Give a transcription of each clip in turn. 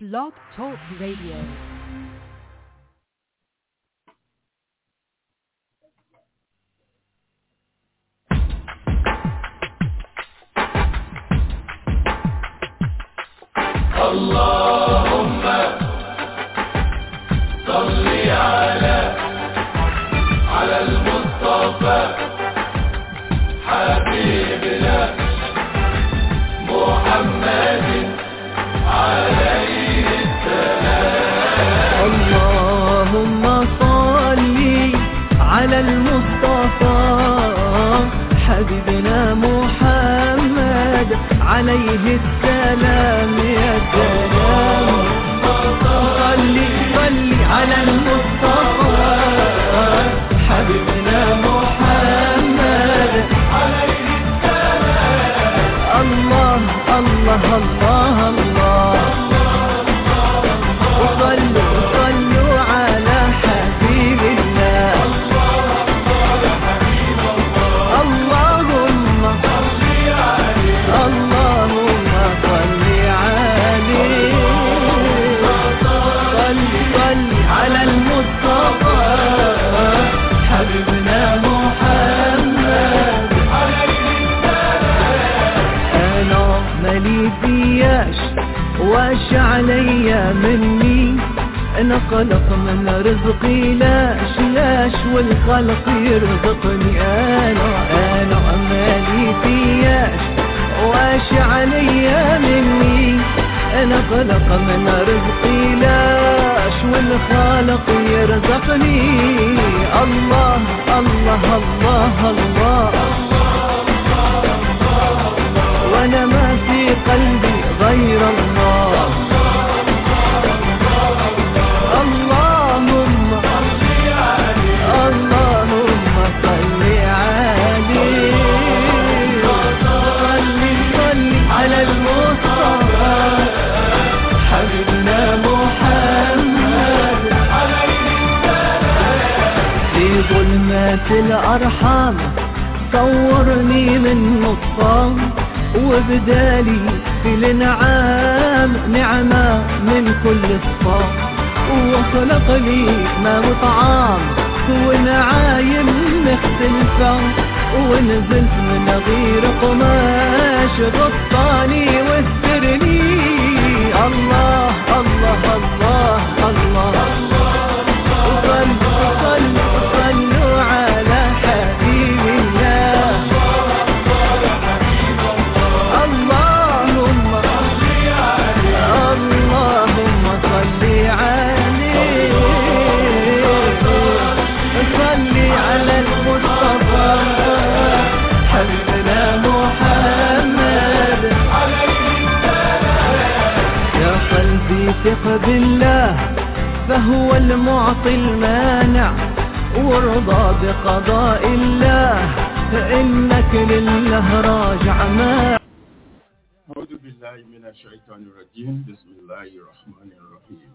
Blog Talk Radio. اللهم صل على على المصطفى حبيبنا محمد عليه اللهم صل على المصطفى حبيبنا محمد عليه السلام يا سلام صل صل على المصطفى حبيبنا محمد عليه السلام الله الله الله الله وصلوا صلوا على حبيب الله اللهم اللهم صل عليه صل صل على المصطفى حبيبنا محمد انا مالي فياش واش عليا مني انا خلق من رزقي لاش لاش والخلق يرزقني انا انا مالي فياش واش عليا مني انا خلق من رزقي لاش والخالق يرزقني الله الله الله, الله وانا ما في قلبي غير الله اللهم اللهم صل عليه صل صل على المصطفى حبيبنا محمد في ظلمات الأرحام صورني من نطفان وبدالي في الانعام نعمة من كل صفام وخلق لي ما وطعام ونعايم مختلفة ونزلت من غير قماش غطاني واسترني الله الله الله الله, صلوا صلوا صلوا على حبيب الله اللهم اللهم صل عليه صل على المصطفى حبيبنا محمد يا قلبي ثق بالله فهو المعطي المانع وارضى بقضاء الله فإنك لله راجع ما أعوذ بالله من الشيطان الرجيم بسم الله الرحمن الرحيم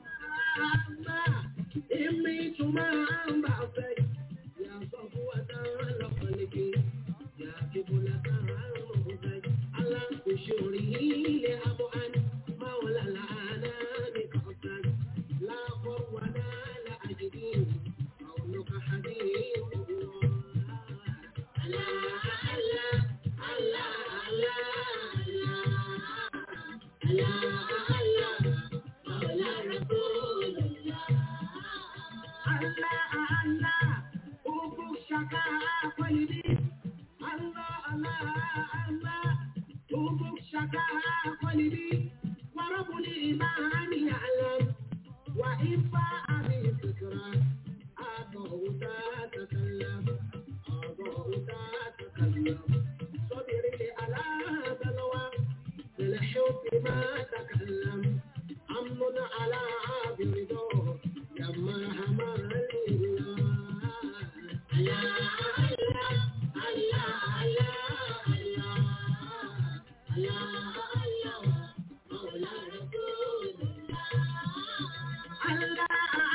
Allah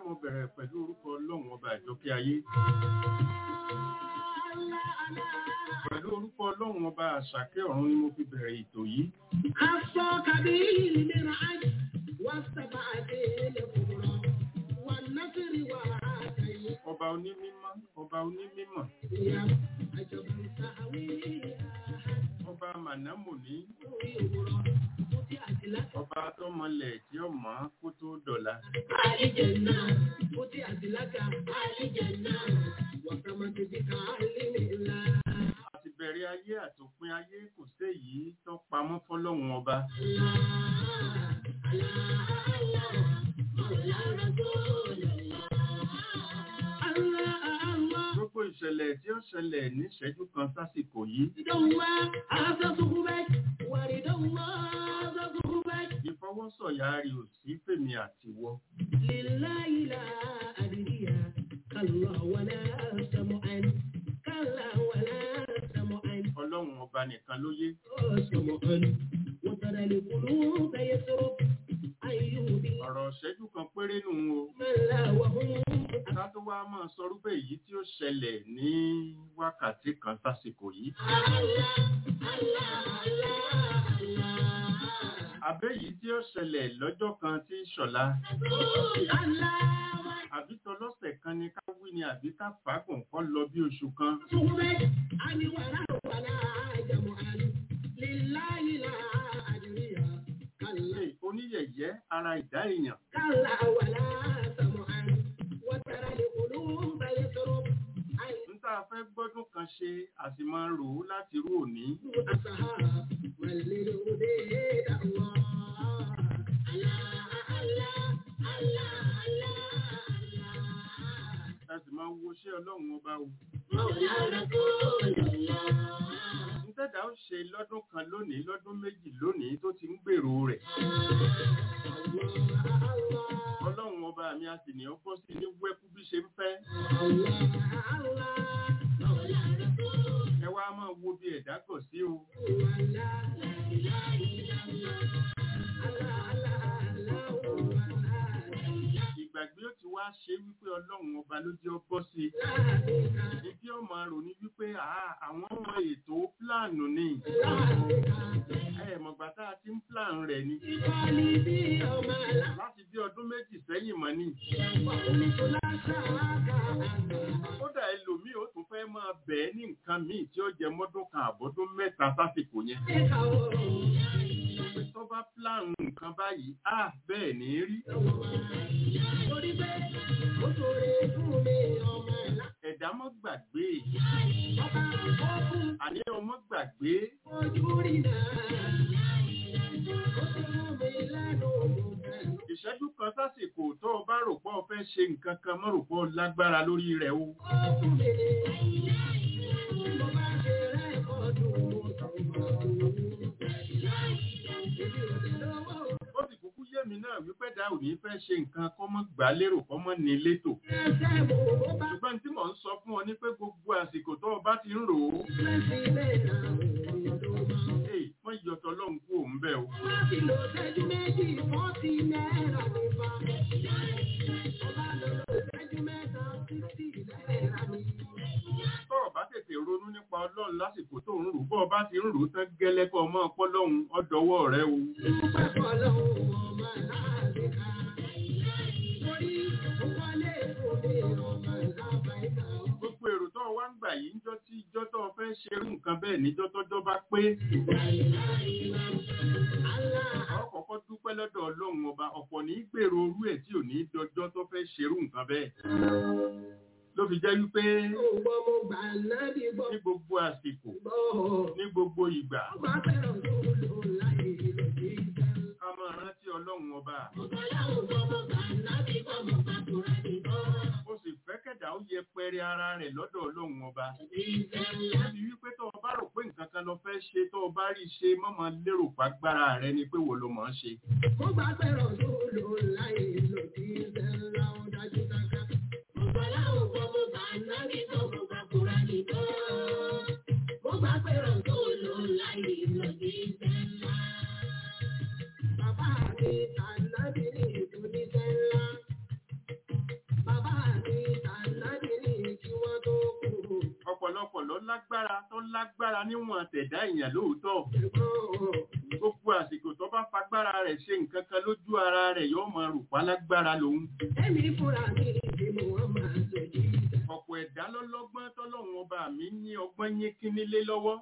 mo bẹ̀rẹ̀ pẹ̀lú orúkọ ọlọ́run ọba àjọkẹ́ ayé pẹ̀lú orúkọ ọlọ́run ọba àṣàkẹ́ ọ̀run ni mo fi bẹ̀rẹ̀ ètò yìí عصاك به للعج واستبعد الكبرى والنصر وعاتي ọba onímímọ́ ọba onímímọ̀ يا عجبا سهوي ọba mànámùní يغرى فتحت لك ọba tọmọlẹ̀ tí ó mọ̀ ọ́n kó tó dọ̀la آل جنة فتحت لك آل جنة وسمت بك آل الله àti bẹ̀rẹ̀ ayé àtòpin ayé kò séyìí tó pamọ́ fọlọ́run ọba gbogbo ìṣẹ̀lẹ̀ tí ó ṣẹlẹ̀ níṣẹ́jú kan sásìkò yìí ìfọwọ́sọ̀yà rẹ̀ ò sí fèmí àtiwọ́ ọlọ́run ọba nìkan ló yé وترى القلوب يسرب أيوب ọ̀rọ̀ ìṣẹ́jú kan péré nù o من لا وهم ká tó wá máa sọ rúbẹ̀ èyí tí ó ṣẹlẹ̀ ní wákàtí kan sásìkò yìí àbẹ́ yìí tí ó ṣẹlẹ̀ lọ́jọ́ kan tí ń ṣọ̀la àbí tọlọ́sẹ̀ kan ni ká wí ni àbí ká fàágùn kọ́ lọ bí oṣù kan Hey, oníyẹ̀yẹ́ ara ìdá èèyàn ń tá a fẹ́ gbọ́dún kan ṣe a sì máa ń rò ó láti rú òní a sì máa ń wo ṣé ọlọ́run ọba o nítẹ̀dá ó ṣe lọ́dún kan lónìí lọ́dún méjì lónìí tó ti ń gbèrò rẹ̀ ọlọ́run ọba mi a sì ní ọ bọ́ sí ní wẹ́kú bí ṣe ń fẹ́ ẹ wá máa wo bí ẹ̀dá gọ̀ sí o ìgbàgbé ó ti wá ṣe wípé ọlọ́run ọba ló jẹ́ ọ bọ́ sí ibi ọmọ rò ní wípé àá àwọn ọmọ ètò pílánù ni ẹ mọ̀gbà tá a ti ń pílánù rẹ̀ ni láti bí ọdún méjì sẹ́yìn mọ́ ni kódà ẹlòmíì ó tún fẹ́ máa bẹ̀ẹ́ ní nǹkan míì tí ó jẹ mọ́dún kan àbọ́dún mẹ́ta sásìkò yẹn pé tó bá pílánù nǹkan báyìí á bẹ́ẹ̀ ní rí ẹ̀dá mọ́ gbàgbé àní ọmọ gbàgbé ìṣẹ́jú kan sásìkò tó o bá rò pọ̀ fẹ́ ṣe nǹkan kan mọ́ rò pọ̀ lágbára lórí rẹ̀ o ó sì kúkú yé mi náà wípé dá ò ní fẹ́ ṣe nǹkan kọ́ mọ́ gbà lérò kọ́ mọ́ ní létò ṣùgbọ́n tí mò ń sọ fún ọ ní pé gbogbo àsìkò tó o bá ti ń rò ó èyí wọ́n yọtọ̀ lọ́hùn kú òun bẹ́ẹ̀ o tó o bá tètè ronú nípa ọlọ́run lásìkò tó ń rò bọ́ ọ bá ti ń rò ó tán gẹ́lẹ́ kọ́ ọmọ ọpọlọ́hun ọdọwọ́ rẹ o gbogbo èrò tó o wá ń gbà yìí níjọ́ tí ìjọ́ tó o fẹ́ ṣerú nǹkan bẹ́ẹ̀ níjọ́ tọ́jọ́ bá pé ọ kọ́kọ́ dúpẹ́ lọ́dọ̀ ọlọ́run ọba ọ̀pọ̀ ní í gbèrò orú ẹ̀ tí ò ní í dọjọ́ tó fẹ́ ṣerú nǹkan bẹ́ẹ̀ ló fi jẹ́ wípé ní gbogbo àsìkò ní gbogbo ìgbà ká máa rántí ọlọ́run ọba ó sì fẹ́ kẹ̀dá ó yẹpẹrẹ ara rẹ̀ lọ́dọ̀ ọlọ́run ọba láti wípé tó o bá rò pé nǹkan kan lọ fẹ́ ṣe tó o bá rí ṣe mọ́mọ́ lérò pàgbára rẹ ni pé wo ló mọ̀ ọ́n ṣe lágbára níwọ̀n tẹ̀dá èèyàn lóòótọ́ gbogbo àsìkò tó bá fagbára rẹ̀ ṣe nǹkan kan lójú ara rẹ̀ yóò máa rò pa lágbára lòun Èmi fúnra mi ni mo wọ́n máa ṣèjì. ọ̀pọ̀ ẹ̀dá lọ́lọ́gbọ́n tọ́lọ́run ọba mi ní ọgbọ́n yín kínílé lọ́wọ́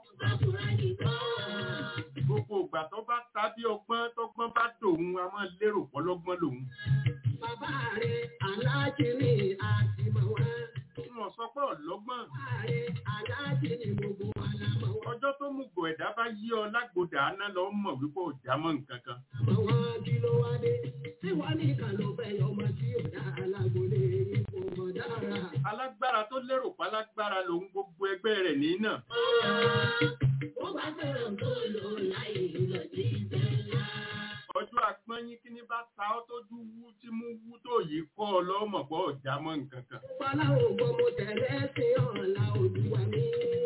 gbogbo ìgbà tó bá ta bí ọgbọ́n tọ́gbọ́n bá dòun a máa lérò pọ́lọ́gbọ́n lòun Bàbá rẹ̀ aláàjì ni àti mọ̀ wá. wọn sọ pé ọlọ́gbọ́n Bàbá rẹ̀ aláàjì ni gbogbo wa la mọ̀ wá. ọjọ́ tó mú gò ẹ̀dá bá yí ọ lágbòdà áná lọ mọ̀ wípé ò já mọ́ nǹkan kan Mọ̀ wá kí ló wá dé? Tí wọ́n ní kan ló fẹ́ yọ ọmọ tí ò dá alágbólé ipò mọ̀ dára. alágbára tó lérò pálágbára lòun gbogbo ẹgbẹ́ rẹ̀ ní náà Ó bá fẹ́ràn tó lò láì lọ sí ìbẹ̀lá. ọjọ́ àpọ́nyín kí ní bá ta ọ́ tójú wú tí mú wú tó yìí kọ́ ọ lọ́mọ̀ pọ̀ ò já mọ́ nǹkan kan Fọlá ògbó mo tẹ̀lé sí ọ̀la olúwa mi.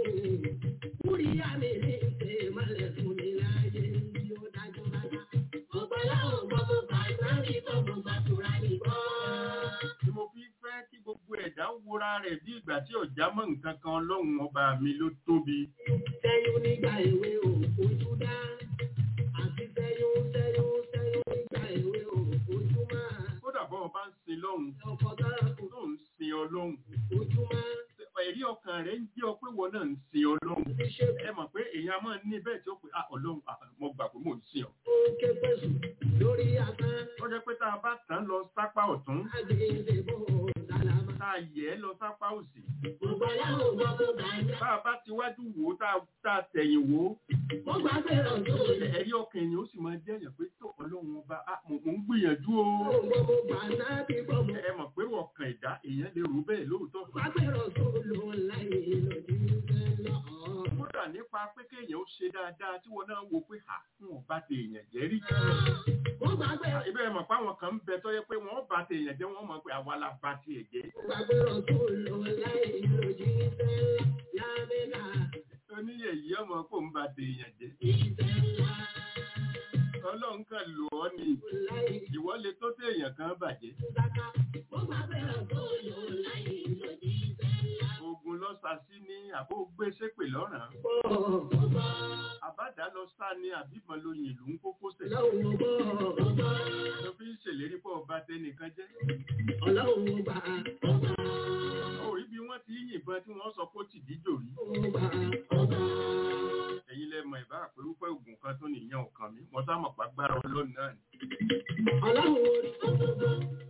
Kúríyá mi ní ṣe mọ́lẹ̀ fún mi láyé yóò dájú rárá. Ọ̀pọ̀lá ògbó mo bá sáré tó mo bá tura nìkan. tí mo fi fẹ́ kí gbogbo ẹ̀dá wúra rẹ̀ bí ìgbà tí ò já mọ́ nǹkan kan ọlọ́run ọba mi ló tóbi Sẹ́yún nígbà èwe ò fojú dá. Àti sẹ́yún sẹ́yún sẹ́yún nígbà èwe ò fojú máa. kódà bọ́ ọba ń sin lọ́hùn Ọkọ̀ dára kò tó ń sin ọlọ́hun fojú máa. ẹ̀rí ọkàn rẹ̀ ń jẹ́ ọ pé wọn náà ń sin ọlọ́hun Ti ṣe ẹ mọ̀ pé èèyàn máa ń ní bẹ́ẹ̀ tí ó pè á ọlọ́hun ah, mo gbà pé mò ń sin ọ ó ké pẹ̀sù lórí asán. ó jẹ́ pé tá a bá tán lọ sápá ọ̀tún Àgbègbè bò dálámà. tá a yẹ̀ ẹ́ lọ sápá òsì Ọ̀pọ̀lá ògbó mo bá dá. bá a bá ti wájú wò ó tá a- tá a tẹ̀yìn wò ó Mo gbà fẹ́ràn tó lè. ẹ̀rí ọkàn èèyàn ó sì máa jẹ́ èèyàn pé tó ọlọ́run ọba ah, mo mo ń gbìyànjú o Ògbó mo gbà náà bí bọ́ mo. ẹ mọ̀ pé ọkàn ẹ̀dá èèyàn lè rò bẹ́ẹ̀ lóòótọ́ Gbà fẹ́ràn tó lò láì lòdì lọ. kódà nípa pé kéèyàn ó ṣe dáadáa tí wọn náà wò pé à fún ọba ti èèyàn jẹ́ rí Mo gbà fẹ́ràn ibẹ̀ mọ̀ pé àwọn kan ń bẹ tó yẹ pé wọ́n bá ti èèyàn jẹ́ wọ́n mọ̀ pé àwa la bá ti ẹ̀ jẹ́ gbà fẹ́ràn tó lò láì lòdì lábẹ́lá. oníyẹ̀yí ọmọ kò ń bá ti èèyàn jẹ́ Ìbẹ̀lá ọlọ́run kan lò ọ́ ni láì ìwọ lè tó tẹ èèyàn kan bàjẹ́ dáká. Mo gbà fẹ́ràn tó lò láì lòdì ìbẹ̀lá. ogun lọ sàsí ní àbó gbé sépè lọ́ràn Bọ̀ àbádá lọ sá ní àbíbọn lóyìn ìlú ń kókó sẹ̀ ọlọ́run bọ̀ ló fi ń ṣèlérí pọ̀ ọba tẹnìkan jẹ́ ọlọ́run gbà ọba. ó rí bí wọ́n ti yìnbọn tí wọ́n sọ pé ó ti díjò rí Ọba ọba. ẹ̀yin lẹ́mọ̀ ìbá àpérúfẹ́ ògùn kan tó nìyẹn ọ̀kan mi mo sá mọ̀ pàgbára ọlọ́run náà ni Ọlọ́run orí gbogbo.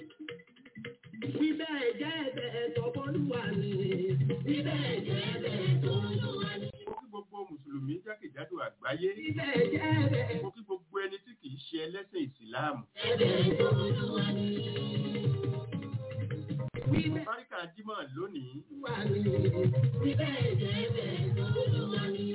Bíbẹ̀ jẹ́ ẹ̀bẹ̀ tọ́bọ́lúwa ni. Bíbẹ̀ jẹ́ ẹ̀bẹ̀ tọ́bọ́lúwa ni. mo kí gbogbo mùsùlùmí jákèjádò àgbáyé Bíbẹ̀ jẹ́ ẹ̀bẹ̀ mo kí gbogbo ẹni tí kì í ṣe ẹlẹ́sìn ìsìláàmù ẹ̀bẹ̀ tọ́bọ́lúwa ni. Bíbẹ̀ báríkà jímọ̀ lónìí wà ní. Bíbẹ̀ jẹ́ ẹ̀bẹ̀ tọ́bọ́lúwa ni.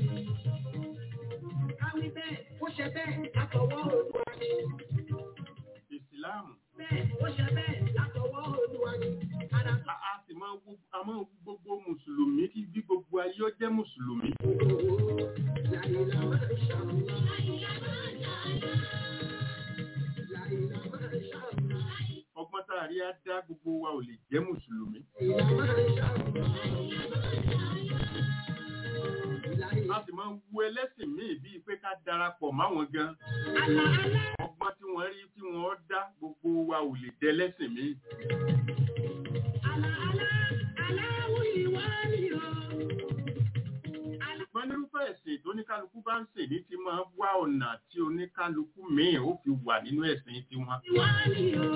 Káwí bẹ́ẹ̀, ó ṣe bẹ́ẹ̀ látọwọ́ Olúwa ni. ìsìláàmù Bẹ́ẹ̀, ó ṣe bẹ́ẹ̀ látọwọ́ Olúwa ni. Ara a a sì máa wo a máa wo gbogbo mùsùlùmí kí bí gbogbo ayé ó jẹ́ mùsùlùmí Láìlá máa ń ṣàmùlá. Láìlá máa ń ṣàmùlá. Láìlá máa ń ṣàmùlá. ọgbọ́n tá a rí á dá gbogbo wa ò lè jẹ́ mùsùlùmí Láìlá máa ń ṣàmùlá. Láìlá. a sì máa wo ẹlẹ́sìn míì bíi pé ká darapọ̀ máwọn gan Àlà àlà. ọgbọ́n tí wọ́n rí tí wọ́n dá gbogbo wa ò lè dẹ́ lẹ́sìn míì Àlà àlà. Aláwọ̀ ìwà ni o. Àlà. ṣùgbọ́n nírúfẹ́ ẹ̀sìn tó oníkálukú bá ń sè ní ti máa wá ọ̀nà tí oníkálukú míì ó fi wà nínú ẹ̀sìn tiwọn Ìwà ni o.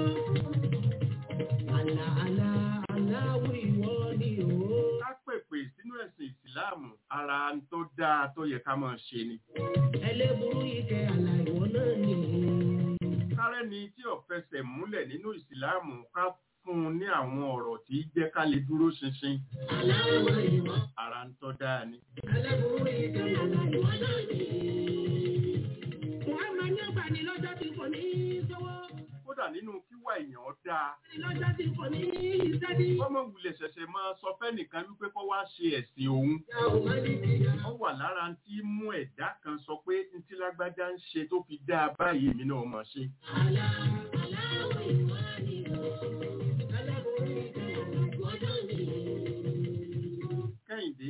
Àlà àlà. Aláwọ̀ ìwà ni o. ká pèpè sínú ẹ̀sìn ìsìláàmù ara ń tó dáa tó yẹ ká máa ṣe ni Ẹlẹ́burú ike àlà ìwọ náà ni. kárẹ́ni tí ò fẹsẹ̀ múlẹ̀ nínú ìsìláàmù ká fún un ní àwọn ọ̀rọ̀ tí í jẹ́ ká lè dúró ṣinṣin Aláwọ̀ ìwà. ara ń tọ́ dáa ni. Ẹlẹ́burú ike àlà ìwọ náà ni. Muhammad ní ọgbà ní lọ́jọ́ tí kò ní í sọ́wọ́. kódà nínú kíwà èèyàn dáa Lọ́jọ́ tí kò ní í sẹ́bí. ọmọ wulẹ̀ ṣẹ̀ṣẹ̀ máa sọ fẹ́nìkan wípé kó wá ṣe ẹ̀sìn òun Ìyá ò má ní ìyá. ó wà lára tí mú ẹ̀dá kan sọ pé ntí lágbájá ń ṣe tó fi dáa báyìí èmi náà mọ̀ ṣe Àlà aláwọ̀ ìwà ni o. Ẹlẹ́burú ike àlà ìwọ náà ni. kẹ́hìndé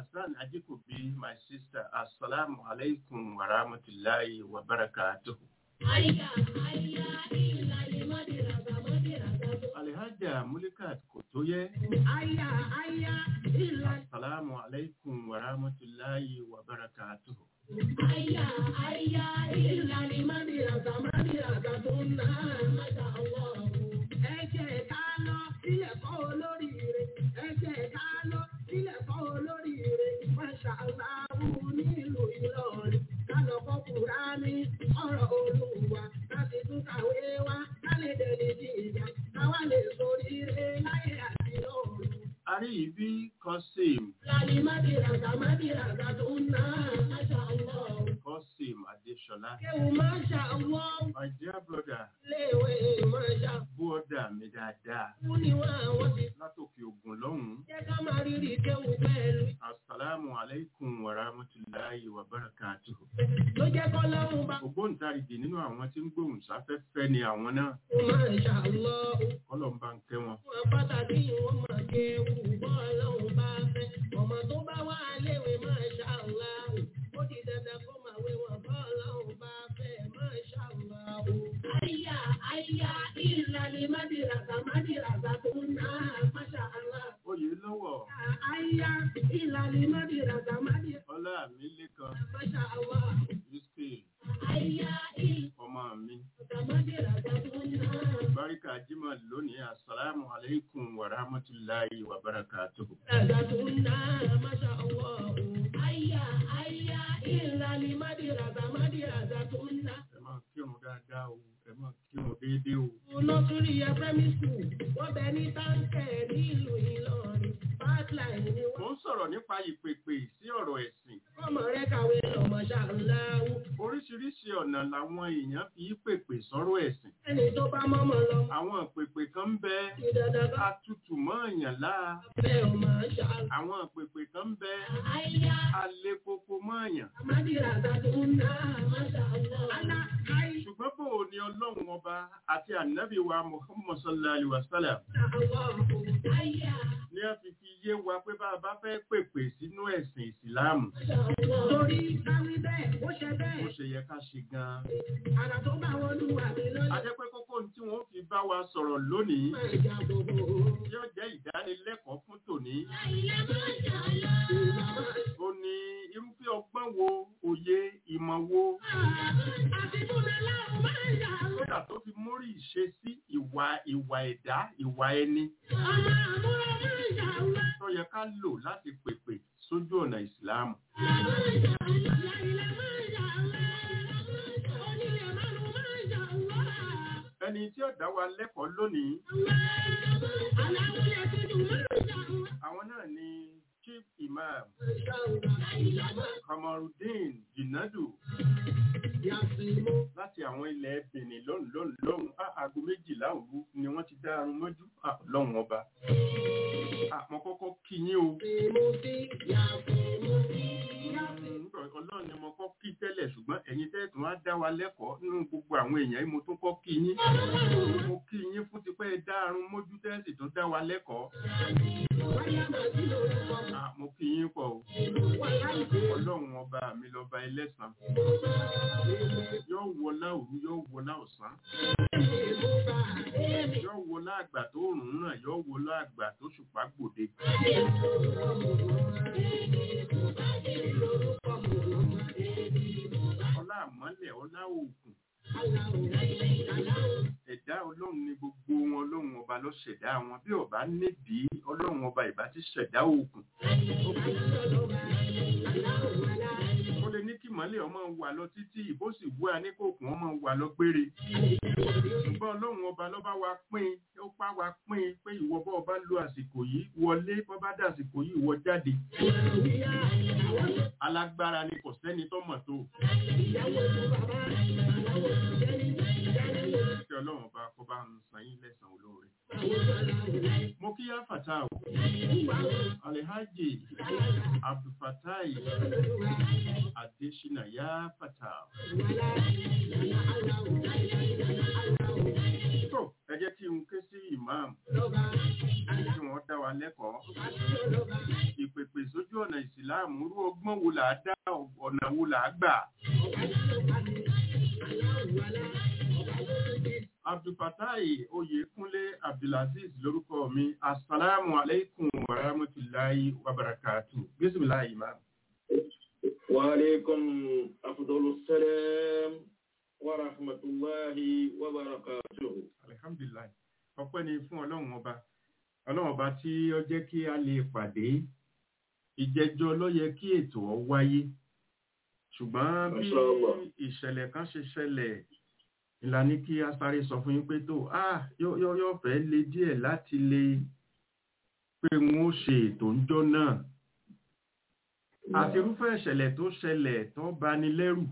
Hassan Ajikobi, my sister, Assalamu alaikum wa rahmatullahi wa barakatuh. Aya, aya, ìlàlẹ̀ mọ́dìràgà, mọ́dìràgà tó. Alhaja Mulikat Kotoye, Aya, aya, ìlàlẹ̀. Assalamu alaikum wa rahmatullahi wa barakatuh. Aya, aya, ìlàlẹ̀ mọ́dìràgà, mọ́dìràgà tó ń ná. Masha Allah. Ẹ jẹ́ ká lọ sílẹ̀ kọ́ olóríire. Ẹ jẹ́ ká lọ sílẹ̀ kọ́ olóríire. Masha Allah nílùú Ìlọrin. Ká lọ kọ́ Kùránì, ọ̀rọ̀ Olúwa. Ká sì tún kàwé wá. Ká lè dẹni sí ìjà. Káwá lè soríire láyé àti lọ́run. Àríyìbí Qasim, Lálẹ́ mádìràgà mádìràgà tó ń ná. Masha Allah. Qasim Adeshola, Kéwù Masha Allah. my dear brother, Léèwé Masha. bọ́ọ̀dà mi dáadáa, Fún ni wọ́n àwọn ti látòkè ògùn lọ́hùn-ún. jẹ́ ká máa rírì kéwù pẹ̀lú. Assalamu alaikum wa rahmatullahi wa barakatuh. Ló jẹ́ kọ́ lọ́rùn bá. Ògbóǹtarìgì nínú àwọn tí ń gbóhùn sáfẹ́fẹ́ ni àwọn náà. Masha Allah. Kọ́lọ̀ ń bá ń kẹ́ wọn. Wọ́n pàtàkì wọ́n máa kéwù bọ́ ọlọ́run bá fẹ́. Ọmọ tó bá wà léwe Masha Allah. Ó di dandan kó máa wé wọn bọ́ ọlọ́run bá fẹ́. Masha Allah. Àyà àyà ìlànà mádìràgà mádìràgà tó ń ná. Masha Allah. Oyè lọ́wọ́ Àyà ìlànà mádìràgà mádìràgà. Ọlá mi lékan Masha Allah. Yusuf Àyà ìlànà ọmọ mi. mádìràgà tó ń ná. Báríkà Jímọ̀ lónìí. Assalamu alaikum wa rahmatullahi wa barakatuh. Ragatuna, masha Allah. Aya, aya, ìlàlí mádìràgà, mádìràgàtuna. Ẹ máa kírun dáadáa o. Ẹ máa kírun déédéé o. Nọ́sùrì ẹ primary school, wọ́n bẹ ní táǹkẹ̀ nílùú Ìlọrin. Pipeline ni Mo wọ́n. ń sọ̀rọ̀ nípa ìpèpè sí ọ̀rọ̀ ẹ̀sìn. Ọmọ rẹ̀ kàwé lọ, masha Allah. Oríṣiríṣi ọ̀nà làwọn èèyàn fi í pèpè sọ́rọ̀ ẹ̀sìn. Ẹni tó bá mọ́mọ́ lọ, Àwọn ìpèpè kan ń bẹ ìdàdà bá atutù mọ́ èèyàn láà. fẹ́ ọ, masha Allah. Àwọn ìpèpè kan ń bẹ Aya, alẹ́ koko mọ́ èèyàn. mádìràgàtuna, masha Allah. Ala, aya, Ṣùgbọ́n bò ó ní Ọlọ́run ọba àti ànábì wa Muhammad sallallahu alaihi wa sallam Allah. Aya. ní a fi fi yé wa pé bá a bá fẹ́ pèpè sínú ẹ̀sìn ìsìláàmù Torí káwí bẹ́ẹ̀, ó ṣe bó bẹ́ẹ̀. ṣe yẹ ká ṣe gan-an. Àrà tó bá wọn lù wà mí A lọ́lẹ̀. jẹ́ pé kókó tí wọ́n fi bá wa sọ̀rọ̀ lónìí Máa jà gbogbo. yóò jẹ́ ìdánilẹ́kọ̀ọ́ fún tòní. Àìlá máa jà lọ. Ìgbà máa Ó ní irúfẹ́ ọgbọ́n wo, òye, ìmọ̀ wo, àti fúnra láwọn máa jà lọ. kódà tó fi mórí ìṣesí ìwà ìwà ẹ̀dá ìwà ẹni Ọmọ àmúra máa jà lọ. tó yẹ ká lò láti pèpè sójú ọ̀nà ìsìláàmù. Máa jà lọ. Àìlá máa jà lọ. Onílé márùn máa jà lọ. Ẹni tí ó dá wa lẹ́kọ̀ọ́ lónìí, Aláwọ̀ tuntun máa jà lọ. àwọn náà ni Chief Imam Àìlá máa Kamarudin Jinadu Yàtìmọ́. láti àwọn ilẹ̀ Benin lọ́hùn lọ́hùn lọ́hùn á aago méjìlá òru ni wọ́n ti dá arun mọ́jú Ah, lọ́hùn ọba. Àmọ́ kọ́kọ́ kí yín o. Mo ti yàtìmọ́. Yàtìmọ́. Mm, Ọlọ́run ni mo kọ́ kí tẹ́lẹ̀ ṣùgbọ́n ẹ̀yin tẹ́tùn wá dá wa lẹ́kọ̀ọ́ nínú gbogbo àwọn èèyàn yìí mo tún kọ́ kí yín. Mo kí yín fún tipẹ́ ẹ dá arun mójú tẹ́sì tó dá wa lẹ́kọ̀ọ́. Wáyà máa ti lórúkọ. Ah, Mo kí yín pọ̀ o. Wáyà ìgbé. Ọlọ́run ọba mi lọ́ba ẹlẹ́sàn. Yóò wọlá òru, yóò wọlá ọ̀sán. Yóò wọlá àgbà tó rùn ràn, yóò wọlá àgbà tó ṣùpá gbòde. Ọlá àmọ́lẹ̀, ọlá òògùn. Ẹ̀dá ọlọ́run ni gbogbo wọn ọlọ́run ọba ló ṣẹ̀dá wọn. Bí ọba nídìí ọlọ́run ọba ìbá ti ṣẹ̀dá òògùn. Ó lè ní kí mọ́lẹ̀ ọmọ wà lọ títí ìbó sì wú a ní kòkùn ọmọ wà lọ gbére. Ṣùgbọ́n ọlọ́run ọba ló bá wa pín ó pa wa pín pé ìwọ bá ọba lo àsìkò yìí wọlé bọ́ bá dà àsìkò yìí wọ jáde. Alágbára ni kò sẹ́ni tó mọ̀ tó. Kí ọlọ́run ọba kó bá ń san yín lẹ́san olóore. Mo kí yá fàtà o. Alhaji Abdulfatai Adesina yá fàtà. Tó ẹ jẹ́ kí n ké sí ìmáàmù kí wọ́n dá wa lẹ́kọ̀ọ́. Ìpèpè sójú ọ̀nà ọ̀nà ìsìláàmù irú ọgbọ́n wo là á dá ọ̀nà wo là á gbà. abdulfatai oyèkúnlé abdulaziz lórúkọ mi asalaamu aleykum wa rahmatulahi wa barakatu bisimilahi ma. وعليكم أفضل السلام ورحمة الله وبركاته alihamdulilayi ọpẹ́ ni fún ọlọ́run ọba ọlọ́run ọba tí ó jẹ́ kí a lè pàdé ìjẹjọ ló yẹ kí ètò ọ wáyé ṣùgbọ́n bí Masha Allah. ìṣẹ̀lẹ̀ kan ṣe ṣẹlẹ̀ ìlànà kí a sáré sọ fún yín pé tó ah yóò yóò yóò fẹ́ le díẹ̀ láti lè pé wọn ó ṣe ètò ńjọ́ náà àti irúfẹ́ ìṣẹ̀lẹ̀ tó ṣẹlẹ̀ tó bani lẹ́rù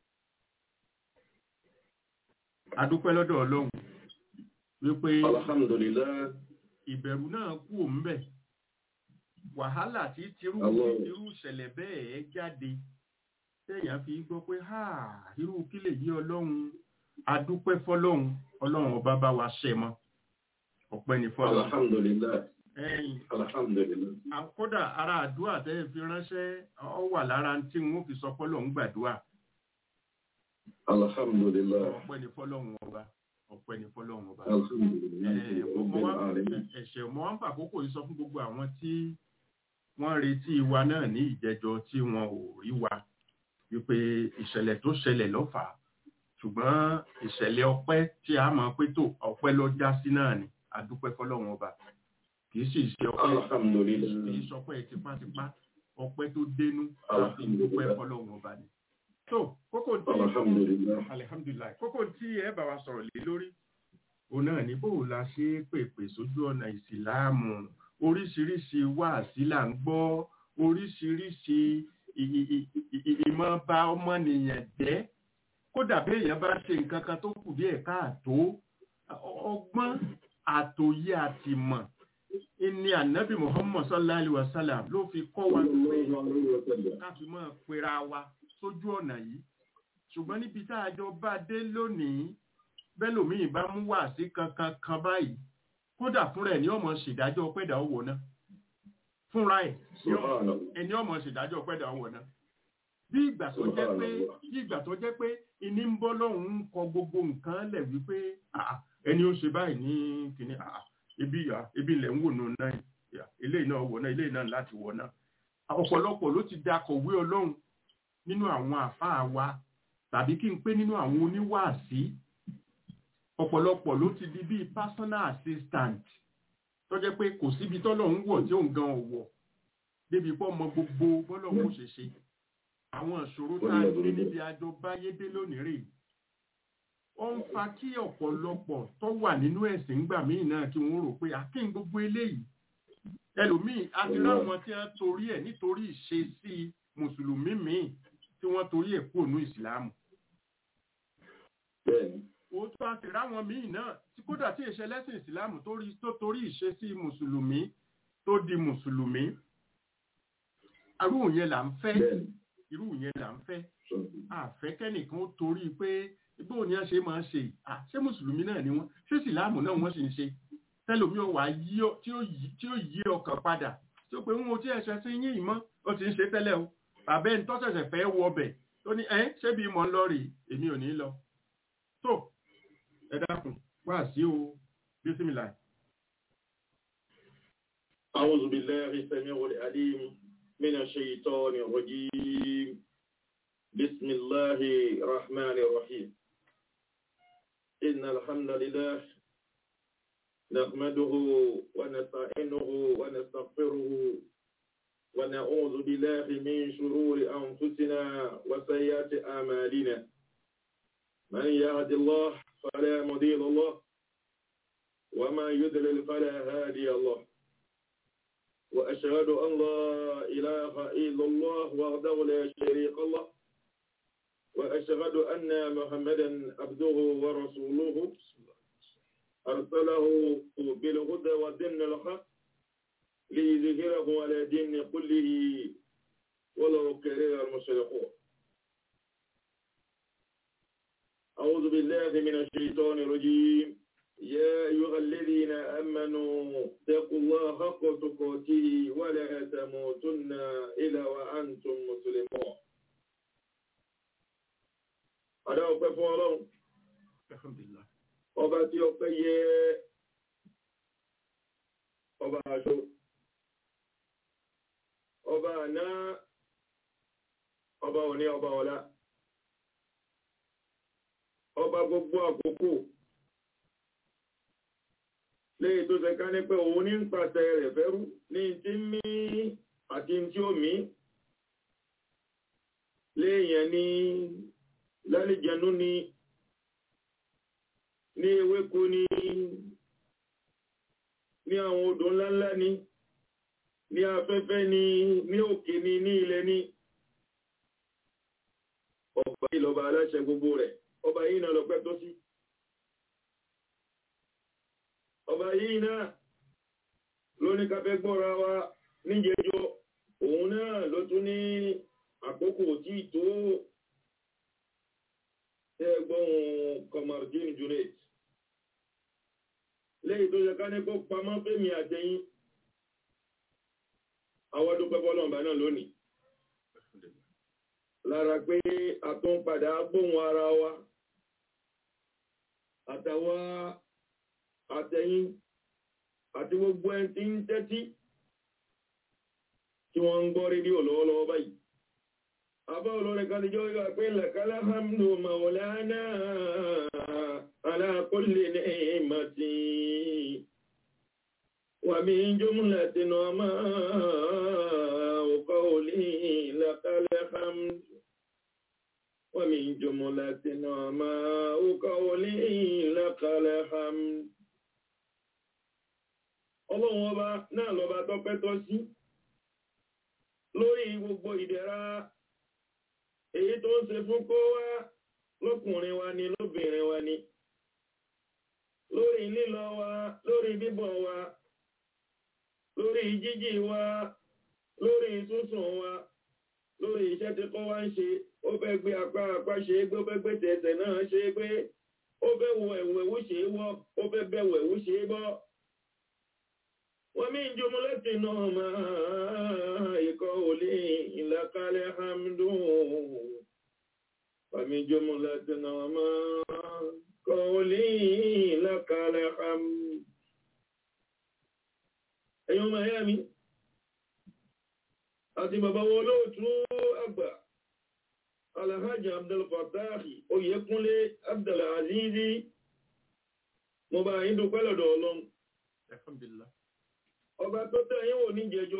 adúpẹ́ lọ́dọ̀ ọlọ́run wípé الحمد لله ìbẹ̀rù náà kú òǹbẹ̀ wàhálà tí tirú Allah. irú ìṣẹ̀lẹ̀ bẹ́ẹ̀ jáde téèyàn fi gbọ́ pé ha irú kí lè yí ọlọ́run adúpẹ́ fọlọ́run ọlọ́run ọba bá wa ṣẹ mọ́ ọpẹ́ ní fọlọ́run الحمد لله ẹ̀yìn الحمد لله à- kódà ara àdúrà tẹ́ ẹ fi ránṣẹ́ ọ wà lára tí wọn ò fi sọ fọlọ́run gbàdúrà الحمد لله ọpẹ́ ní fọlọ́run ọba ọpẹ́ ní fọlọ́run ọba. الحمد لله Eh, رب mo wá العالمين ẹ̀ṣẹ̀ mo wá ń fàkókò yìí sọ fún gbogbo àwọn tí wọ́n retí wa náà ní ìjẹjọ tí wọn ò rí wa wípé ìṣẹ̀lẹ̀ tó ṣẹlẹ̀ lọ́fà ṣùgbọ́n ìṣẹ̀lẹ̀ ọpẹ́ tí a mọ̀ pé tó ọpẹ́ lọ já sí náà ni àdúpẹ́ fọlọ́run ọba kì í sì ṣe ọpẹ́ الحمد kì í لله ṣọpẹ́ tipátipá ọpẹ́ tó dénú àfi dúpẹ́ fọlọ́run ọba ni. tó kókó tí الحمد لله alihamdulilayi kókó tí ẹ bá wa sọ̀rọ̀ lé lórí òun náà ní bó la ṣe é pèpè sójú ọ̀nà ìsìláàmù oríṣiríṣi wáàsí là ń gbọ́ oríṣiríṣi ì- ì- ì- ì- ì- ìmọ̀ bá ọmọnìyàn jẹ́ kódà bí èèyàn bá ṣe nǹkan kan tó kù díẹ̀ káàtó ọ- ọgbọ́n àtòyé àtìmọ̀ ní ànábì muhammad sallallahu alaihi wa sallam ló fi kọ́ wa pé الله عليه وسلم ká fi mọ́ pera wa sójú ọ̀nà yìí ṣùgbọ́n níbi tá a jọ bá dé lónìí bẹ́lòmíì bá mú wá sí kankan kan báyìí kódà fúnra ẹ̀ ní ọmọ ṣèdájọ́ pẹ́dà owó náà fúnra ẹ̀ ní ọmọ- سبحان الله ẹni ọmọ ṣèdájọ́ pẹ́dà owó náà bí ìgbà tó jẹ́ pé bí ìgbà tó jẹ́ pé ìní ń bọ́ lọ́hùn ń kọ gbogbo nǹkan lẹ̀ wípé "Ah, ẹni ó ṣe báyìí ní kìnní ah, ibi ìyá ibi ilẹ̀ ń wò nù náà yà, eléyìí náà wọ̀ náà eléyìí náà láti wọ̀ náà ọ̀pọ̀lọpọ̀ ló ti dakọ̀wé ọlọ́run nínú àwọn àfáà wa tàbí kí n pé nínú àwọn oníwàásí ọ̀pọ̀lọpọ̀ ló ti di bíi personal assistant tó jẹ́ pé kò síbi tọ́lọ́run wọ̀ tí òun gan ọ̀wọ̀ débi pọ́ mọ gbogbo bọ́lọ́run ó ṣe ṣe àwọn ìṣòro tá a ní níbi àjọ báyédé lónìí rèé ó ń fa kí ọ̀pọ̀lọpọ̀ tó wà nínú ẹ̀sìn ńgbà míì náà kí wọ́n rò pé akéń gbogbo eléyìí ẹlòmíì àti láwọn tí wọ́n torí ẹ̀ nítorí ìṣesí mùsùlùmí míì tí wọ́n torí ẹ̀ kúrò ní ìsìlámù bẹ́ẹ̀ni òótọ́ àti ráwọn míì náà tí kódà tí ìṣe lẹ́sìn ìsìlámù tó rí- tó torí ìṣesí mùsùlùmí tó di mùsùlùmí irú yẹn là ń fẹ́ bẹ́ẹ̀ni irú yẹn là ń fẹ́ àfẹ́kẹ́nìkan ó torí pé bó ni wọ́n ṣe máa ń ṣe yìí? Ah, ṣé mùsùlùmí náà ni wọ́n ṣé ìsìlámù náà wọ́n sì ń ṣe tẹ́lómi ò wá yí ọ- tí ó yí- tí ó yí ọkàn padà tí ó pé ń wo tí ẹ̀ṣẹ̀ sí yín ìmọ̀ ó ti ń ṣe tẹ́lẹ̀ o bàbá ẹni tó ṣẹ̀ṣẹ̀ fẹ́ wọ ọbẹ̀ tó ní ẹ́ ṣé bí mo ń lọ rèé èmi ò ní lọ tó ẹ dákun wá sí o bísímìlà أعوذ بالله السميع العليم من الشيطان الرجيم بسم الله الرحمن الرحيم إن الحمد لله نحمده ونستعينه ونستغفره ونعوذ بالله من شرور أنفسنا وسيئات أعمالنا من يهد الله فلا مضل له وما يضلل فلا هادي له وأشهد أن لا إله إلا الله وحده لا شريك له وأشهد أن محمدا عبده ورسوله أرسله بالهدى ودين الحق ليظهره على دين كله ولو كره المشركون أعوذ بالله من الشيطان الرجيم يا أيها الذين آمنوا اتقوا الله حق تقاته ولا تموتن إلا وأنتم مسلمون Adá ọpẹ́ fún Ọlọ́run, alhamdulillah ọba tí ọpẹ́ yẹ ọba aṣọ, ọba àná, ọba òní, ọba ọ̀la, ọba gbogbo àkókò, léyìí tó ṣe ká ní pé òun ní ń pàṣẹ rẹ̀ fẹ́rú ní tí ń mí àti tí ó mí, léèyàn ní lálejànú ní ní ewéko ní ní àwọn odò ńláńlá ní ní afẹ́fẹ́ ní ní òkè ní ní ilẹ̀ ní ọba yìí lọ́ba aláṣẹ gbogbo rẹ̀ ọba yìí náà lọ́pẹ́ tó sí ọba yìí náà ló ní ká fẹ́ gbọ́ra wa níjẹjọ́ òun náà ló tún ní àkókò tí tó ẹgbọ́n Kamardin Junaid lẹ́yìn tó yẹ ká ní kó pamọ́ fẹ́mi àtẹ̀yìn àwọn dúpẹ́ bọ́lọ̀mbà náà lónìí lára pé a tó ń padà gbóhùn ara wa àtàwa àtẹ̀yìn àti gbogbo ẹni tí ń tẹ́tí tí wọ́n ń gbọ́ rédíò lọ́wọ́lọ́wọ́ báyìí أبا لك الجوي أقول لك الحمد مولانا على كل نعمة ومن جملة نعماء قولي لك الحمد ومن جملة نعماء قولي لك الحمد Ọlọ́run ọba náà lọba tọ́pẹ́ tọ́ sí lórí gbogbo ìdẹ̀ra èyí tó ń ṣe fún kó wá lọ́kùnrin wa ni lóbìnrin wa ni lórí lílọ wa lórí bíbọ̀ wa lórí jíjí wa lórí súnsùn wa lórí iṣẹ́ tí kọ́ wá ń ṣe ó fẹ́ gbé apá apá ṣe é gbé ó fẹ́ gbé tẹ̀tẹ̀ náà ṣe é gbé ó fẹ́ wọ ẹ̀wù ẹ̀wù ṣe é wọ́ ó fẹ́ bẹ̀wù ẹ̀wù ṣe é bọ́ wọ́n mí jùmọ́ láti náà máa ikọ̀ olè ìlàkalẹ̀ hamdu wọ́n mí jùmọ́ láti náà máa ikọ̀ olè ìlàkalẹ̀ hamdu ẹ̀yọ́ miami àti bàbá wọn olóòtú àgbà alhaji abdulfatahi oyèkúnlé abdulazizi mo bá yín dúpẹ́ lọ́dọ̀ ọlọ́run alhamdulillah ọba tó tẹ́ yín wò ní jẹjọ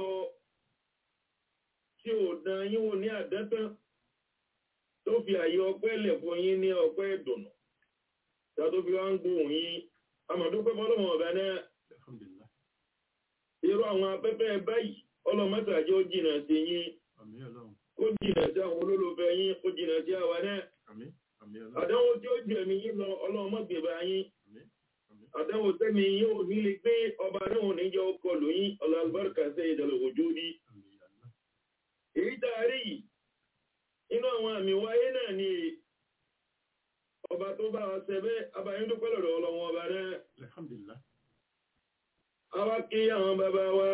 tí ò dán yín wò ní àdẹ́tán tó fi àyè ọpẹ́ lẹ̀ fún yín ní ọpẹ́ ìdùnnú tó tó fi wá ń gbóhùn yín amọ̀dúpẹ́ fọlọ́mọ ọ̀bẹ náà alhamdulillah irú àwọn afẹ́fẹ́ báyìí ọlọ́mọ́sàájọ́ jìnà sí yín àmì ọlọ́run kó jìnà sí àwọn olólùfẹ́ yín kó jìnà sí àwa náà àmì àmì ọlọ́run àdánwò tí ó jù ẹ̀mí yín lọ ọlọ́mọ́gbèbà yín àmì àmì àdánwò tẹ́mi yín ò ní lè gbé ọba náà ò ní jẹ́ ọkọ̀ lóyún ọlọ́àlùbáríkà sẹ́yìn ìdàlẹ̀ òjò ní àmì Allah èyí tá a rí yìí inú àwọn àmì wáyé náà ni ọba tó bá wa ṣẹbẹ́ abayín dúpẹ́ lọ́dọ̀ ọlọ́wọ́n ọba náà alhamdulillah àwa kí àwọn bàbá wa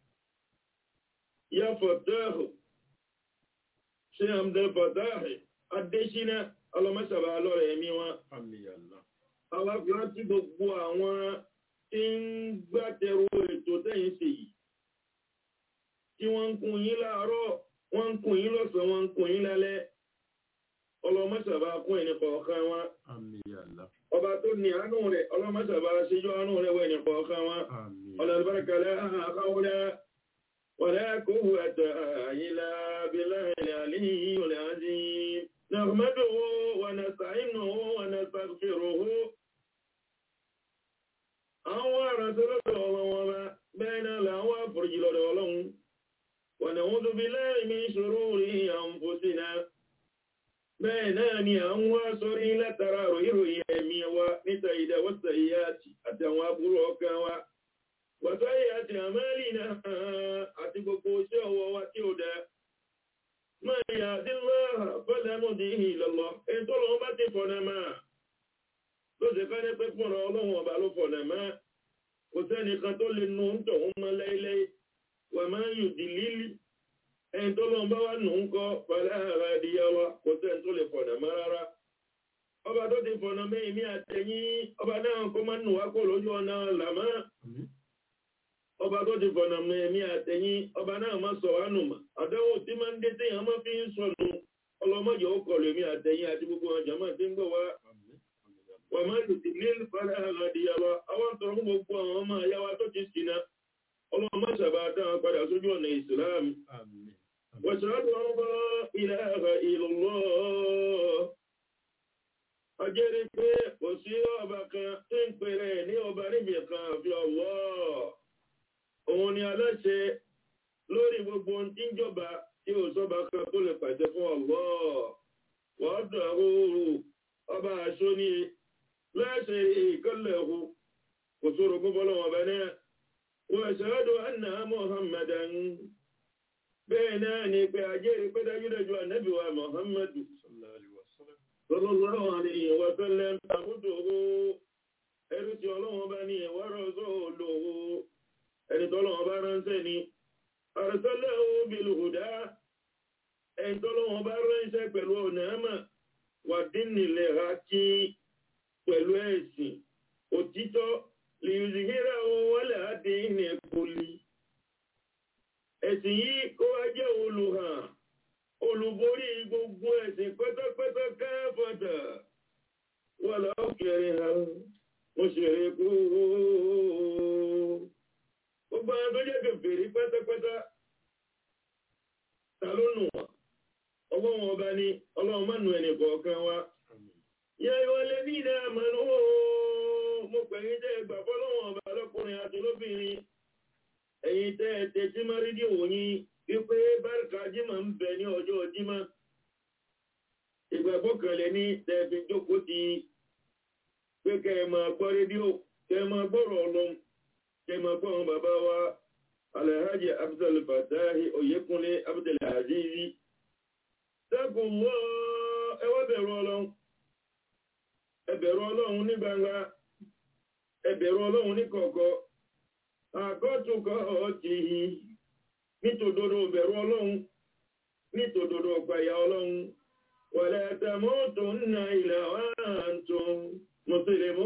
ya fọ̀tẹ́hù ṣe àmdẹ́ fọ̀tẹ́hù adéṣínà ọlọ́mọṣàbà lọ́rẹ̀ ẹ̀mí wọn àmì Allah àwa fi rántí gbogbo àwọn tí ń gbàtẹ̀rù ètò tẹ́yìn sí yìí tí wọ́n ń kun yín láàárọ̀ wọ́n ń kun yín lọ́sàn-án wọ́n ń kun yín lálẹ́ ọlọ́mọṣàbà kún ẹni kọ̀ọ̀kan wọn àmì Allah ọba tó ní àánú rẹ̀ ọlọ́mọṣàbà ṣíjú àánú rẹ̀ wọ ẹni kọ̀ọ̀kan wọn àmì ولا البركة لا حول ولا قوة إلا بالله العلي العظيم نحمده ونستعينه ونستغفره àwọn àrànṣẹ́lọ́dọ̀ ọlọ́wọ́ bá bẹ́ẹ̀ náà làwọn àforíjì lọ́dọ̀ ọlọ́run ونعوذ بالله من شرور أنفسنا bẹ́ẹ̀ náà ni à ń wá sórí látara ròyìnròyìn ẹ̀mí wa níta ìdáwọ́sà ìyá àtàwọn aburú ọkàn wa wàtáyé àti àmẹ́lì náà àti gbogbo iṣẹ́ ọwọ́ wa tí ó dá. Máa yà dínlá fẹ́lẹ́mù dí ìlọ́lọ́, ètò lọ bá ti fọ̀nà máa. tó ṣe ká ní pé fúnra ọlọ́run ọba ló fọ̀nà mọ́ kò sẹ́nìkan tó lè nu ń tọ̀hún mọ́ lẹ́lẹ́ wà máa ń yùdí lílì ẹni tó lọ́n bá wà nù ń kọ́ pẹ̀lẹ́ ara ìdíyà wa kò sẹ́ni tó lè fọ̀nà mọ́ rárá ọba tó ti fọ̀nà mẹ́yìn ní àtẹ̀yìn ọba náà kó máa ń nù wá kó lójú ọ̀nà làmọ́ ọba tó ti fọ̀nà mẹ́yìn ní àtẹ̀yìn ọba náà má sọ wá nù mọ́ àdánwò tí máa ń dé téèyàn máa fi ń sọnù ọlọ́mọdé ó kọlù èmi àtẹ̀yìn àti gbogbo ọjà máa ti ń gbọ̀ wá wọ́n máa ń tètè ní ìfàlẹ́ àgàdìyàwó àwọn tó ń gbogbo àwọn ọmọ àyàwó tó ti ṣìnà ọlọ́run má sábà dáhùn padà sójú ọ̀nà ìsìláàmù واشهد ان لا اله الا الله ajẹ́rí pé kò sí ọba kan tí ń pèrè ní ọba níbi kan àfi ọ̀wọ́ òun ni aláṣẹ lórí gbogbo ohun tí ń jọba tí ò sọ́ba kan tó lè pàṣẹ fún ọ̀wọ́ wọ́n dọ̀ ooru ọba aṣọ ní láṣẹ ìkọlẹ̀ ọ̀hún kò sóró gbogbo lọ́wọ́ ọba náà wọ́n ṣàádọ́ anna muhammadan bẹ́ẹ̀ náà ni pé ajẹ́rí pé dájúdájú ànábì wa muhammadu sallallahu alayhi wa sallam àmúdòwò ẹrú tí ọlọ́wọ́n bá ní ẹ̀wọ́rọ̀ sóòlòwò ẹni tọ́lọ́wọ́n bá ránṣẹ́ ni arsalahu bil huda ẹni tọ́lọ́wọ́n bá ránṣẹ́ pẹ̀lú ọ̀nà àmà wà dínìlẹ̀ hákí pẹ̀lú ẹ̀sìn òtítọ́ liyuzhira wala dini kulli ẹ̀sìn yìí kó wá jẹ́ olùhàn olùborí gbogbo ẹ̀sìn pẹ́tẹ́pẹ́tẹ́ kẹ́fọ́tà wà láòkèrè ha mo ṣèrè kú gbogbo àwọn tó jẹ́ kèfèrí pẹ́tẹ́pẹ́tẹ́ ta ló nù wọ́n ọlọ́run ọba ni ọlọ́run má nù ẹnì kọ̀ọ̀kan wa yẹ ìwọlé ní ìdá àmàlú mo pẹ̀yìn tẹ́ gbà fọ́lọ́run ọba lọ́kùnrin àti lóbìnrin ẹ̀yin tẹ́ ẹ tẹ́tí má rédíò yín wípé bárìkà jímọ̀ ń bẹ ní ọjọ́ jímọ̀ ìgbàgbọ́ kanlẹ̀ ní tẹ́ẹ̀fì jókòó ti pé kẹ́ ẹ máa gbọ́ rédíò kẹ́ ẹ máa gbọ́rọ̀ ọlọ́m kẹ́ ẹ máa gbọ́ àwọn bàbá wa alhaji abdul fatahi oyekunle abdul azizi sẹ́kùn wọ́ ẹ wá bẹ̀rù ọlọ́run ẹ bẹ̀rù ọlọ́run ní gbangba ẹ bẹ̀rù ọlọ́run ní kọ̀ọ̀kọ̀ àkọ́tùkọ́ ọ̀tí nítòdodo bẹ̀rù ọlọ́run nítòdodo ọ̀pàyà ọlọ́run wàlẹ̀ tẹ̀mọ́tò nà ilẹ̀ wàhántò mùsùlùmù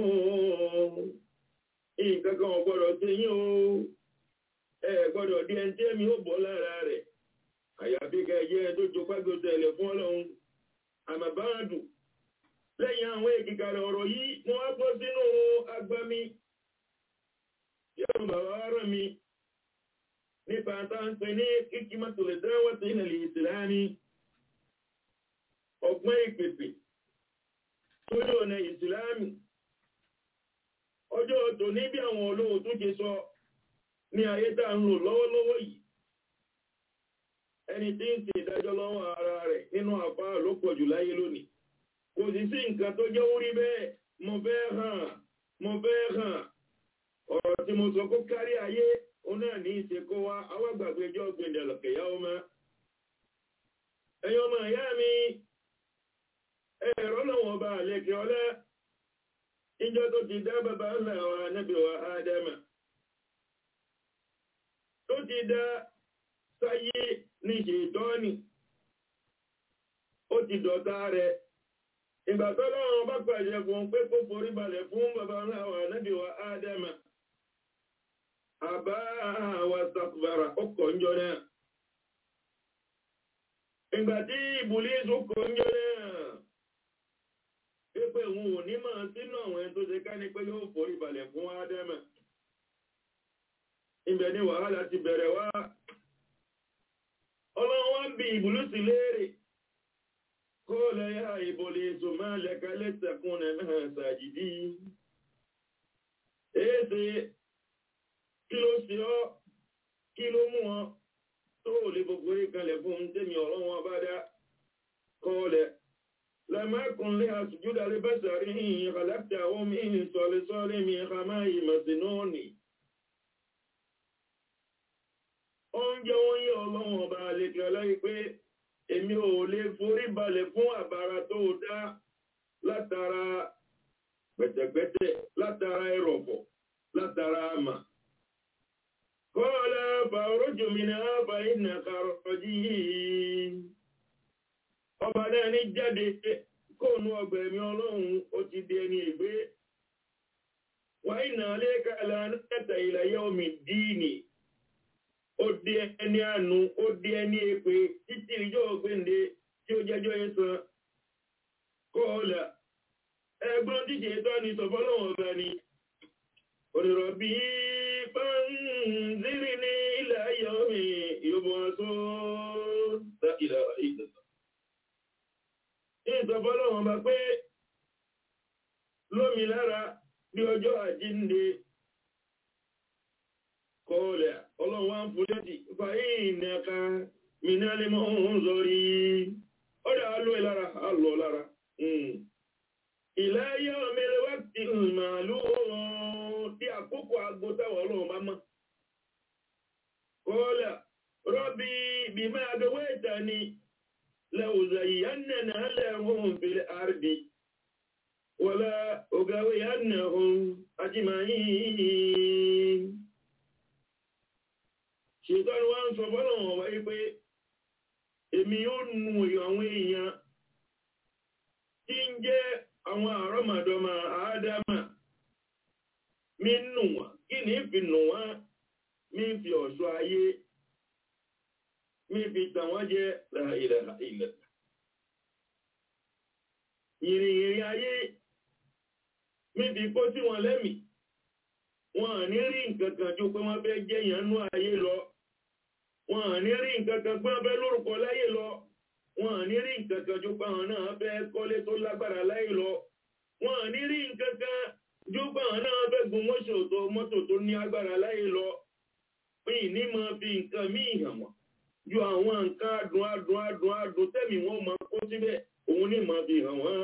ìkankan ọ̀gbọ́dọ̀ tí yín o ẹ gbọ́dọ̀ di ẹni tí èmi ó bọ́ lára rẹ̀ àyàfi kẹjẹ tó jọ pẹ́gbẹ́sẹ̀ ilẹ̀ fún ọlọ́run àmàbáàdù lẹ́yìn àwọn èkìkàrẹ̀ ọ̀rọ̀ yìí wọ́n á bọ́ sínú agbami yóò bàbá rẹ̀ mi nípa táǹpẹ̀ ní kíkímọ́tò lè dáwọ́ sí ilẹ̀ ìsìlámi ọgbọ́n ìpèpè sójú ọ̀nà ìsìlámi ọjọ́ tó ní bí àwọn olóhùn tó ṣe sọ ní ayé tá ń lò lọ́wọ́lọ́wọ́ yìí ẹni tí ń ṣe ìdájọ́ lọ́wọ́ ara rẹ̀ nínú àfáà ló pọ̀ jù láyé lónìí kò sì sí nǹkan tó jẹ́ orí bẹ́ẹ̀ mo fẹ́ hàn mo fẹ́ hàn ọ̀rọ̀ tí mo sọ kó kárí ayé òun náà ní ìṣe kó wá awágbàgbéjọ́ gbẹ̀dẹ̀ lọ̀kẹ̀yà ọmọ ẹ̀yin ọmọ ìyá mi ẹ̀rọ lọ́wọ́ ọba àlẹ́kẹ̀ ọlá ìjọ tó ti dá bàbá ńlá wa nábì wa ádámà tó ti dá sáyé ní ṣètọ́ni ó ti dọ̀tá rẹ̀ ìgbà tó lọ́wọ́ bá pàṣẹ fún pé kó forí balẹ̀ fún bàbá ńlá wa nábì wa ádámà àbá wa sàkùbàrà ọkọ̀ ńjọ náà ìgbà tí ìbùlísù kọ̀ ńjọ náà pípẹ́ òun ò ní máa sínú àwọn ẹni tó ṣe ká ní pé yóò forí balẹ̀ fún ádámà ibẹ̀ ni wàhálà ti bẹ̀rẹ̀ wá ọlọ́run wá ń bi ìbùlísù léèrè قال يا إبليس ما لك لتكون مع ساجدين èéṣe kí ló ṣe ọ́ kí ló mú ọ tó lè gbogbo ìkànlẹ̀ fún tẹ́mi ọ̀rọ̀ wọn bá dá kọ́ọ̀lẹ̀ lẹ́mẹ́kùn lé àṣùjúdà lè bẹ́sàrí yìnyín kàlẹ́pẹ̀ àwọn mìíràn sọ̀lẹ̀sọ́lẹ̀ mi kàmá ìmọ̀sínúọ̀nì oúnjẹ wọn yí ọlọ́wọ̀n ọba àlejò ọlọ́yìn pé èmi ò lè forí balẹ̀ fún àbára tó dá látara pẹ̀tẹ̀pẹ̀tẹ̀ látara ẹrọ̀fọ̀ látara àmà. Kọ́ọ̀lá fàrójò mi náà bá iná kàrọ̀jì yìí. Ọba náà ní jáde kóònù ọgbà ẹ̀mí ọlọ́run ó ti di ẹni ìgbé. Wà iná lẹ́ka lánàtà ìlàyé omi díìnì. Ó di ẹni àánú, ó di ẹni èpè títí ìjọ ògbéǹde tí ó jẹ́jọ́ yẹn san. Kọ́ọ̀lá ẹgbọ́n díje tó ní sọ̀fọ́lọ́wọ̀n ọba ni. Òrìrọ̀bí fánzírí ní ilẹ̀ ayọ̀ mi yóò tó ilẹ̀ ìdọ̀tọ̀. Ní ìsọ̀fọ́lọ́wọ̀n ọba pé lómi lára bí ọjọ́ àjínde kọ́ọ̀lẹ̀ ọlọ́run wá ń fún létí fàyín nẹ́ka mìíràn lè mọ́ ń zọrí. Ọ̀dà alọ́ ìlara, alọ́ lára. Ìláyé ọmọlẹ́ wá ti màálù tí àkókò agbótáwọ̀ ọlọ́run bá mọ́. Kọ́lá, rọ́bí bí máa gbé ìta ni lẹ́wùzà ìyánà lẹ́hùn fìlẹ̀ àrùbí. Wọ́lá ògàwé yánà hùn ajímáyìn. Ṣètọ́ni wá ń sọ fọ́lọ̀wọ̀n wáyé pé èmi yóò nu àwọn èèyàn tí ń jẹ́ àwọn àrọ́mọdọ́mọ àádámà mi nù wọ́n kí ní fi nù wọ́n mi fi ọ̀ṣọ́ ayé mi fi tàn wọ́n jẹ́ ilẹ̀ ilẹ̀ ìrìnrìn ayé mi fi kó sí wọn lẹ́mì wọn à ní rí nǹkan kan ju pé wọ́n fẹ́ jẹ́ ìyànú ayé lọ wọn à ní rí nǹkan kan pé wọ́n fẹ́ lórúkọ láyé lọ wọn à ní rí nǹkan kan ju pé àwọn náà fẹ́ kọ́lé tó lágbára láyé lọ wọn à ní rí nǹkan kan ju pé àwọn náà fẹ́ gun mọ́ṣọ tó mọ́tò tó ní agbára láyé lọ pé ìní máa fi nǹkan míì hàn wọ́n ju àwọn nǹkan adùn adùn adùn adùn tẹ́mi wọn máa kó síbẹ̀ òun ní máa fi hàn wọ́n.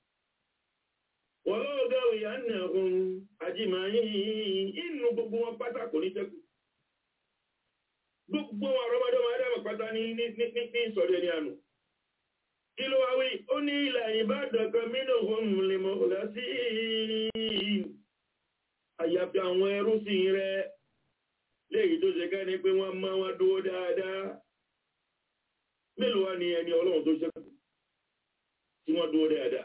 wọ́n lọ́wọ́ gáwé yà ń nà ọ̀hún àjìmáyé inú gbogbo wọn pátá kò ní sẹ́kù. gbogbo wọn àrọ́mọdọ́mọ adámọ̀ pátá ní ní ní ní ìsọ̀rọ̀ ẹni àná kí ló wá wí ó ní ilà ìbàdàn kan mínú ohun lè mọ̀ ọ̀dá sí àyàfi àwọn ẹrú sí rẹ léyìí tó ṣe ká ní pé wọ́n máa wá dúró dáadáa mélòó wá ní ẹni ọlọ́run tó ṣẹ́kù tí wọ́n dúró dáadáa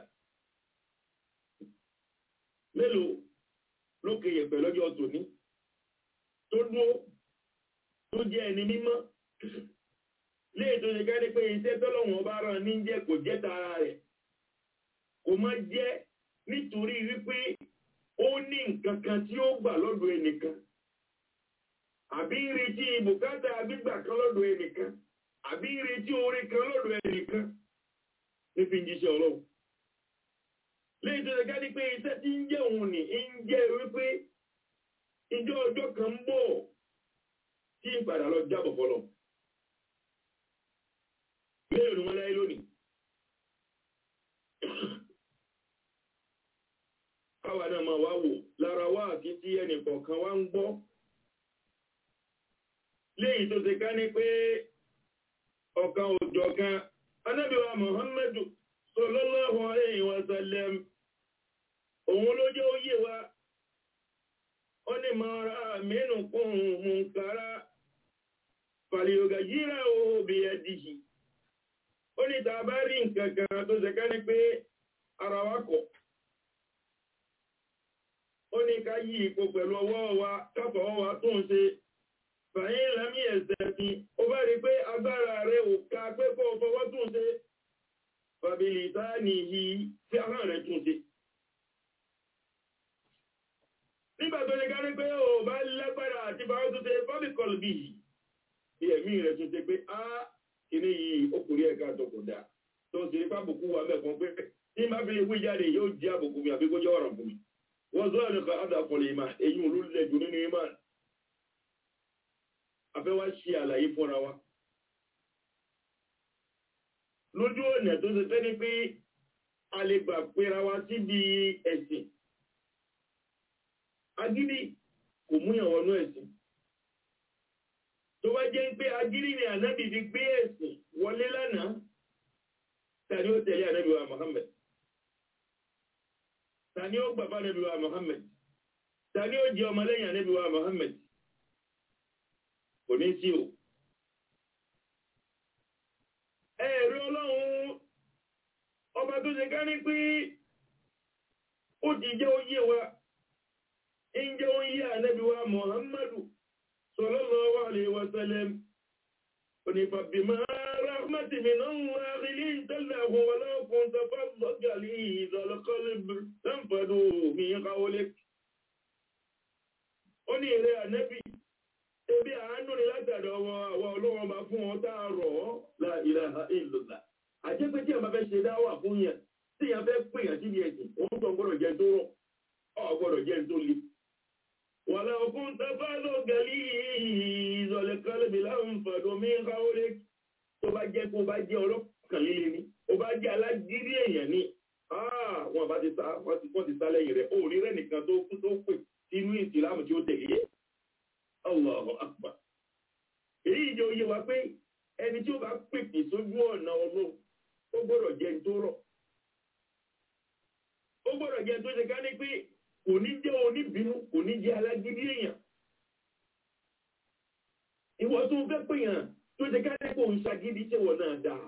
mélòó lókè yẹ̀pẹ̀ lọ́jọ́ tòní tó dúró tó jẹ́ ẹni mímọ́ léè tó ṣe ká ní pé iṣẹ́ tọ́lọ́wọ̀n ọba rán ní jẹ́ kò jẹ́ tara rẹ̀ kò má jẹ́ nítorí wípé ó ní nǹkan kan tí ó gbà lọ́dọ̀ ẹnìkan àbí ń retí bùkátà gbígbà kan lọ́dọ̀ ẹnìkan àbí ń retí orí kan lọ́dọ̀ ẹnìkan ní fi ń jíṣẹ́ ọlọ́run léè tó ṣe ká ní pé iṣẹ́ tí ń jẹ́ òun ní ń jẹ́ wípé ìjọ ọjọ́ kan ń bọ̀ tí ń padà lọ jábọ̀ fọlọ́ mélòó ni wọ́n láyé lónìí káwa náà máa wá wò lára wá àti tí ẹnì kọ̀ọ̀kan wá ń gbọ́ léyìí tó ti ká ní pé ọ̀kan òjọ̀ kan anábìwá muhammadu sallallahu alayhi wa sallam òun ló jẹ́ òye wa ó ní máa ra mẹ́nu kún munkara fàlìyògà yíra òbí ẹ̀dìyì ó ní tàà bá rí nǹkan kan tó ṣe ká ní pé ara wa kọ̀ ó ní ká yí ipò pẹ̀lú ọwọ́ wa káfọ̀ wa tó ń ṣe fàyín lámì ẹ̀sẹ̀ fi ó bá rí pé agbára rẹ̀ ò ká pé kó fọwọ́ tó ń ṣe fàbílì táà nìyí tí ahọ́n rẹ̀ tún ṣe nígbà tó lè gárí pé o bá lágbára àti bá tó ṣe fọ́bìkọlù bí yìí bí ẹ̀mí rẹ̀ tún ṣe pé á kìíní yìí okùnrin ẹ̀ka àtọkù dá tó ń ṣe fábùkù wa mẹ́kan pé tí má fi lè wí jáde yóò jẹ́ àbùkù mi àbí kó jẹ́ ọ̀rọ̀ fún mi wọ́n sọ ẹ̀rọ kan àdà fọlẹ̀ ìmá èyí ò ló lẹ̀ jù nínú ìmá afẹ́ wá ṣe àlàyé fúnra wa lójú ọ̀nà tó ṣe fẹ́ ni pé a lè gbà pera wa síbi ẹ̀sìn agídí kò múyàn wọnú ẹ̀sìn tó bá jẹ́ pé agídí ni ànábì fi gbé ẹ̀sìn wọlé lánàá tàbí ó tẹ̀lé ànábì wa Muhammad ta ni ó gbà fún ànábì wa Muhammad ta ni ó jẹ́ ọmọlẹ́yìn ànábì wa Muhammad kò ní sí o ẹ̀rọ ọlọ́run ọba tó ṣe ká ní pé ó ti jẹ́ oyé wa ń jẹ́ oyé ànábì wa Muhammadu sallallahu alaihi wa sallam onífàbímọ́ rahmati min Allah linta lahu wa law kunta faddan ghaliza al-qalbi lanfaddu min hawlik ó ní èrè ànábì ebi àánú ni látàrí ọwọ́ àwọn ọlọ́wọ́n bá fún ọ tá a rọ̀ ọ́ la ilaha illallah àjẹpẹ́ tí a máa fẹ́ ṣe dáwà fún yẹn tí yẹn fẹ́ pè yàn síbi ẹ̀sìn òun tó gbọ́dọ̀ jẹ́ tó rọ̀ ọ̀ gbọ́dọ̀ jẹ́ tó le. wàlá òkun tafá ló gẹ̀lí ìzọ̀lẹ̀ kálẹ̀bì láǹfààní mi ń káwó lé tó bá jẹ́ kó bá jẹ́ ọlọ́kàn líle ni ó bá jẹ́ alágídí èèyàn ni wọn bá ti sá wọ́n ti sá lẹ́yìn rẹ̀ òní rẹ̀ nìkan tó kú tó pè sínú ìsìlámù tí ó tẹ̀lé Allahu akbar. Èyí jẹ́ oyé wa pé ẹni tí ó bá pèpè sójú ọ̀nà ọlọ́run, ó gbọ́dọ̀ jẹ́ tó rọ̀. Ó gbọ́dọ̀ jẹ́ tó ṣe ká ní pé kò ní jẹ́ oníbínú, kò ní jẹ́ alágídí èèyàn. Ìwọ tó fẹ́ pè yàn tó ṣe ká ní kò ń ṣagídí ṣe wọ̀ náà dáa.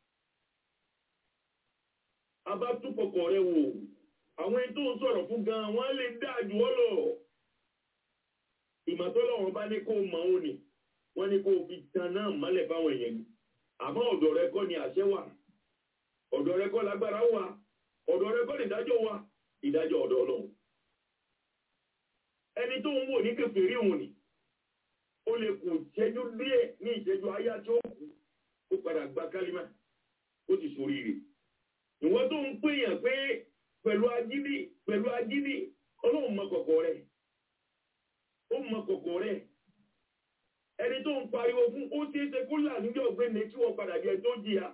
A bá túpọ̀kọ̀ rẹ wò, àwọn ẹni tó ń sọ̀rọ̀ fún gan-an, wọ́n lè dáa jù ọ́ lọ ìmọ̀tọ́lọ́wọ́n bá ní kó mọ̀ ó ní wọ́n ní kó fi tan náà mọ́lẹ̀ fáwọn èèyàn ni àmọ́ ọ̀dọ̀ rẹ kọ́ ni àṣẹ wà ọ̀dọ̀ rẹ kọ́ lágbára wà ọ̀dọ̀ rẹ kọ́ ni ìdájọ́ wà ìdájọ́ ọ̀dọ̀ ọlọ́run ẹni tó ń wò ní kèfèrí òun ni ó lè kù ìṣẹ́jú díẹ̀ ní ìṣẹ́jú ayá tí ó kù ó padà gba kálímà ó ti sórí rẹ̀ ìwọ́n tó ń pèèyàn pé pẹ̀lú agídí pẹ̀lú agídí ọlọ́run mọ kọ̀kọ̀ rẹ̀ ó mọ kọ̀kọ̀ rẹ̀ ẹni tó ń pariwo fún ó ṣe é ṣe kó là níjọ́ ọ̀gbẹ́ni tí wọ́n padà jẹ tó jìyà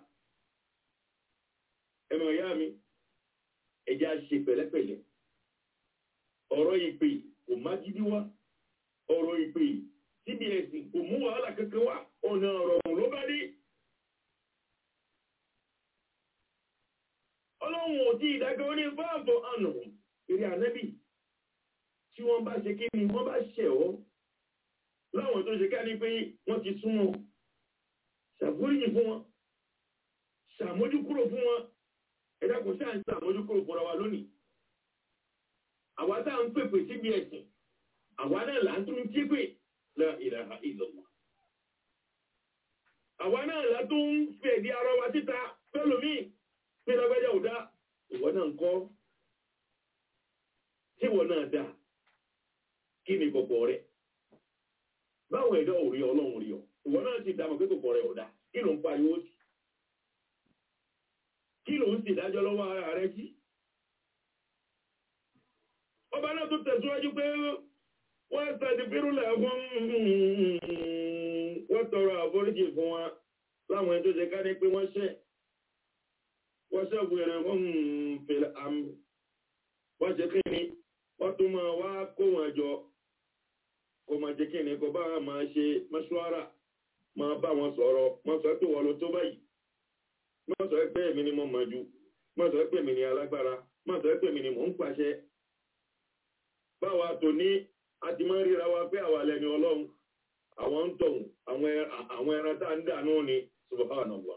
ẹmọ ìyá mi ẹjẹ́ á ṣe pẹ̀lẹ́pẹ̀lẹ́ ọ̀rọ̀ ìpè kò má gidi wá ọ̀rọ̀ ìpè cbs kò mú wàhálà kankan wá ọ̀nà ọ̀rọ̀ ló bá dé ọlọ́run ò tí ìdájọ́ ó ní fáàbọ̀ àná eré ànẹ́bì tí wọ́n bá ṣe kí ni wọ́n bá ṣẹ̀ ọ́ láwọn tó ṣe ká ní pé wọ́n ti súnmọ́ ṣàforíjì fún wọn ṣàmójúkúrò fún wọn ẹ̀dá kò ṣáà ń ṣàmójúkúrò fúnra wa lónìí àwa tá à ń pèpè síbi ẹ̀sìn àwa náà là ń tún jí pé la ilaha illallah àwa náà là tún ń fèdí ara wa síta pẹ́lòmíì pé lágbájá ò dá ìwọ náà ń kọ́ tí ìwọ náà dá kí ni kọ̀kọ̀ rẹ̀ báwọn ẹ̀dá ò rí ọlọ́run rí ọ ìwọ náà ti dámọ̀ pé kọ̀kọ̀ rẹ̀ ò dá kí ló ń pariwo sí kí ló ń sì dájọ́ lọ́wọ́ ara rẹ̀ sí ọba náà tó tẹ̀síwájú pé wọ́n tàbí fírúlẹ̀ fún wọ́n tọrọ àforíjì fún wa láwọn ẹni tó ṣe ká ní pé wọ́n ṣẹ̀ wọ́n ṣẹ̀gùn ẹ̀rẹ̀ wọ́n fèrè àmì wọ́n ṣe kí ni wọ́n tún máa wá kó wọn jọ kó máa jẹ́ kí ni kó bá máa ṣe mọ́ṣúárà máa bá wọn sọ̀rọ̀ wọ́n sọ pé wọ́n ló tó báyìí wọ́n sọ pé èmi ni mo mọ̀ jù wọ́n sọ pé èmi ni alágbára wọ́n sọ pé èmi ni mò ń pàṣẹ báwa tò ní àti máa ń ríra wa pé àwa lẹni ọlọ́run àwọn ń tọ̀hún àwọn ẹran tá ń dànù ni subhanallah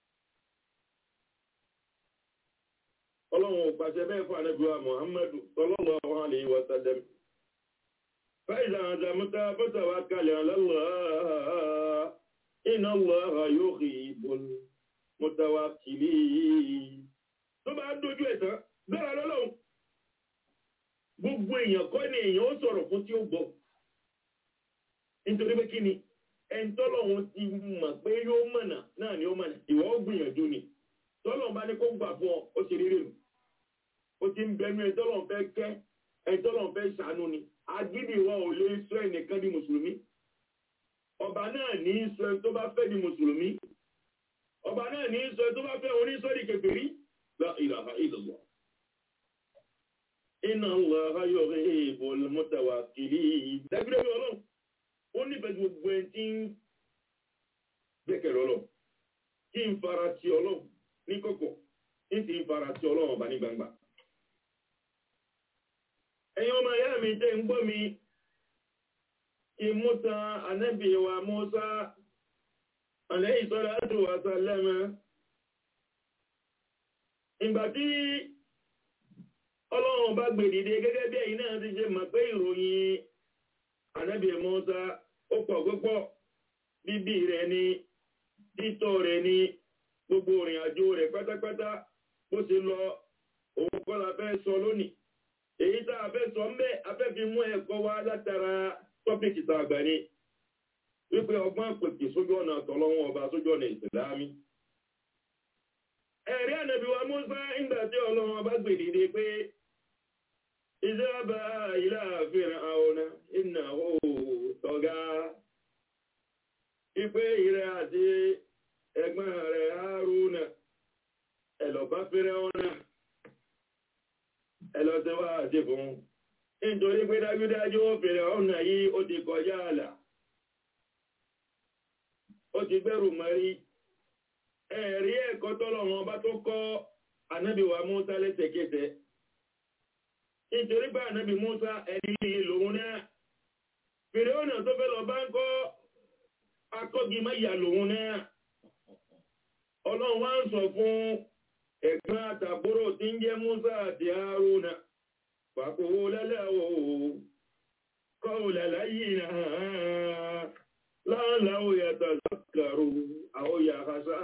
ọlọ́run ò pàṣẹ bẹ́ẹ̀ fún ànábìwá muhammadu sallallahu alayhi wa sallam فإذا عزمت فتوكل على الله إن الله يحب المتوكلين tó bá dojú ẹ̀ tán gbára lọ́lọ́run gbogbo èèyàn kọ́ ni èèyàn ó sọ̀rọ̀ fún tí ó gbọ́ nítorí pé kí ni ẹni tọ́lọ́run ti mọ̀ pé yóò mọ̀nà náà ni ó mọ̀nà ìwọ ó gbìyànjú ni tọ́lọ́run bá ní kó gbà fún ọ ó ṣe rere nù ó ti ń bẹnu ẹ tọ́lọ́run fẹ́ kẹ́ ẹ tọ́lọ́run fẹ́ ṣàánú ni agídí wa ò lè sọ ẹnìkan di mùsùlùmí ọba náà ní í sọ ẹ tó bá fẹ́ di mùsùlùmí ọba náà ní í sọ ẹ tó bá fẹ́ oníṣọ́rí kèfèrí la ilaha illallah inna Allaha yuhibbul mutawakkilin dábìlẹ̀ bí ọlọ́run ó nífẹ̀ẹ́ gbogbo ẹni tí ń gbẹ́kẹ̀rẹ́ ọlọ́run kí n fara ti ọlọ́run ní kọ̀kọ̀ ní ti ń fara ti ọlọ́run ọba ní gbangba ẹ̀yin ọmọ ìyá mi tẹ́ ń gbọ́ mi kí mú tan ànábì wa Mùsá alayhi salatu wa sallama ìgbà tí ọlọ́run bá gbèdìde gẹ́gẹ́ bí ẹ̀yin náà ti ṣe mọ̀ pé ìròyìn ànábì Mùsá ó pọ̀ púpọ̀ bíbí rẹ̀ ni títọ́ rẹ̀ ni gbogbo ìrìn àjò rẹ̀ pátápátá bó ṣe lọ òun kọ́ la fẹ́ sọ lónìí èyí tá a fẹ́ sọ ń bẹ́ a fẹ́ fi mú ẹ̀kọ́ wá látara tọ́pìkì tá a gbà ní wípé ọgbọ́n pèpè sójú ọ̀nà tọ́lọ́wọ́n ọba sójú ọ̀nà ìsìlámì ẹ̀rí ànàbí wa Mùsá ìgbà tí ọlọ́run ọba gbèdìde pé ìjọba ìlà Fir'auna innahu tagha ipe ìrẹ àti ẹ̀gbọ́n rẹ̀ Haruna ẹ̀lọ́bá Fir'auna ẹlọ́tẹ́wà àti fún nítorí pé dájúdájú ó Fir'auna yìí ó ti kọjá àlà ó ti gbẹ́rù mọ́rí ẹ̀rí ẹ̀kọ́ tọ́lọ̀wọ́n bá tó kọ́ ànábì wa Mùsá lẹ́sẹ̀kẹsẹ̀ nítorí pé ànábì Mùsá ẹni líle lòun náà Fir'auna tó fẹ́ lọ bá ń kọ́ akọ́gi mẹ́yà lòun náà ọlọ́run wá ń sọ fún ẹ̀gbọ́n àtàbúrò tí ń jẹ́ Mùsá àti Haruna pàkówó lẹ́lẹ́wọ̀ kọ́ọ̀lá láyé náà láàláwò yàtọ̀ zakaru àwọn yàkásá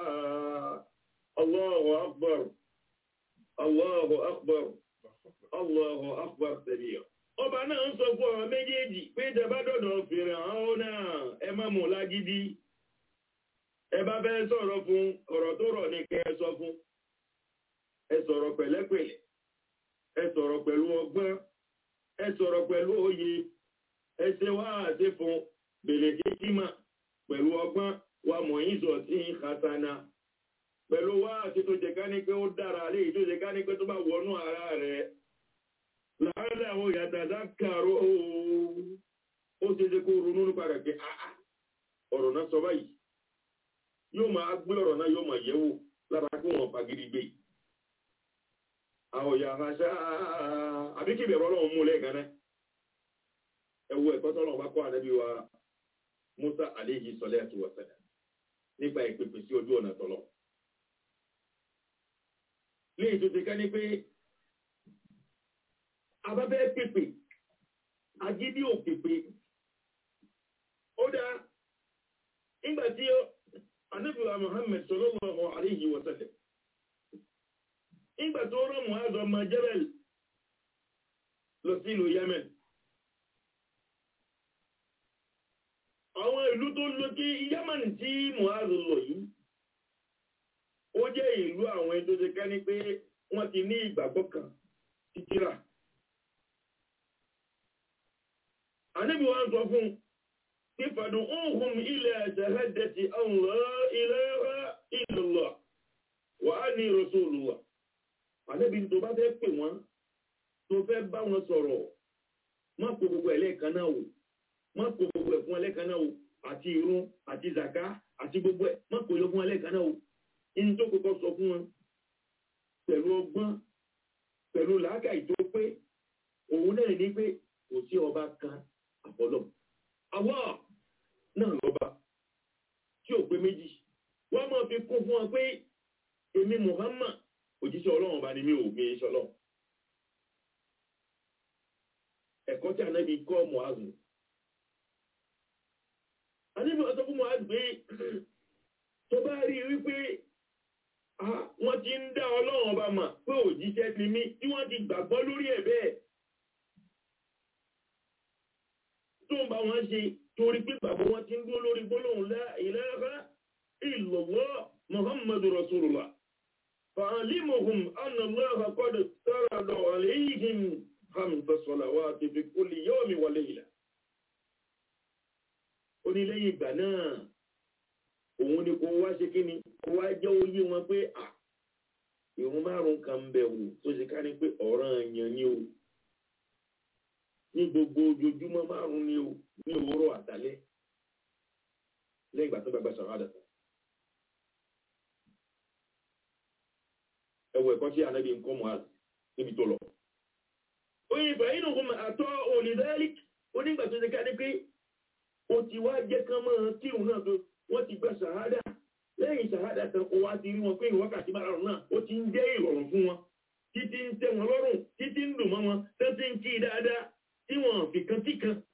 Allahu akbar Allahu akbar Allahu akbar tẹ̀lé ọba náà ń sọ fún ọ̀rọ̀ méjèèjì pé ìjọba dọ̀dọ̀ fèrè àwọn náà ẹ má mú lágídí ẹ bá fẹ́ sọ̀rọ̀ fún ọ̀rọ̀ tó rọ̀ ní kẹ́ ẹ sọ fún ẹ sọ̀rọ̀ pẹ̀lẹ́pẹ̀lẹ́ ẹ sọ̀rọ̀ pẹ̀lú ọgbọ́n ẹ sọ̀rọ̀ pẹ̀lú òye ẹ ṣe wá àti fún bèlè kíkímà pẹ̀lú ọgbọ́n wa mọ̀yìn sọ̀ sí hasana pẹ̀lú wá àti tó jẹ ká ní pé ó dára léyìí tó jẹ ká ní pé tó bá wọnú ara rẹ̀ láàrín àwọn ìyàtàdá kàró ó ṣe ṣe kó ronú nípa rẹ̀ pé ọ̀rọ̀ náà sọ báyìí yóò máa gbé ọ̀rọ̀ náà yóò máa yẹ̀wò lára kó wọn fagidi gbé àwọn ìyá àṣà àbí kí ìbẹ̀rù ọlọ́run mú lẹ́ẹ̀kan náà ẹwọ ẹ̀kọ́ tọ́lọ́run bá kọ́ ànábì wa Musa alayhi salatu wa salam nípa ìpèpè sí ojú ọ̀nà tọ́lọ́ léyìí tó ti ká ní pé abábẹ́ pèpè agídí ò pèpè ó dá nígbà tí ànábì wa Muhammad sallallahu alayhi wa sallam nígbà tó rán Mu'adh ọmọ Jabal lọ sí ìlú Yemen àwọn ìlú tó lọ kí Yemen tí Mu'adh lọ yìí ó jẹ́ ìlú àwọn ẹni tó ṣe ká ní pé wọ́n ti ní ìgbàgbọ́ kan títírà ànábì wa ń sọ fún kí fad'uhum ila shahadati an la ilaha illallah wa anni rasulullah ànábì tó bá fẹ́ pè wọ́n tó fẹ́ bá wọn sọ̀rọ̀ má kó gbogbo ẹlẹ́ẹ̀kan náà wò má kó gbogbo ẹ̀ fún ẹlẹ́ẹ̀kan náà wò àti irun àti zaka àti gbogbo ẹ̀ má kó yọ fún ẹlẹ́ẹ̀kan náà wò ní tó kọ́kọ́ sọ fún wọn pẹ̀lú ọgbọ́n pẹ̀lú làákàyè tó pé òun náà ní pé kò sí ọba kan àfọlọ́ Allah náà lọ́ba tí ò pé méjì wọ́n máa fi kún fún wọn pé èmi Muhammad òjíṣẹ́ ọlọ́run bá ní mí ò mi ṣe ọlọ́run ẹ̀kọ́ tí ànábi kọ́ Mu'adh ànábi ọ̀sọ́ fún Mu'adh pé tó bá rí wípé wọ́n ti ń dá ọlọ́run ọba mà pé òjíṣẹ́ ni mí tí wọ́n ti gbàgbọ́ lórí ẹ̀ bẹ́ẹ̀ tó ń bá wọn ṣe torí pé bàbá wọn ti ń dúró lórí gbólóhùn la ilaha illallah Muhammadu Rasulullah فعلمهم أن الله قد افترض عليهم خمس صلوات في كل يوم وليلة ó ní lẹ́yìn ìgbà náà òun ni kò wá ṣe kí ni kò wá jẹ́ oyé wọn pé à ìrun márùn kan ń bẹ̀ wò tó ṣe ká ní pé ọ̀ràn èèyàn ni o ní gbogbo ojoojúmọ́ márùn ni o ní òwúrọ̀ àtàlẹ́ lẹ́yìn ìgbà tó gbàgbà sọ̀rọ̀ àdàtà ẹwọ ẹ̀kọ́ tí ànábì ń kọ́ Mu'adh níbi tó lọ. oyin fàyínù kún àtọ́ olùdarí onígbà tó ṣe ká ní pé ó ti wá jẹ́ kán mọ́ kírun náà tó wọ́n ti gba ṣàhádà lẹ́yìn ṣàhádà kan ó wá ti rí wọn pé ìwákàtí márùn náà ó ti ń jẹ́ ìrọ̀rùn fún wọn títí ń tẹ́ wọn lọ́rùn títí ń dùn mọ́ wọn tó ti ń kí dáadáa tí wọ́n fi kan tí kan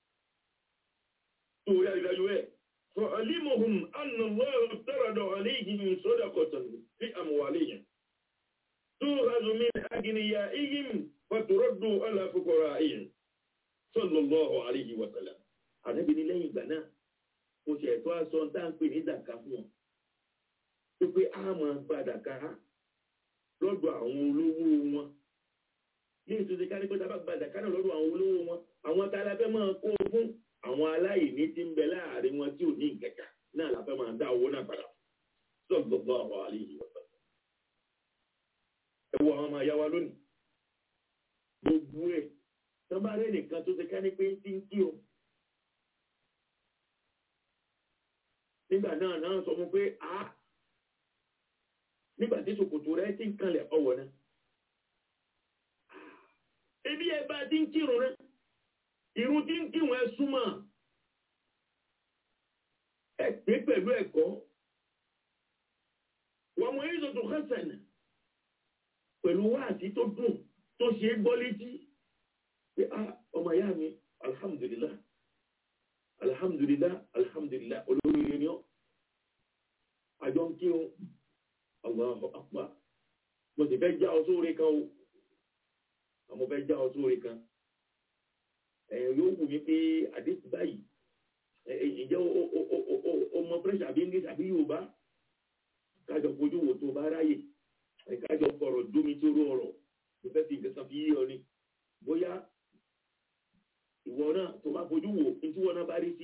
tó rí àrídájú ẹ̀ فعلمهم أن الله افترض عليهم صدقة في أموالهم تؤخذ من أغنيائهم فترد على فقرائهم صلى الله عليه وسلم àdébí ní lẹ́yìn ìgbà náà mo ṣe ẹ̀tọ́ aṣọ tá ń pè ní dàkà fún wọn tó pé a máa gba dàkà lọ́dọ̀ àwọn olówó wọn ní ìtúnṣe ká ní pé tábà gba dàkà náà lọ́dọ̀ àwọn olówó wọn àwọn tá a la fẹ́ máa kó fún àwọn aláìní tí ń bẹ láàrin wọn tí ò ní ìkẹkà náà la fẹ́ máa dá owó náà padà sọ́gbọ̀gbọ̀ àwọn àlejò ọ̀sán ẹ wo àwọn ọmọ àyà wa lónìí gbogbo ẹ̀ tọ́ba rẹ̀ nìkan tó ṣe ká ní pé ń tí ń kí o nígbà náà náà sọ fún pé a nígbà tí ṣòkòtò rẹ̀ ti ń kanlẹ̀ ọwọ́ náà ebi ẹ bá ti ń kírun rẹ̀ irun tí ń kírun ẹ súnmọ́ ẹ pé pẹ̀lú ẹ̀kọ́ wọ́n mọ èyí tó kẹsàn pẹ̀lú wáàtí tó dùn tó ṣe é gbọ́ létí pé a ọmọ ìyá mi alhamdulillah alhamdulillah alhamdulillah olóríire ni ọ́ àjọ ń kí o Allahu akbar mo sì fẹ́ já ọ sóore kan o àmọ́ fẹ́ já ọ sóore kan ẹ̀yìn yóò wù mí pé àdéhùn báyìí ǹjẹ́ o mọ french àbí english àbí yorùbá kájọ fojú wò tó bá ráyè kájọ fọ̀rọ̀ dómi tó rú ọ̀rọ̀ mo fẹ́ fi nǹkan kan fi yí ọ ni bóyá ìwọ náà tó bá fojú wò ní tí wọn náà bá rí sí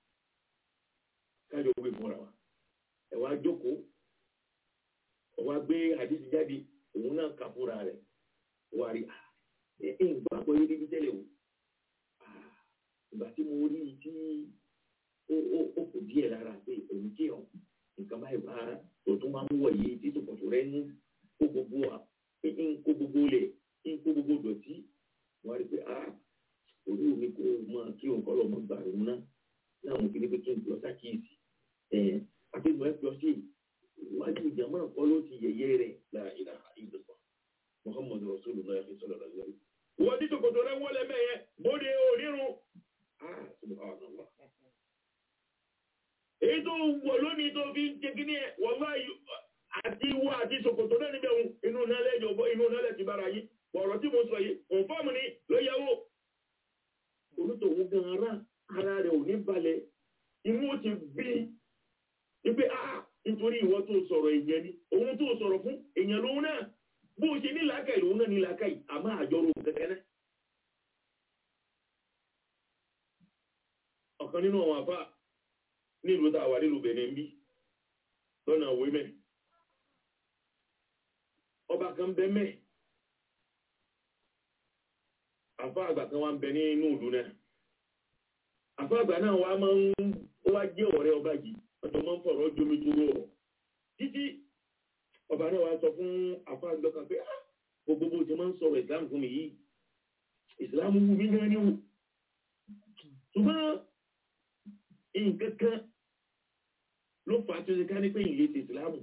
kájọ wé fúnra wa ẹ wá jókòó ẹ wá gbé àdéhùn jáde òun náà kà fúnra rẹ̀ wá rí ẹ ẹ ń gbàgbọ́ yé níbi tẹ́lẹ̀ o ìgbà tí mo rí i tí ó ó ó kò díẹ̀ lára pé òun kí ọ nǹkan báyìí bá tó tún máa ń wọ̀ yìí tí tòkòtò rẹ̀ ń kó gbogbo à ń kó gbogbo lẹ̀ ń kó gbogbo dọ̀tí wọ́n rí i pé a orí omi kó máa kí òun kọ́ lọ́ mọ́ gbà òun náà láwọn kìíní pé kí n lọ sákìyèsí ẹ̀ àtẹ̀gbọ́n ẹ̀ lọ sí iwájú ìjàmbá kọ́ ló ti yẹ̀yẹ́ rẹ̀ la ilaha illallah muhammadu rasulullah sallallahu alaihi wasallam. wọ́n ti tòkòtò rẹ̀ wọlé mẹ́yẹ bóde onírun subhanallah. èyí tó wọ̀ lónìí tó fi ń jẹ́ kí ní ẹ̀ wọ́n máa yọ àti wọ àti ṣòkòtò náà níbẹ̀ wọn inú nálẹ̀ ìjọba inú nálẹ̀ ti bára yìí ọ̀rọ̀ tí mo sọ yìí kọ̀ǹfàmù ni ló yẹwò. onítòwò gan ara ara rẹ̀ ò ní balẹ̀ inú ó ti bí wípé a nítorí ìwọ tó sọ̀rọ̀ èèyàn ni òun tó sọ̀rọ̀ fún èèyàn lòun náà bó o ṣe ní làákàyè lòun náà ní làákàyè àmọ́ àjọrò kẹ̀kẹ́ náà. ọ̀kan nínú àwọn àfà nílùú tá a wà nílùú Benin bí lọ́nà òwe mẹ́ ọba kan bẹ mẹ́ àfà àgbà kan wá ń bẹ ní inú ìlú náà àfà àgbà náà wá máa ń wá jẹ́ ọ̀rẹ́ ọba yìí ọjọ́ máa ń fọ̀rọ̀ jomi tó rọ̀ títí ọba náà wá sọ fún àfà àgbà kan pé gbogbo bó ti máa ń sọ̀rọ̀ ìsìlámù fún mi yìí ìsìlámù wù mí gan ni wù ṣùgbọ́n nǹkan kan ló fà á tó ṣe ká ní pé ìlé ti ìsìlámù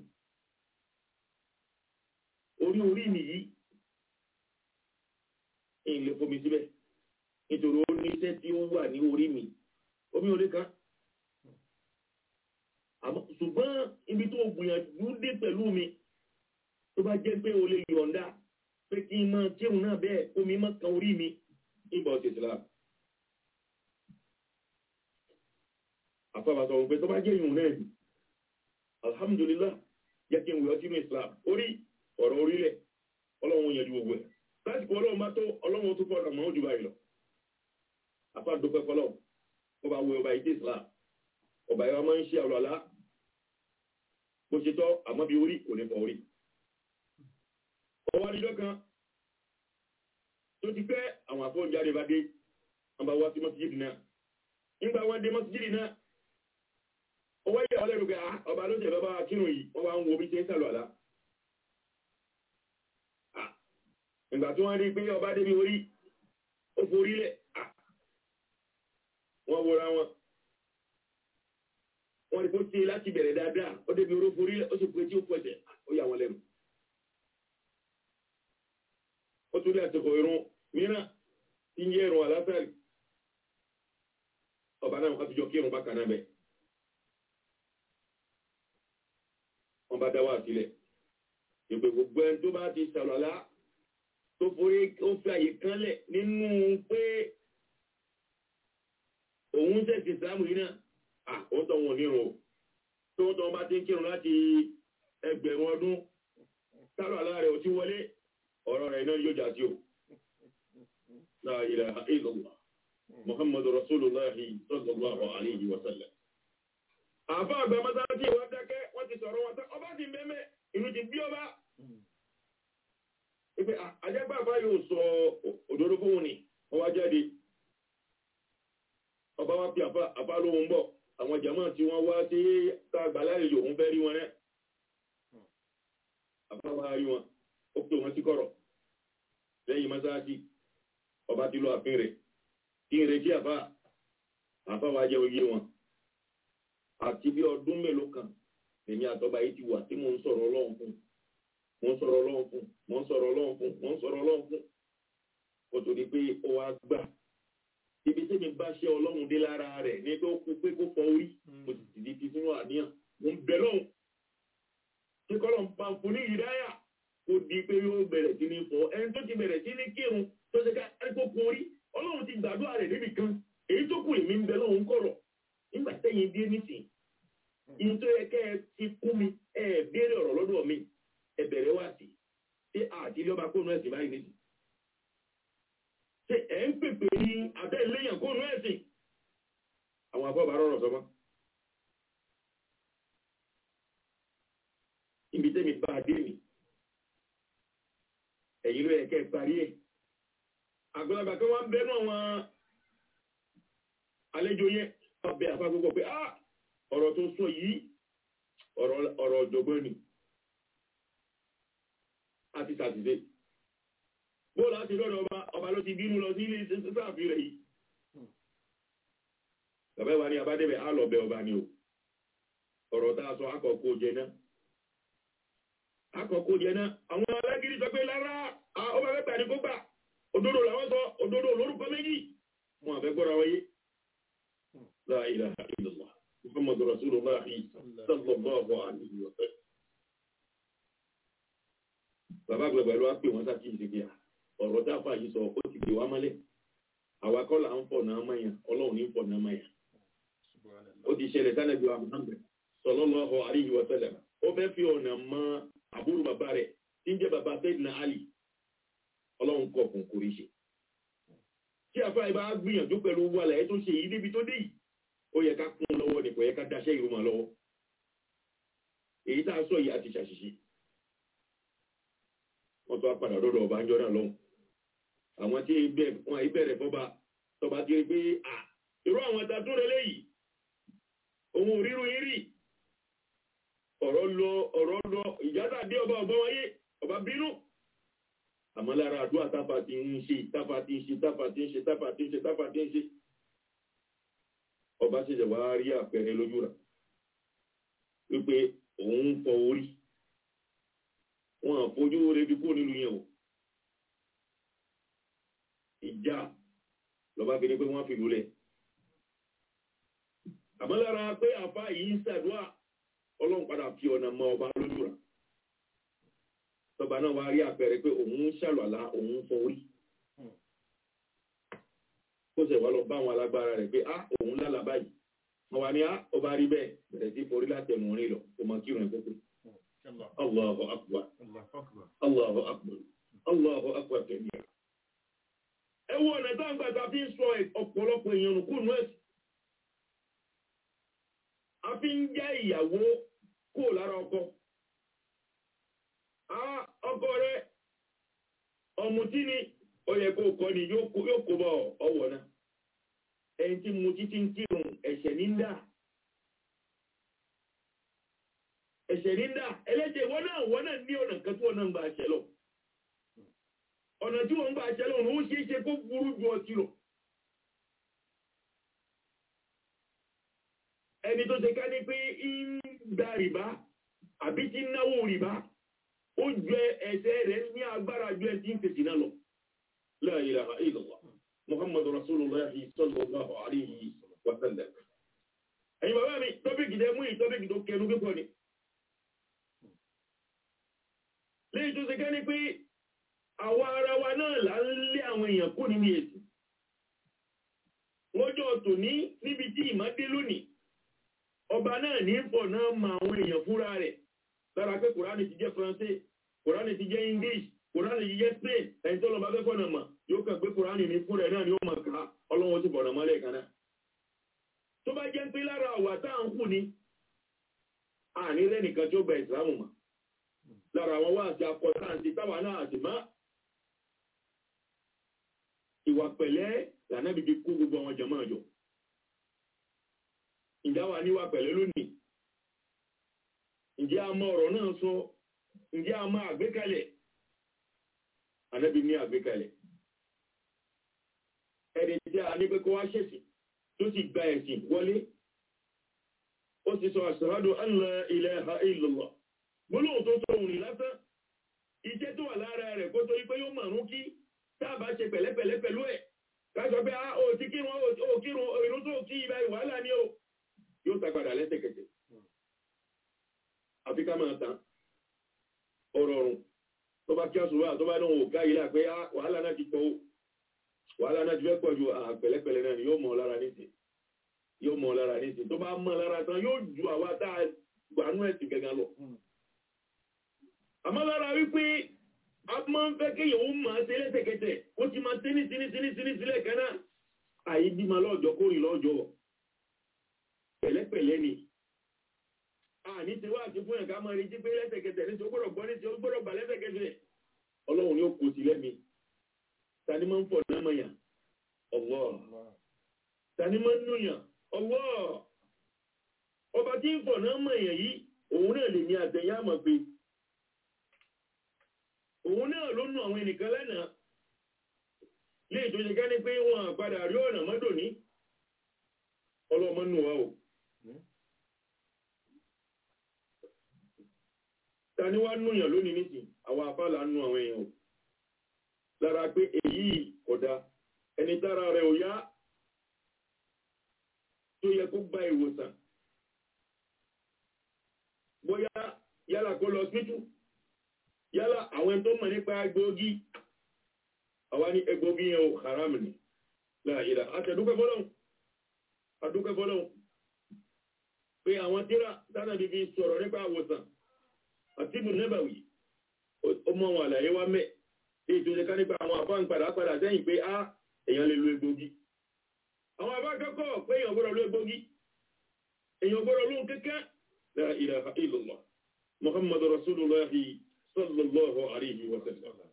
orí orí mi yìí ìlé fomi síbẹ̀ nítorí ó ní iṣẹ́ tí ó wà ní orí mi omi orí kan àmọ́ ṣùgbọ́n ibi tó gbìyànjú dé pẹ̀lú mi tó bá jẹ́ pé o lè yọ̀ǹda pé kí n máa kírun náà bẹ́ẹ̀ omi máa kan orí mi ìbọn ti ìsìlámù. àfàbàtọ̀ òun pé tó bá jẹ́ ìhùn náà ni alhamdulillah jẹ́ kí n wùyọ́ sínú islam orí ọ̀rọ̀ orílẹ̀ ọlọ́run yẹn ju gbogbo ẹ̀ lásìkò ọlọ́run bá tó ọlọ́run tó fọ́nà mọ́ jù báyìí lọ afá dúpẹ́ fọlọ́ ọba wo ọba ìdí islam ọba ìwà máa ń ṣe àlọ́lá bó ṣe tọ́ àmọ́ bí orí kò ní fọ orí ọwọ́ adijọ́ kan tó ti pẹ́ àwọn àfọ́njáde bá dé wọn bá wá sí mọ́síjìdì náà nígbà wọn dé mọ́síjìdì náà ọwọ́ yẹ ọlẹ́rù pé ọba ló jẹ́ bàbá kírun yìí wọ́n wá ń wo bí ṣe ń sàlọ̀ àlá. ìgbà tí wọ́n rí pé ọba débi orí ó forí lẹ̀ wọ́n wọra wọn wọ́n rí kó tí láti bẹ̀rẹ̀ dáadáa ó débi oró forí lẹ̀ ó sì pé tí ó pẹ̀sẹ̀ ó yà wọ́n lẹ́nu ó tún lé àsìkò irun mìíràn tí ń yẹ irun àlásàrì ọba náà wọ́n ti jọ kí irun bá kànáà bẹ̀ wọ́n bá dá wà sílẹ̀ ìpè gbogbo ẹni tó bá ti sàlọ́lá tó forí ó fi àyè kanlẹ̀ nínú pé òun tẹ̀sí ìsìlámù yìí náà à ó tọ́ wọn nírun o tó ń tọ́ wọn bá ti ń kírun láti ẹgbẹ̀rún ọdún sálọ̀ àlá rẹ̀ ò ti wọlé ọ̀rọ̀ rẹ̀ náà yóò jà sí o. La ilaha illallah Muhammadu Rasulullahi sallallahu alayhi wa sallam. Àbá àgbà mọ́sálásí ìwà dákẹ́ wọ́n ti sọ̀rọ̀ wọn tán ọba ti mẹ́mẹ́ inú ti bí ọba. Ìpè àjẹgbà bá yóò sọ òdodo fún wọn ni wọ́n wá jáde. Ọba wa fi àfa lóhun bọ̀ àwọn jàmáà tí wọ́n wá sí ká àgbà lálejò òun fẹ́ rí wọn rẹ̀. Àfa wa rí wọn ó pè wọn sí kọ̀rọ̀ lẹ́yìn mọ́sáàsì ọba tí lọ àfin rẹ̀ kí n retí àfá àfá wa jẹ́ oyé wọn àti bí ọdún mélòó kan èmi àtọ́ba yìí ti wà tí mò ń sọ̀rọ̀ ọlọ́run fún mò ń sọ̀rọ̀ ọlọ́run fún mò ń sọ̀rọ̀ ọlọ́run fún mò ń sọ̀rọ̀ ọlọ́run fún kò tó di pé ó wá gbà ibi tí mi bá ṣe ọlọ́run dé lára rẹ̀ ní pé ó kú pé kó fọ orí mo sì ti di ti sínú àníyàn mo ń bẹ lọ́hùn tí kọ́lọ̀ ń pa fún ní ìdáyà kó di pé yóò bẹ̀rẹ̀ sí ní fọ ẹni tó ti bẹ̀rẹ̀ sí ní kírun tó ṣe ká ẹ̀kọ́ kún orí ọlọ́run ti gbàdúrà rẹ̀ níbi kan èyí tó kù èmi ń bẹ lọ́hùn kọ̀rọ̀ nígbà tẹ́yìn dé nísìn ìyẹn tó yẹ kẹ́ ẹ ti kún mi ẹ béèrè ọ̀rọ̀ lọ́dọ̀ mi ẹ bẹ̀rẹ̀ wá sí ṣé àti ilé ọba kónú ẹ̀sìn báyìí nísìn ṣé ẹ̀ ń pèpè ní abẹ́ ìléyàn kónú ẹ̀sìn àwọn afọ́bà rọrọ̀ sọmọ́ ibi tẹ́mi bá a dé mi ẹ̀yìn ló yẹ kẹ́ ẹ parí ẹ̀ àgbàlagbà kan wọ́n bẹ́nu àwọn àlejò yẹn wọ́n bẹ àfa gbogbo pé ah ọ̀rọ̀ tó sọ yìí ọ̀rọ̀ ọ̀jọ̀gbọ́n ni a ti ṣàtìṣe bóòlù àti lọ́dọ̀ ọba ọba ló ti bínú lọ sí ilé sáàfin rẹ̀ yìí bàbá ìwà ni abádébẹ̀ á lọ bẹ ọba ni o ọ̀rọ̀ tá a sọ akọ̀kọ̀ jẹ náà akọ̀kọ̀ jẹ náà àwọn alágídí sọ pé lára ọba mẹ́ta ni kó gbà òdodo làwọn sọ òdodo lórúkọ méjì wọn àfẹ́ gbọ́ra wáyé la ilaha illallah muhammadu rasulullah sallallahu alaihi wa sallam bàbá àgbàgbà ló wá pè wọ́n sákì ìsìnkì à ọ̀rọ̀ dáfà yìí sọ ó ti pè wá mọ́lẹ̀ àwa kọ́ là ń fọ̀ náà mọ́yàn ọlọ́run ní fọ̀ náà mọ́yàn ó ti ṣẹlẹ̀ sánàbí wa muhammed sallallahu alaihi wa sallam ó fẹ́ fi ọ̀nà mọ́ àbúrò bàbá rẹ̀ tí ń jẹ́ bàbá Sayyidina Ali ọlọ́run kọ̀ fún kò rí ṣe tí àfáà ibà gbìyànjú pẹ̀lú owó àlàyé tó ṣe yìí débi tó dé yìí ó yẹ ká kún un lọ́wọ́ ní kò yẹ ká daṣẹ́ ìrùmọ̀ lọ́wọ́ èyí tá a sọ yìí àti ṣàṣìṣe wọ́n tó á padà lọ́dọ̀ ọba ńjọ́ náà lọ́hùn àwọn tí wọ́n ìbẹ̀rẹ̀ fọba tọba ti rí pé à irú àwọn ta tó rẹlẹ́ yìí òun ò ríru yín rí ọ̀rọ̀ lọ ọ̀rọ̀ lọ ìjádà dé ọba ọba wáyé ọba bínú àmọ́ lára àdúrà táfà ti ń ṣe táfà ti ń ṣe táfà ti ń ṣe táfà ti ń ṣe táfà ti ń ṣe ọba ṣẹ̀ṣẹ̀ wá rí àpẹẹrẹ lójú rà wípé òun ń fọ orí wọn àfojú rẹ̀ fi kó nínú yẹn o ìjà lọ́ba fi ní pé wọ́n fi lulẹ̀ àmọ́ lára pé àfa yìí ń ṣàdúrà ọlọ́run padà fi ọ̀nà mọ ọba lójú rà tọba náà wá rí àpẹẹrẹ pé òun ń ṣàlọ́lá òun ń fọ orí kó sẹ̀ wá lọ bá àwọn alágbára rẹ̀ pé á òun lálàá báyìí wọn wá ní á ọba rí bẹ́ẹ̀ bẹ̀rẹ̀ sí forí látẹnu orin lọ kó mọ kírun ẹ̀ pẹ́pẹ́ Allahu akbar Allahu akbar Allahu akbar tẹ̀lé ẹ wo ọ̀nà tó ń gbà tá a fi ń sọ ọ̀pọ̀lọpọ̀ èèyàn nù kúrò ẹ̀sìn a fi ń já ìyàwó kó lára ọkọ ọkọ rẹ ọ̀mùtí ni ó yẹ kó kọ́ ni yóò kó bọ̀ ọwọ́ náà ẹni tí mu títí ń kírun ẹ̀ṣẹ̀ ní ń dà ẹ̀ṣẹ̀ ní ń dà ẹlẹ́jẹ̀ wọ́n náà wọ́n náà ní ọ̀nà kan tí wọ́n náà ń gba ẹ̀ṣẹ̀ lọ ọ̀nà tí wọ́n ń gbà ṣẹlẹ̀ ọ̀nà ó ṣeé ṣe kó burú ju ọtí lọ ẹni tó ṣe ká ní pé ń gba rìbá àbí tí ń náwó rìbá ó ju ẹsẹ̀ rẹ̀ ní agbára ju ẹ tí ń fèsì náà lọ la ilaha illallah muhammadu rasulullah sallallahu alayhi wa sallam ẹ̀yin bàbá mi tọ́bíkì tẹ́ mú ìtọ́bíkì tó kẹnu kíkọ ni léyìí tó ṣe ká ní pé àwa ara wa náà là ń lé àwọn èèyàn kú nínú èsì lọ́jọ́ tòní níbi tí ìmọ̀dé lónìí ọba náà ní pọ̀ náà ma àwọn èèyàn fúnra rẹ̀ lára pé kòránì ti jẹ́ faransé kòránì ti jẹ́ english kòránì ti jẹ́ spain ẹni tó lọ bá fẹ́ fọ́nà mà yóò kàn pé kòránì ní fúnra ẹ̀ náà ni ó mọ̀ ká ọlọ́wọ́ ti bọ̀nà mọ́lẹ̀ kan náà tó bá jẹ́ pé lára àwà tá à ń kù ní àní lẹ́nìkan tí ó gba ìsìlámù mọ̀ lára àwọn wá àti akọ táǹtì táwa náà àti má ìwà pẹ̀lẹ́ lànàbí fi kú gbogbo àwọn jàmáà jọ ǹjẹ́ wà níwà pẹ̀lẹ́ lónìí ǹjẹ́ a mọ ọ̀rọ̀ náà sọ ǹjẹ́ a mọ àgbékalẹ̀ ànábì ní àgbékalẹ̀ ẹni tí a ní pé kó wá ṣẹ̀sìn tó sì gba ẹ̀sìn wọlé ó ti sọ ashhadu an la ilaha illallah gbólóhùn tó sọ òun lásán iṣẹ́ tó wà lára rẹ̀ kó tó ipé yóò mọ̀rún kí táàbà ṣe pẹ̀lẹ́pẹ̀lẹ́ pẹ̀lú ẹ̀ káṣọ pé a ò ti kírun ó kírun ìrún tó kí ibà ìwàhálà ní o yóò tagbàdà lẹ́sẹ̀kẹsẹ̀ àfi ká máa tán ọ̀rọ̀ ọ̀rùn tó bá kí á sùúrù tó bá náà ò ká ilé àpé wàhálà náà ti pọ̀ wàhálà náà ti fẹ́ pọ̀ ju àpẹ̀lẹ́pẹ̀lẹ́ náà ni yóò mọ̀ lára nísìn yóò mọ̀ lára nísìn tó bá mọ̀ lára tán yóò ju àwa tá a gbanú ẹ̀sìn gẹ́gẹ́ lọ àmọ́ lára wípé a máa ń fẹ́ kéèyàn ó máa ṣe lẹ́sẹ̀kẹsẹ̀ ó ti máa tíní tíní tíní tíní sílẹ̀ kan náà àyí bímọ lọ́jọ́ kórìn lọ́jọ́ pẹ̀lẹ́pẹ̀lẹ́ ni a ní ti wá àti fún ẹ̀ká máa rí jí pé lẹ́sẹ̀kẹsẹ̀ ní tí ó gbọ́dọ̀ gbọ́ ní tí ó gbọ́dọ̀ bà lẹ́sẹ̀kẹsẹ̀ ọlọ́run ni ó kò sí lẹ́mi tani máa ń fọ̀ náà mọ̀ yàn ọ̀wọ́ tani máa ń núyàn ọ̀wọ́ ọba tí ń fọ̀ náà mọ̀ yàn yìí òun náà lè ní àtẹ̀yà mọ̀ pé òun náà ló nù àwọn ẹnìkan lẹ́nàá lè tó ṣe ká ní pé wọn àpadà rí ọ̀nà mọ́dò ní ọlọ́mọ nù wa o ta ni wá núyàn lónìí nìsín àwọn afálà nù àwọn èèyàn o lára pé èyí kódà ẹni tára rẹ̀ ò yá tó yẹ kó gba ìwòsàn bóyá yálà kó lọ síjú yálà àwọn tó mọ̀ nípa egbòogi àwa ní egbòogi yẹn o haram ni láàrídà àtẹ̀dúkẹ́ fọ́lọ́hun àdúkẹ́ fọ́lọ́hun pé àwọn tíra tánà bíbí sọ̀rọ̀ nípa àwòsàn àti ibùn nẹ́bàwì ó mọ àwọn àlàyé wá mẹ́ tí ìtòlẹ̀ ká nípa àwọn àbá ń padà padà sẹ́yìn pé á èèyàn lè lo egbòogi àwọn àbá kẹ́kọ̀ọ́ pé èèyàn gbọ́dọ̀ lo egbòogi èèyàn gbọ́dọ̀ lóhun kẹ́kẹ́ la ilaha illallah muhammadu rasulullahi sallallahu alayhi wa sallam.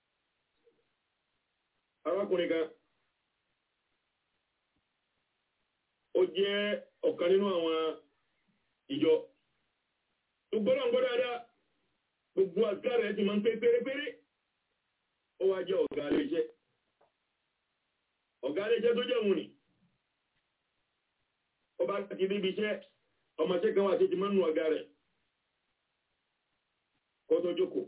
Arákùnrin kan, ó jẹ́ ọ̀kan nínú àwọn ìjọ tó gbọ́dọ̀ ń gbọ́dọ̀ dáadáa, gbogbo àgbà rẹ̀ ti máa ń pé pérépéré, ó wá jẹ́ ọ̀gá aléṣẹ́. Ọ̀gá aléṣẹ́ tó jẹ́ òun ni, ọba ti bíbi iṣẹ́, ọmọṣẹ́ kan wà tí ti máa ń nu ọ̀gá rẹ̀ kó tó jókòó.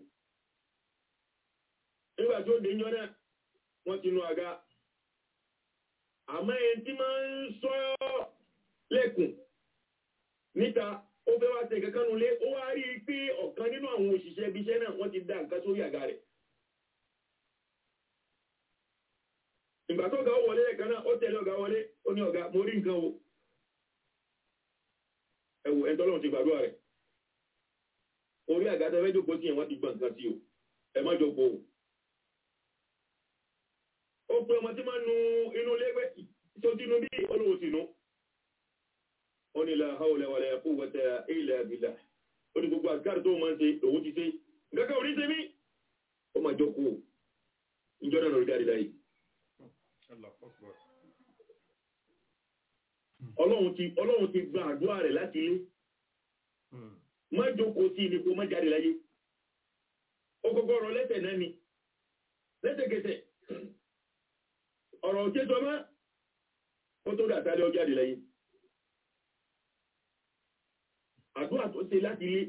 Nígbà tó dé yọ náà, wọ́n ti nu àga. Àmọ́ ẹni tí máa ń sọ lẹ́kùn níta, ó fẹ́ wá tẹ̀ kankan nulẹ̀, ó wá rí i pé ọ̀kan nínú àwọn òṣìṣẹ́ ibi iṣẹ́ náà wọ́n ti dá nǹkan sórí àga rẹ̀. Ìgbà tó ga ó wọlé lẹ́ẹ̀kan náà, ó tẹ̀lé ọ̀gá wọlé, ó ní ọ̀gá, mo rí nǹkan o. Ẹ̀wù ẹ̀ńtọ́lọ́run ti gbàdúrà rẹ̀ orí àgádá fẹ́ jókòó sí ẹ̀ wọ́n ti gbọ́n nǹkan sí o ẹ má jókòó o. ó pe ọmọ tí máa nu inú lẹ́gbẹ́ tó tínú bí olówó tínú. ó ní la hawla wala quwwata illa billah. ó ní gbogbo àgbàdo tó máa ń ṣe òun ti ṣe. gẹ́gẹ́ orí ṣe mí. ó máa jókòó ìjọ náà lórí jáde láyé. ọlọ́run ti ọlọ́run ti gba àdúrà rẹ̀ láti ilé má jókòó sí ní kó má jáde láyé ó kọ́kọ́ rọ lẹ́sẹ̀ náà ni lẹ́sẹ̀kẹsẹ̀ ọ̀rọ̀ òjé sọmọ́ ó tó dà sáré ọjáde lẹ́yìn àdúrà tó ṣe láti ilé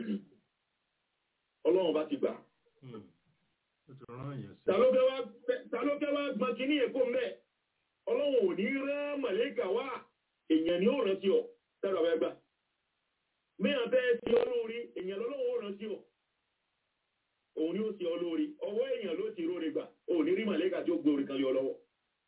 ọlọ́run bá ti gbà ó ti rán èèyàn sí. ta ló fẹ́ wá ta ló fẹ́ wá gbọ́n kí ní èkó mẹ́ ọlọ́run ò ní rán màlẹ́kà wá èèyàn ni ó rántí ọ sára fẹ́ gbà mẹ́yàn fẹ́ sí ọ lórí èèyàn lọ́lọ́run ó rántí ọ òun ni ó sí ọ lórí ọwọ́ èèyàn ló ti róre gbà òun ní rí màlẹ́kà tí ó gbé orí kan lé ọ lọ́wọ́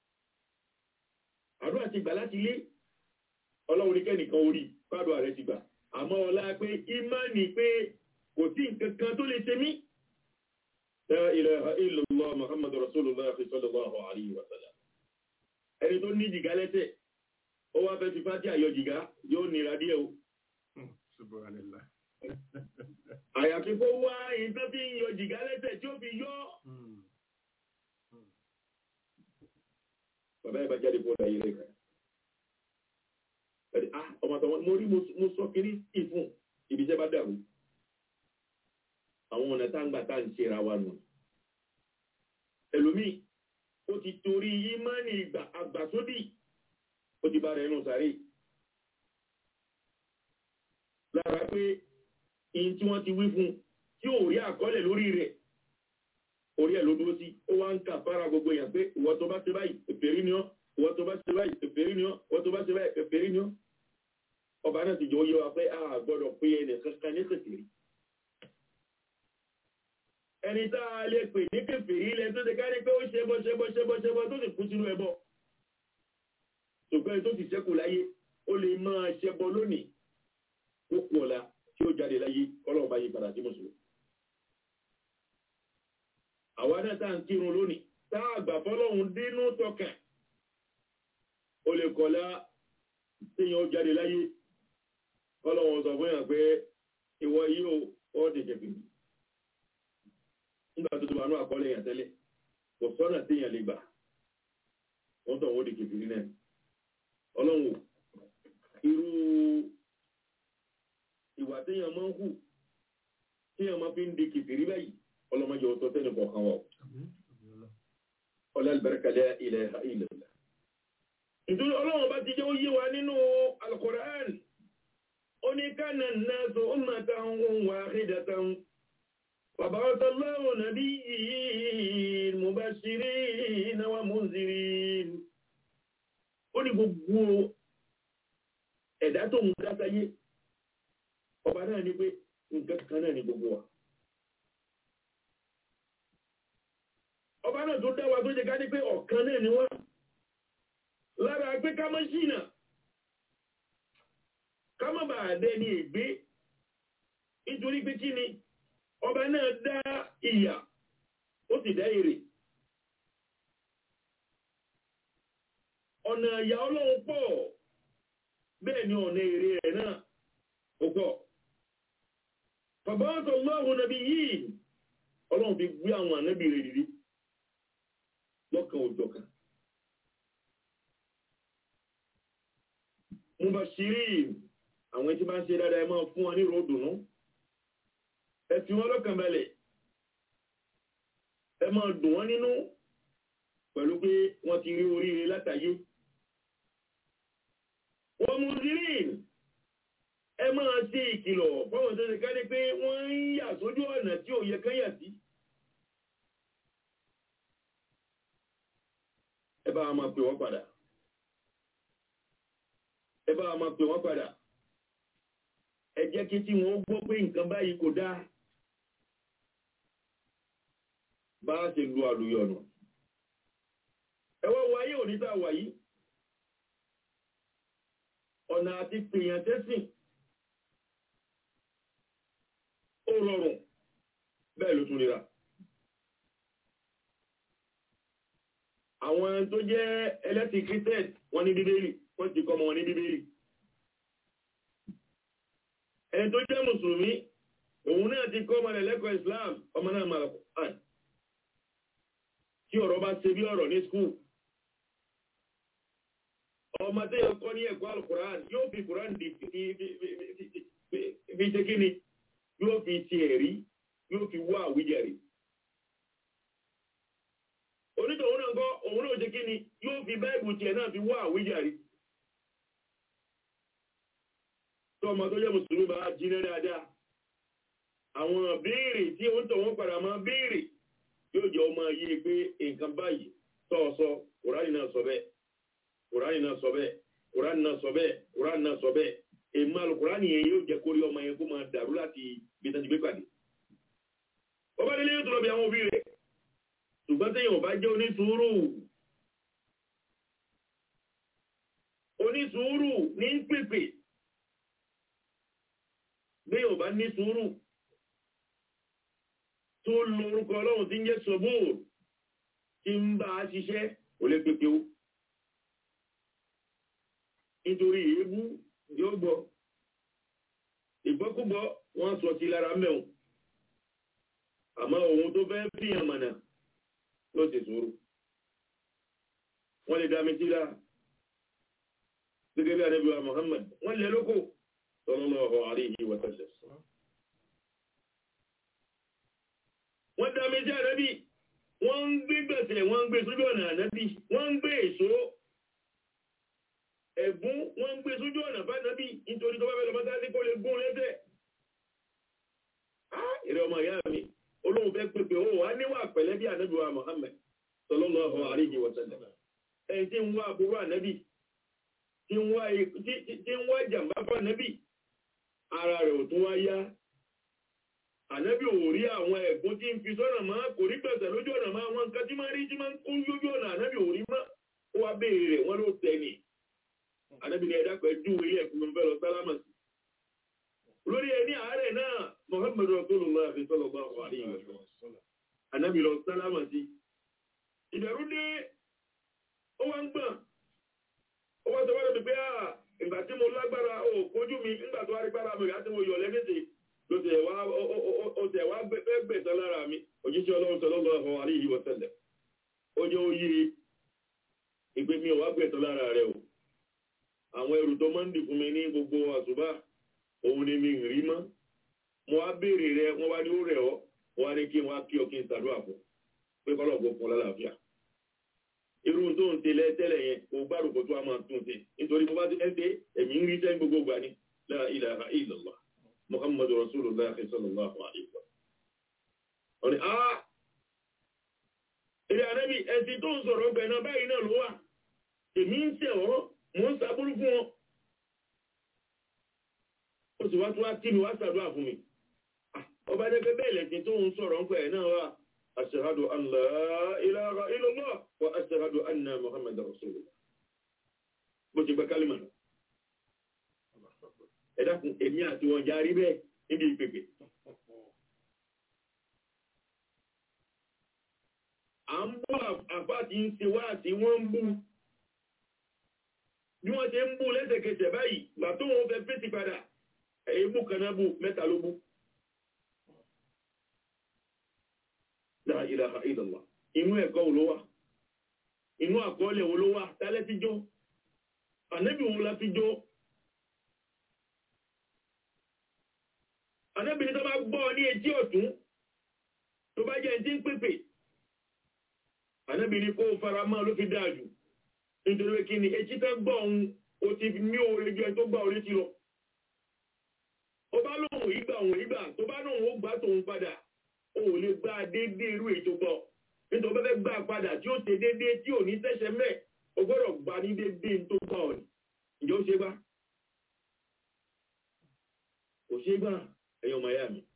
àdúrà ti gbà láti lé ọlọ́run ní kẹ́nìkan orí fádùn rẹ̀ ti gbà àmọ́ ọlá pé ìmánì pé kò sí nǹkan kan tó lè ṣe mí La ilaha illallah Muhammadu Rasulullah sallallahu alayhi wa sallam. Ẹni tó ní jìgá lẹ́sẹ̀, ó wá fẹ́ ti fájí àyọ jìgá yóò nira díẹ̀ o. Subhanallah. Àyàfi kó wá ìtàn fi ń yọ jìgá lẹ́sẹ̀ tí ó fi yọ́. Bàbá ẹ̀ bá jáde fún ọ̀dà yìí lẹ́kọ̀ọ́. Ẹ̀dì, ah, ọmọ àtàwọn, mo rí mo sọ kiri ìfún ibi iṣẹ́ bá dàrú àwọn ọ̀nà tá ń gbà tá ń ṣe ra wa nù. ẹlòmíì ó ti torí ìmánì ìgbà àgbàsódì ó ti bá rẹ̀ nù sáré. lára pé ìyìn tí wọ́n ti wí fún tí ò rí àkọọ́lẹ̀ lórí rẹ̀ orí ẹ̀ ló dúró sí ó wá ń kà fara gbogbo èèyàn pé ìwọ tó bá ṣe báyìí èfèrí ni ọ́ ìwọ tó bá ṣe báyìí èfèrí ni ọ́ ìwọ tó bá ṣe báyìí èfèrí ni ọ́ ọba náà ti jọ yé wa pé a gbọ́dọ̀ pé ẹnì kankan ní kèfèrí ẹni tá a lè pè ní kèfèrí ilẹ̀ tó ti kárí pé ó ṣẹbọ ṣẹbọ ṣẹbọ ṣẹbọ tó sì kú sínú ẹbọ ṣùgbọ́n tó ti ṣẹ́kù láyé ó lè máa ṣẹbọ lónìí ó kú ọ̀la tí ó jáde láyé ọlọ́run bá yí padà sí mùsùlùmí àwa náà tá à ń kírun lónìí tá a gbà fọlọ́run dínú tọkàn ó lè kọ̀lá téèyàn ó jáde láyé ọlọ́run sọ fún yàn pé ìwọ yìí ó ó ti jẹ̀bi nígbà tó tó bá ní àkọọ́lẹ̀ yàn tẹ́lẹ̀ kò sọ́nà téèyàn lè gbà wọ́n tọ̀ wọ́n di kìfìrí náà ọlọ́run irú ìwà téèyàn máa ń hù téèyàn máa fi ń di kìfìrí báyìí ọlọ́mọdé ọ̀tọ̀ tẹ́lẹ̀ kọ̀ọ̀kan wọ̀ ọlá ìbẹ̀rẹ̀kẹ̀lẹ̀ ilẹ̀ ilẹ̀ nítorí ọlọ́run bá ti jẹ́ ó yé wa nínú al-Qur'an ó ní kana an-nasu ummatan wahidatan فبعث الله نبيين مبشرين ومنذرين ó ní gbogbo ẹ̀dá tó ń dá sáyé ọba náà ní pé nǹkan kan náà ní gbogbo wa ọba náà tó dá wa tó jẹ ká ní pé ọ̀kan náà ni wá lára pé ká má ṣìnà ká má bàa dẹ ní ègbé nítorí pé kí ni ọba náà dá ìyà ó sì dá èrè ọ̀nà ìyà ọlọ́run pọ̀ bẹ́ẹ̀ ni ọ̀nà èrè rẹ̀ náà ó pọ̀ bàbá ọ̀tọ̀ lọ́hùn nàbí yìí ọlọ́run fi gbé àwọn ànábì rẹ̀ dìde lọ́kàn òjọ̀kan mubashirin àwọn tí bá ń ṣe dáadáa ẹ máa fún wọn ní ròdùnú ẹ fi wọn lọ́kàn balẹ̀ ẹ máa dùn wọ́n nínú pẹ̀lú pé wọ́n ti rí oríire látàyé wọ́n mú zirin ẹ máa ṣe ìkìlọ̀ fáwọn tó ṣe kárí pé wọ́n ń yà sójú ọ̀nà tí ò yẹ kán yà sí ẹ bá wa máa pè wọ́n padà ẹ bá wa máa pè wọ́n padà ẹ jẹ́ kí tí wọ́n gbọ́ pé nǹkan báyìí kò dáa bá a ṣe lu àlùyọ̀nù ẹwọ́ wáyé òní tá a wà yìí ọ̀nà àti pèèyàn tẹ́sìn ó rọrùn bẹ́ẹ̀ ló tún nira àwọn tó jẹ́ ẹlẹ́sìn christian wọ́n ní bíbélì wọ́n ti kọ́ ọmọ wọn ní bíbélì ẹni tó jẹ́ mùsùlùmí òun náà ti kọ́ ọmọ rẹ̀ lẹ́kọ̀ọ́ islam ọmọ náà máa kọ́ tí ọ̀rọ̀ bá ṣe bí ọ̀rọ̀ ní skul ọmọ tí yóò kọ́ ní ẹ̀kọ́ alukuran yóò fi kuran di fi ṣe kí ni yóò fi ti ẹ̀rí yóò fi wá àwíjẹ̀rí onítọ̀hún náà kọ́ òun náà ṣe kí ni yóò fi báìbù tiẹ̀ náà fi wá àwíjàre tó ọmọ tó jẹ́ mùsùlùmí bá jiná dáadáa àwọn béèrè tí ó ń tọ̀ wọ́n padà máa béèrè yóò jẹ́ ọmọ yìí pé nǹkan báyìí tọ́ọ̀sọ kùránì náà sọ bẹ́ẹ̀ kùránì náà sọ bẹ́ẹ̀ kùránì náà sọ bẹ́ẹ̀ kùránì náà sọ bẹ́ẹ̀ èmi alùkùránì yẹn yóò jẹ́ kórí ọmọ yẹn kó máa dàrú láti bí tán ti gbé pàdé ọba délé yóò tó lọ bí àwọn òbí rẹ̀ ṣùgbọ́n téèyàn ò bá jẹ́ onísùúrù onísùúrù ní ń pèpè béèyàn ò bá ní sùúrù tó lo orúkọ ọlọ́run tí ń jẹ́ sọ́bùrù tí ń bá a ṣiṣẹ́ ò lè pèpè ó nítorí èébú yóò gbọ́ ìgbọ́kúgbọ́ wọ́n sọ sí lára mẹ́un àmọ́ ohun tó fẹ́ fìyàn mọ̀nà ló ti sùúrù wọ́n lè dámi sí lára gẹ́gẹ́ bí anábíwá Muhammad wọ́n lè lóko sallallahu alayhi wa sallam wọ́n dámi sí ànábì wọ́n ń gbé gbẹ̀sẹ̀ wọ́n ń gbé sójú ọ̀nà ànábì wọ́n ń gbé èso ẹ̀gún wọ́n ń gbé sójú ọ̀nà fánàbí nítorí tó bá fẹ́ lọ bá tásí kó lè gún lẹ́sẹ̀. ìrẹ́ ọmọ ìyá mi olóhùn fẹ́ pèpè ó wà níwà pẹ̀lẹ́ bí ànábì wa Muhammad sallallahu alaihi wa sallam ẹni tí ń wá àbúrò ànábì tí ń wá jàmbá fún ànábì ara rẹ̀ ò tún wá yá ànábì ò rí àwọn ẹ̀gún tí ń fi sọ́nà máa kò rí gbẹ̀sẹ̀ lójú ọ̀nà máa wọn nǹkan tí máa rí tí máa ń kó lójú ọ̀nà ànábì ò rí mọ́ ó wá béèrè rẹ̀ wọ́n ló tẹ̀ ní anábìnrin ẹ̀dá pẹ̀lú ilé ẹ̀kùn fẹ́ lọ sálámà sí. lórí ẹni àárẹ̀ náà Muhammadu Rasulullah fi sallallahu alaihi wa sallam anábì lọ sálámà sí. ìbẹ̀rù dé ó wá ń gbọ̀n ó wá sọ wá lọ́dún pé à ìgbà tí mo lágbára ó kojú mi nígbà tó wá rí gbára mi ìgbà tí mo yọ̀ lẹ́gẹ̀dẹ̀ ló tẹ̀ wá ó tẹ̀ wá fẹ́ gbẹ̀sán lára mi òjíṣẹ́ ọlọ́run sallallahu alaihi wa sallam ó jẹ́ ó yí ìpè mi ò wá gbẹ̀sán lára rẹ̀ o àwọn ẹrù tó máa ń dì fún mi ní gbogbo àṣùbà òun ni mi rí mọ́ mo wá béèrè rẹ wọ́n wá ní ó rẹ̀ ọ́ wọ́n wá ní kí wọ́n á kí ọ kí n ṣàdúrà fún pé kọ́lọ̀ kó fún lálàáfíà irú tó ń tẹ́lẹ̀ tẹ́lẹ̀ yẹn kò gbárùkù tó a máa tún ṣe nítorí mo bá ti ẹ́ ṣe ẹ̀mí ń rí sẹ́yìn gbogbo gbà ní la ilaha illallah muhammadu rasulullah sallallahu alaihi wa ọ̀nì á ilé anábì ẹ̀sìn tó ń sọ̀rọ̀ ọgbẹ̀ náà báyìí náà ló wà èmi ń tẹ̀ wọ́n mo ń sàbúrú fún wọn ó sì wá tó wá tí mi wá sàdúrà fún mi ọba jẹ́gẹ́ bẹ́ẹ̀ lẹ́sìn tó ń sọ̀rọ̀ ń pẹ̀ náà wá ashhadu an la ilaha illallah wa ashhadu anna muhammadar rasulullah bó ti gba kálímà lọ ẹ dákun èmi àti wọn jarí bẹ́ẹ̀ níbi ìpèpè à ń bọ́ àfáà tí ń ṣe wá àti wọ́n ń bú bí wọ́n ṣe ń bú lẹ́sẹ̀kẹsẹ̀ báyìí gbà tó wọn fẹ́ fèsì padà èébú kan náà bú mẹ́ta ló bú. La ilaha illallah inú ẹ̀kọ́ wo ló wà inú àkọọ́lẹ̀ wo ló wà tálẹ́ ti jó ànábì wo la fi jó. ànábì ní tó bá gbọ́ ní etí ọ̀tún tó bá jẹ́ ẹni tí ń pèpè ànábì ní kó fara mọ́ ló fi dáa jù nítorí pé kí ni etí tẹ́ gbọ́ ohun o ti ní oore ju ẹ tó gbà orí ti lọ. ó bá lóhùn ìgbà òun ìgbà tó bá lóhùn ó gbà tóun padà o ò lè gba déédé irú èyí tó gbọ́ nítorí pé fẹ́ gbà padà tí ó ṣe déédé tí ò ní tẹ́sẹ̀ mẹ́ o gbọ́dọ̀ gba ní déédé tó gbà ọ̀ ní. ìjọ ṣe gbà kò ṣe gbà ẹ̀yin ọmọ ẹ̀yà mi.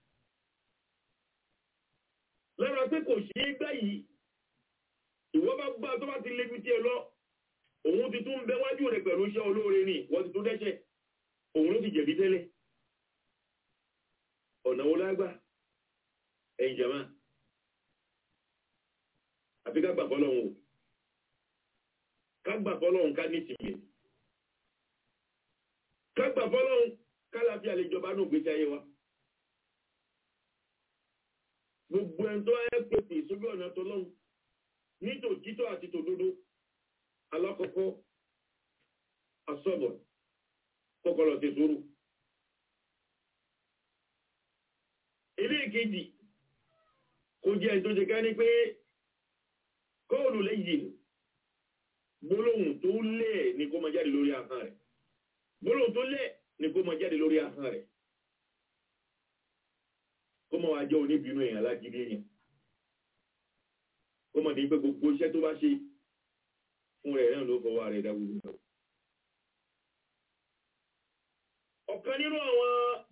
lára pé kò ṣe é gbà yìí ìwọ bá gbà tó bá ti lébi tí ẹ lọ òun ti tún bẹ wájú rẹ̀ pẹ̀lú iṣẹ́ olóore ní wọ́n ti tún dẹ́ṣẹ̀ òun ló ti jẹ̀bi tẹ́lẹ̀ ọ̀nà wo lágbà ẹ̀yìn jama àfi ká gbà fọ́lọ́hun o ká gbà fọ́lọ́hun ká ní ìsinmi ká gbà fọ́lọ́hun ká láfi àlejọba náà gbèsè ayé wa gbogbo ẹni tó ẹ pèpè sójú ọ̀nà tọ́lọ́hun ní tòtítọ́ àti tòdodo alákọ̀ọ́kọ́ asọ́bọ̀ kọ́kọ́lọ̀ ti sùúrù. ilé ìkejì kò jẹ́ tó ṣe ká ní pé kọ́ọ̀lù lẹ́yìn gbólóhùn tó lẹ̀ ní kó máa jáde lórí ahọ́n rẹ̀ gbólóhùn tó lẹ̀ ní kó máa jáde lórí ahọ́n rẹ̀ kó máa wá jẹ́ oníbínú èèyàn alágídí èèyàn kó máa ní pé gbogbo iṣẹ́ tó bá ṣe fún rẹ̀ náà ló fọwọ́ rẹ̀ dágbùgbù náà ọ̀kan nínú àwọn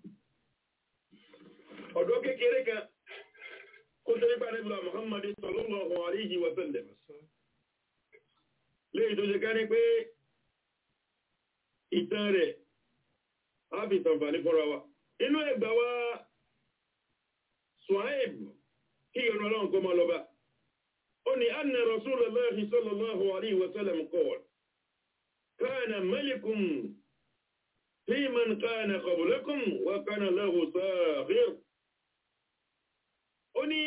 ọ̀dọ́ kékeré kan kó tó nípa nípa Muhammad sallallahu alayhi wa sallam léyìí tó ṣe ká ní pé ìtàn rẹ̀ á fi tànfàní fọ́ra wa inú ẹgbà wa Suhaib kí ìrọ̀nà ọlọ́run kó máa lọ bá ó ní anna Rasulullahi sallallahu alayhi wa sallam qala kana malikun fi man kana qablakum wa kana lahu saghir ó ní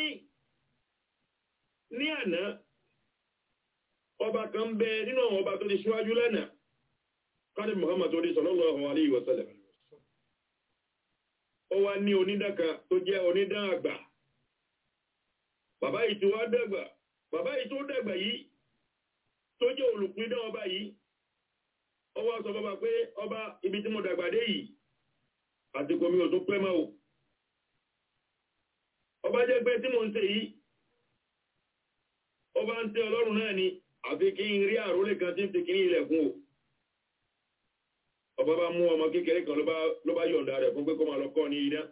ní àná ọba kan bẹ nínú àwọn ọba tó ti ṣíwájú lánàá káàdì Muhammad tó di sallallahu alayhi wa sallam ó wá ní onídàkà tó jẹ́ onídà àgbà bàbá yìí tó wá dàgbà bàbá yìí tó dàgbà yìí tó jẹ́ olùpíndà ọba yìí ó wá sọ bàbá pé ọba ibi tí mo dàgbà dé yìí àsìkò mi ò tó pẹ́ mọ́ o ọba jẹ́ pé tí mo ń ṣe yìí ọba ń tẹ ọlọ́run náà ni àfi kí n rí àrólé kan tí ń fi kìí ilẹ̀kùn o ọba bá mú ọmọ kékeré kan ló bá yọ̀ǹda rẹ̀ fún pé kó máa lọ kọ́ ní idán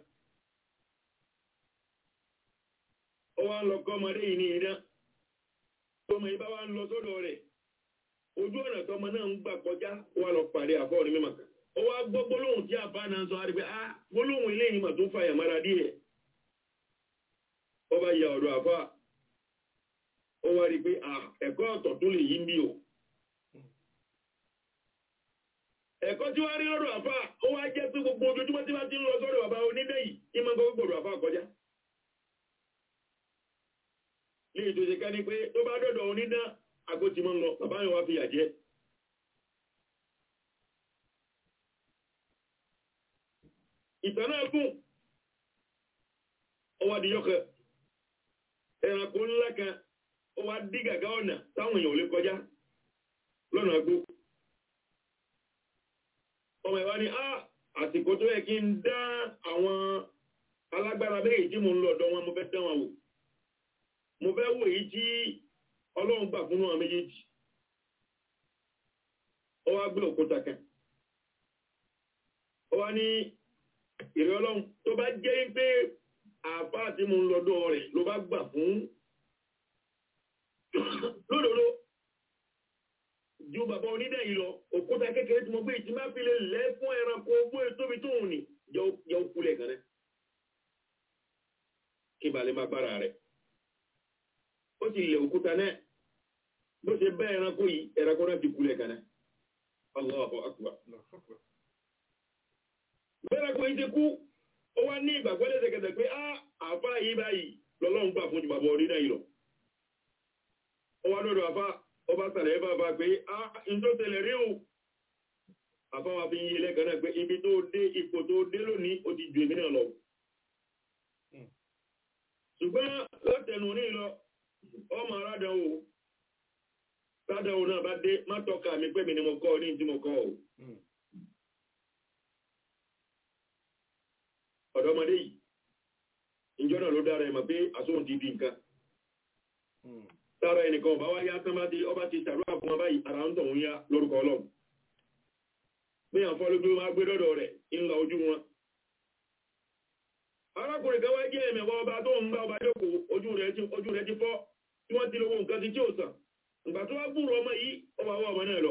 ó wá ń lọ kọ́ ọmọdé yìí ní idán tọmọ yìí bá wá ń lọ sọ́dọ̀ rẹ̀ ojú ọ̀nà tọmọ náà ń gbà kọjá ó wá lọ pàdé àfọ́ ní mímọ̀ kan ó wá gbọ́ gbólóhùn tí àbá náà ń sọ àrígbé ah gbólóhùn ilé yìí mà tó fàyà mára díẹ̀ ó bá ya ọ̀dọ̀ àfá ó wá rí pé ẹ̀kọ́ ọ̀tọ̀ tó lè yí ń bí o ẹ̀kọ́ tí wá rí lọ́dọ̀ àfá ó wá jẹ́ pé gbogbo ojoojúmọ́ tí wá ti ń lọ sọ́dọ̀ bàbá onídẹ́ yìí kí máa gbogbo gbòdò àfá kọjá ní ìtòsí ká ní pé tó bá dọ̀dọ̀ onídá àgó ti máa ń lọ bàbá yẹn wá fi yà jẹ́ ìtàn náà gùn ó wá di yọkẹ ẹranko ńlá kan ó wá dí gàgá ọ̀nà táwọn èèyàn ò lè kọjá lọ́nà agbó ọmọ ìwá ni ah àsìkò tó yẹ kí n dá àwọn alágbára méjì tí mo ń lọ ọ̀dọ̀ wọn mo fẹ́ dán wọn wò mo fẹ́ wò èyí tí ọlọ́run gbà fún àwọn méjèèjì ó wá gbé òkúta kan ó wá ní ìrẹ́ ọlọ́run tó bá jẹ́ pé àfá tí mo ń lọ́dọ̀ rẹ̀ ló bá gbà fún lódòdó ju bàbá onídẹ̀ yìí lọ òkúta kékeré tí mo gbé ìtì máa fi lè lẹ́ fún ẹranko ogbó tóbi tó hùn ní jẹ́ òkúlẹ̀ kan rẹ̀ kí balẹ̀ máa gbára rẹ̀ ó ti lẹ̀ òkúta náà bó ṣe bẹ́ ẹranko yìí ẹranko náà ti kúlẹ̀ kan náà Allahu akbar bẹ́ẹ̀rẹ̀ kò yìí ti kú ó wá ní ìgbàgbọ́ lẹ́sẹ̀kẹsẹ̀ pé á àfá yìí báyìí lọ́lọ́run gbà fún jùbàbọ̀ orí náà ìlọ ó wá lọ́dọ̀ àfá ọba sàlẹ̀ ẹbá bá pé á in tó tẹ̀lẹ̀ rí o àfá wa fi ń yí lẹ́gàn náà pé ibi tó dé ipò tó dé lónìí ó ti ju èmi náà lọ ṣùgbọ́n látẹnu ní lọ ọmọ aládánwò ládánwò náà bá dé má tọ́ka mi pé mi ni mo kọ́ ní tí mo kọ́ ò ọ̀dọ́mọdé yìí ìjọ náà ló dára ẹ̀mọ̀ pé àsóhun ti di nǹkan sára ẹnìkan ọba wá yá tán bá ti ọba ti ṣàdúrà fún wọn báyìí ara ń tọ̀ ń yá lórúkọ ọlọ́run bí àwọn fọ́lógbé wọn gbé dọ́dọ̀ rẹ̀ ńlá ojú wọn arákùnrin kan wá jẹ́ ẹ̀mẹ̀wá ọba tó ń bá ọba jókòó ojú rẹ̀ ti ojú rẹ̀ ti fọ́ tí wọ́n ti lówó nǹkan ti tí ò sàn ìgbà tó wá gbúrò ọmọ yìí ọba wọ ọmọ náà lọ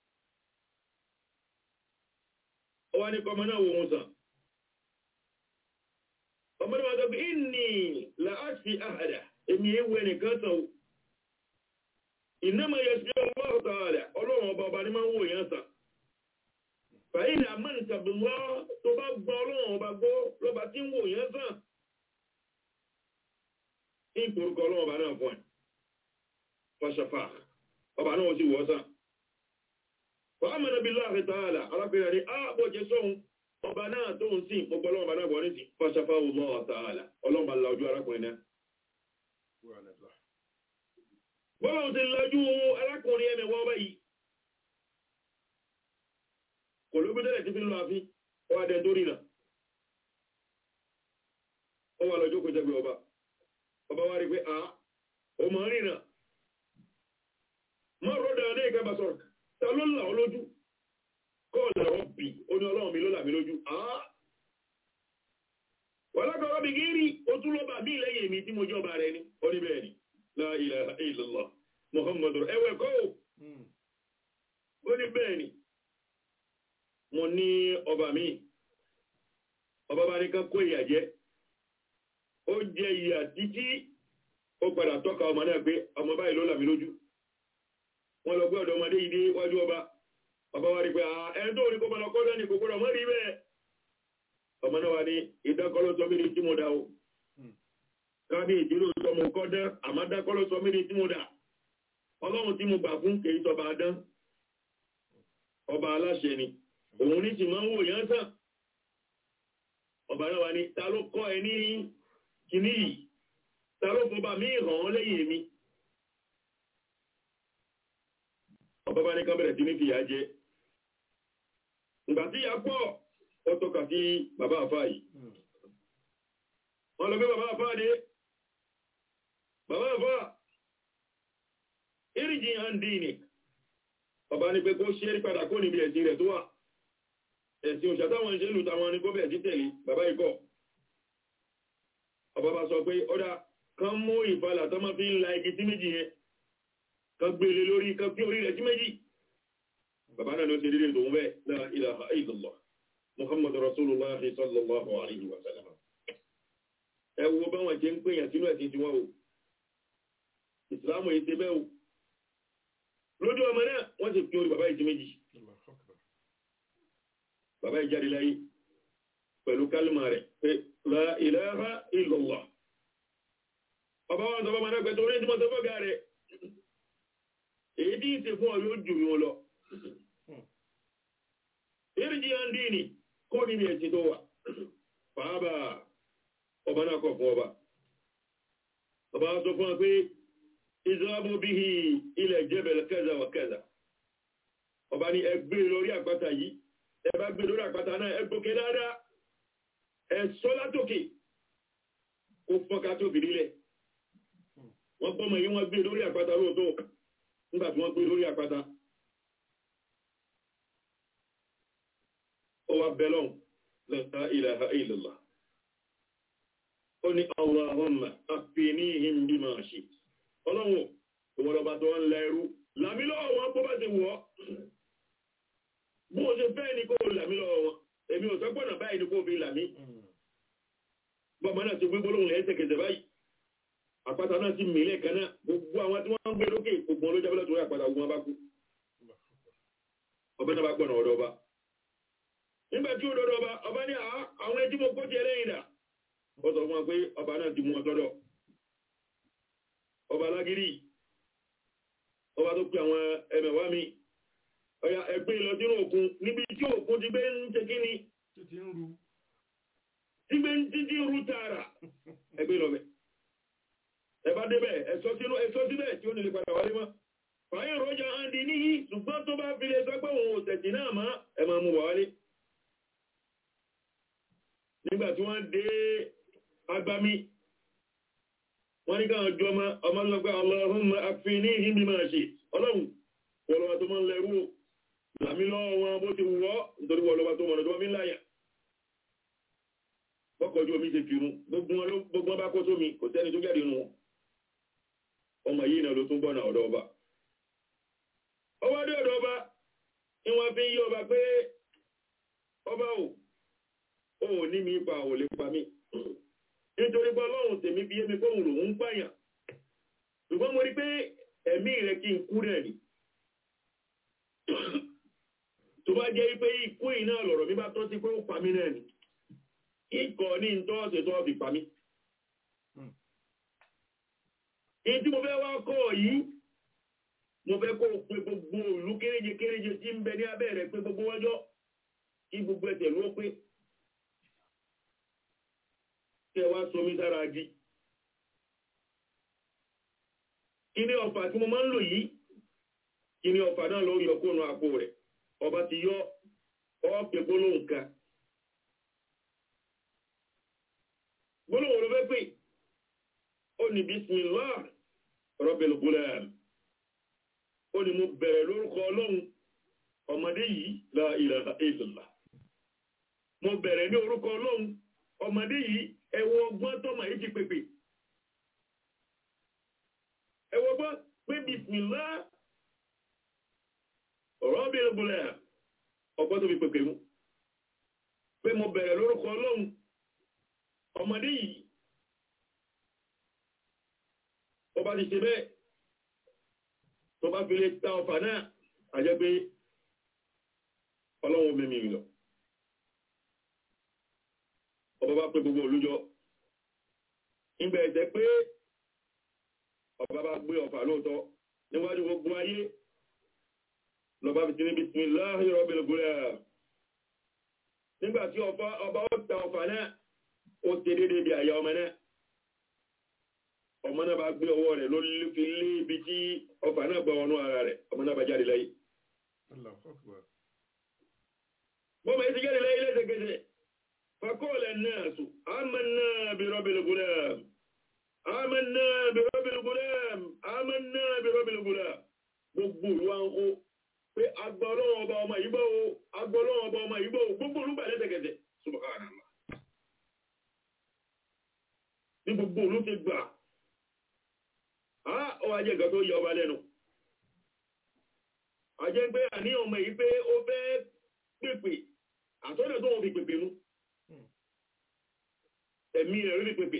ọwá ní kọmọ náà wò wọn sàn ọmọ náà wá sọ pé inni la'ashfi ahada èmi ewu ẹnìkan sàn innama yashfi Allahu ta'ala ọlọ́run ọba ọba ní máa ń wò yẹn sàn fàyín àmọ́ǹtà bùnwá tó bá gbọ́ ọlọ́run ọba gbọ́ lọ́ba tí ń wò yẹn sàn ní ìpòrúkọ ọlọ́run ọba náà fún ẹ̀ fàṣàfà ọba náà sì wọ́ sàn fàámànà bí láàrin tààlà alápẹ̀rẹ̀ ní ààbò jẹ́ sóhun ọba náà tó ń sìn gbogbo ọlọ́run ọba náà bọ̀ ní sí fàṣàfà ọlọ́run tààlà ọlọ́run bá la ojú arákùnrin náà bọ́lá ti lọ́jú arákùnrin ẹ̀mẹ̀ wọ́n báyìí kò ló gbẹ́dẹ̀lẹ̀ tí fi ń lọ àfí ọ adẹ tó rìnà ọ wà lọ́jọ́ kò jẹ́gbẹ̀ ọba ọba wá rí pé a o mọ̀ rìnà mọ́ rọ́dà ní ìkẹba sọ̀rọ̀ ta ló là ọ lójú kọ́ọ̀lá ọ̀bì ó ní ọlọ́run mi ló là mí lójú a wà lákọ̀ọ́ bí gírí ó tún lọ́ba mí lẹ́yìn mi tí mo jọba rẹ ni ó ní bẹ́ẹ̀ ni la ilaha illallah muhammadu ẹwẹ́ kọ́ ó ní bẹ́ẹ̀ ni mo ní ọba mi ọba bá ní ká kó ìyà jẹ ó jẹ ìyà títí ó padà tọ́ka ọmọ náà pé ọmọ báyìí ló là mí lójú wọ́n lọ gbé ọ̀dọ̀ ọmọdé yìí dé wájú ọba ọba wa rí pé ẹni tó rí kó máa lọ kọ́ dání kò gbọ́dọ̀ mọ́ rí bẹ́ẹ̀ ọmọ náà wà ní ìdákọ́lọ́ sọ mí ní tí mo dá o kábí ìdílé sọ mo kọ́ dán àmọ́ dákọ́lọ́ sọ mí ní tí mo dá ọlọ́run tí mo gbà fún kèé sọba dán ọba aláṣẹ ni òun ní sì máa ń wò yán sàn ọba náà wà ní ta ló kọ́ ẹ ní kìíní yìí ta ló fọba mí hàn án lẹ́yìn mi ọba bá ní ká bẹ̀rẹ̀ sí ní fìyà jẹ ìgbà tí ìyá pọ̀ ó tọ́ka sí bàbá àfá yìí wọ́n lọ gbé bàbá àfá dé bàbá àfá ìrìjì àndínì ọba ní pé kó ṣe rí padà kó níbi ẹ̀sìn rẹ̀ tó wà ẹ̀sìn òṣàtàwọn ìṣẹ́lù tàwọn ní gómẹ̀ sí tẹ̀lé bàbá ikọ̀ ọba bá sọ pé ọ́dá kan mú ìfàlà tó máa fi ń la igi sí méjì yẹn kan gbélé lórí kan fi orí rẹ̀ sí méjì bàbá náà ló ṣe dédé tòun bẹ́ẹ̀ la ilaha illallah muhammadu rasulullah sallallahu alaihi wa sallam ẹ wo báwọn ṣe ń pèèyàn sínú ẹ̀sìn tiwọn o ìsìlámù yìí ṣe bẹ́ẹ̀ o lójú ọmọ náà wọ́n ti fi orí bàbá yìí sí méjì bàbá yìí jáde láyé pẹ̀lú kálùmà rẹ̀ pé la ilaha illallah ọba wọn sọfọ́ mọ́ná pẹ̀tọ́ orí ìdímọ̀ sọfọ́ gà rẹ̀ èyí tí ìsìn fún ọ yóò jù wọn lọ ìrìjì àndínì kó níbi ẹ̀sìn tó wà fàábà ọba náà kọ̀ fún ọba ọba sọ fún ọ pé ìzọ́bù bihi ilẹ̀ jẹ́bẹ̀lẹ̀ kẹza wà kẹza ọba ní ẹgbẹ́ lórí àpáta yìí ẹbá gbé lórí àpáta náà ẹgbókè dáadáa ẹ̀sọ́ látòkè kó fọ́nká tó bìí nílẹ̀ wọ́n gbọ́mọ̀ yí wọ́n gbé lórí àpáta lóòótọ́ nígbà tí wọ́n gbé lórí àpáta ó wá bẹ́lọ́n la ilaha illallah ó ní Allahumma àfinihim bima shi'ta ọlọ́run ìwọ̀lọ́bà tó ń lẹ́rú làmílọ́wọ́ wọn bó bá ti wọ́ bó ṣe fẹ́ ní kó làmílọ́wọ́ wọn èmi ò sọ́pọ̀nà báyìí ní kó fi làmí bọ́mọ náà ti gbégbó lóhun lẹ́sẹ̀kẹsẹ̀ báyìí àpáta náà ti mìílẹ̀ kan náà gbogbo àwọn tí wọ́n ń gbé lókè gbogbo ló jábọ́lá torí àpáta ogun bá kú ọbẹ̀ náà bá gbọ́nà ọ̀dọ̀ ọba nígbà tí ó dọ́dọ̀ ọba ọba ní àwọn ẹjí mo kó ti ẹlẹ́yìn dà ó sọ fún wọn pé ọba náà ti mú ọ sọ́dọ̀ ọba alágírí ọba tó pè àwọn ẹmẹ̀wá mi ọya ẹgbẹ́ lọ sínú òkun níbi tí òkun ti gbé ń ṣe kí ni títí ń ru tí gbé ń títí rú tààrà ẹgbẹ́ lọ bẹ̀ ẹbá débẹ̀ ẹ̀sọ́ sínú ẹ̀sọ́ síbẹ̀ tí ó nílé padà wálé mọ́ fàáyìn rọjà àndì níyí ṣùgbọ́n tó bá fi lè sọ pé òun òsẹ̀tì náà má ẹ máa mú wà wálé nígbà tí wọ́n dé agbami wọ́n ní káwọn jọ ọmọ ọmọ lọ́gbà Allahumma akfinihim bima shi'ta ọlọ́run wọ́lọ́wà tó máa ń lẹ́rú làmí lọ́wọ́ wọn bó ti wọ́ nítorí wọ́lọ́wà tó mọ̀nà tó wọ́n fi ń láyà bọ́kọ̀jú omi ṣe fi rún gbogbo wọn bá kó sómi kò sẹ́ni tó jáde nù wọn ọmọ yìí náà ló tún bọ́nà ọ̀dọ̀ ọba ọwọ́ dé ọ̀dọ̀ ọba ni wọ́n fi ń yí ọba pé ọba ò ò ní mi pa ò lè pa mí nítorí pé ọlọ́run tèmi fi yé mi pé òun lòun ń pààyàn ṣùgbọ́n mo rí pé ẹ̀mí rẹ̀ kí n kú rẹ̀ ni tó bá jẹ́ pé ikú yìí náà lọ̀rọ̀ mi bá tọ́ sí pé ó pa mí náà ni ikọ̀ ní ntọ́ọ̀sẹ̀ tó fi pa mí. èyí tí mo fẹ́ wá kọ́ yìí mo fẹ́ kó pe gbogbo ìlú kéréje kéréje tí ń bẹ ní abẹ́ rẹ̀ pé gbogbo wájọ́ kí gbogbo ẹsẹ̀ ló pé kẹ wá somi sára jí kí ni ọ̀fà tí mo máa ń lò yìí kí ni ọ̀fà náà ló yọ kóònù àpò rẹ̀ ọba ti yọ ọ́ pé gbólóhùn kan gbólóhùn ló fẹ́ pè ó ní bismillah rabbil gulam ó ní mo bẹ̀rẹ̀ lórúkọ ọlọ́run ọmọdé yìí la ilaha illallah mo bẹ̀rẹ̀ ní orúkọ ọlọ́run ọmọdé yìí ẹwọ ọgbọ́n tọ́mọ yìí ti pèpè ẹwọ ọgbọ́n pé bismillah rabbil gulam ọgbọ́n tó fi pèpè mú pé mo bẹ̀rẹ̀ lórúkọ ọlọ́run ọmọdé yìí ọba ti ṣe bẹ́ẹ̀ tó bá fi lè ta ọfà náà àjẹ́ pé ọlọ́run mẹ́mí lọ ọba bá pé gbogbo olújọ nígbà ẹ̀jẹ̀ pé ọba bá gbé ọfà lóòótọ́ níwájú gbogbo ayé lọba fi ti ní bismillahi rabbil gulam nígbà tí ọba ó ta ọfà náà ó ti dédé bí àyà ọmọ náà ọmọ náà bá gbé ọwọ́ rẹ̀ ló fi lé ibi tí ọfà náà gbọ́ ọnú ara rẹ̀ ọmọ náà bá jáde láyé bọ́mọ yìí ti jáde láyé lẹ́sẹ̀kẹsẹ̀ fakọ́ọ̀lẹ̀ náà sùn amanna bi rabbil gulam amanna bi rabbil gulam amanna bi rabbil gulam gbogbo ìwà ń kó pé agbọ́lọ́wọ́ ọba ọmọ yìí gbọ́ o agbọ́lọ́wọ́ ọba ọmọ yìí gbọ́ o gbogbo olúgbà lẹ́sẹ̀kẹsẹ̀ subhanallah ní gbogbo olú ti gbà á ọwọ́ ajẹ́ nǹkan tó yẹ ọba lẹ́nu ajẹ́ pé àní ọmọ yìí pé ó fẹ́ pèpè àtọ́nà tó wọ́n fi pèpè mú ẹ̀mí rẹ̀ rí pèpè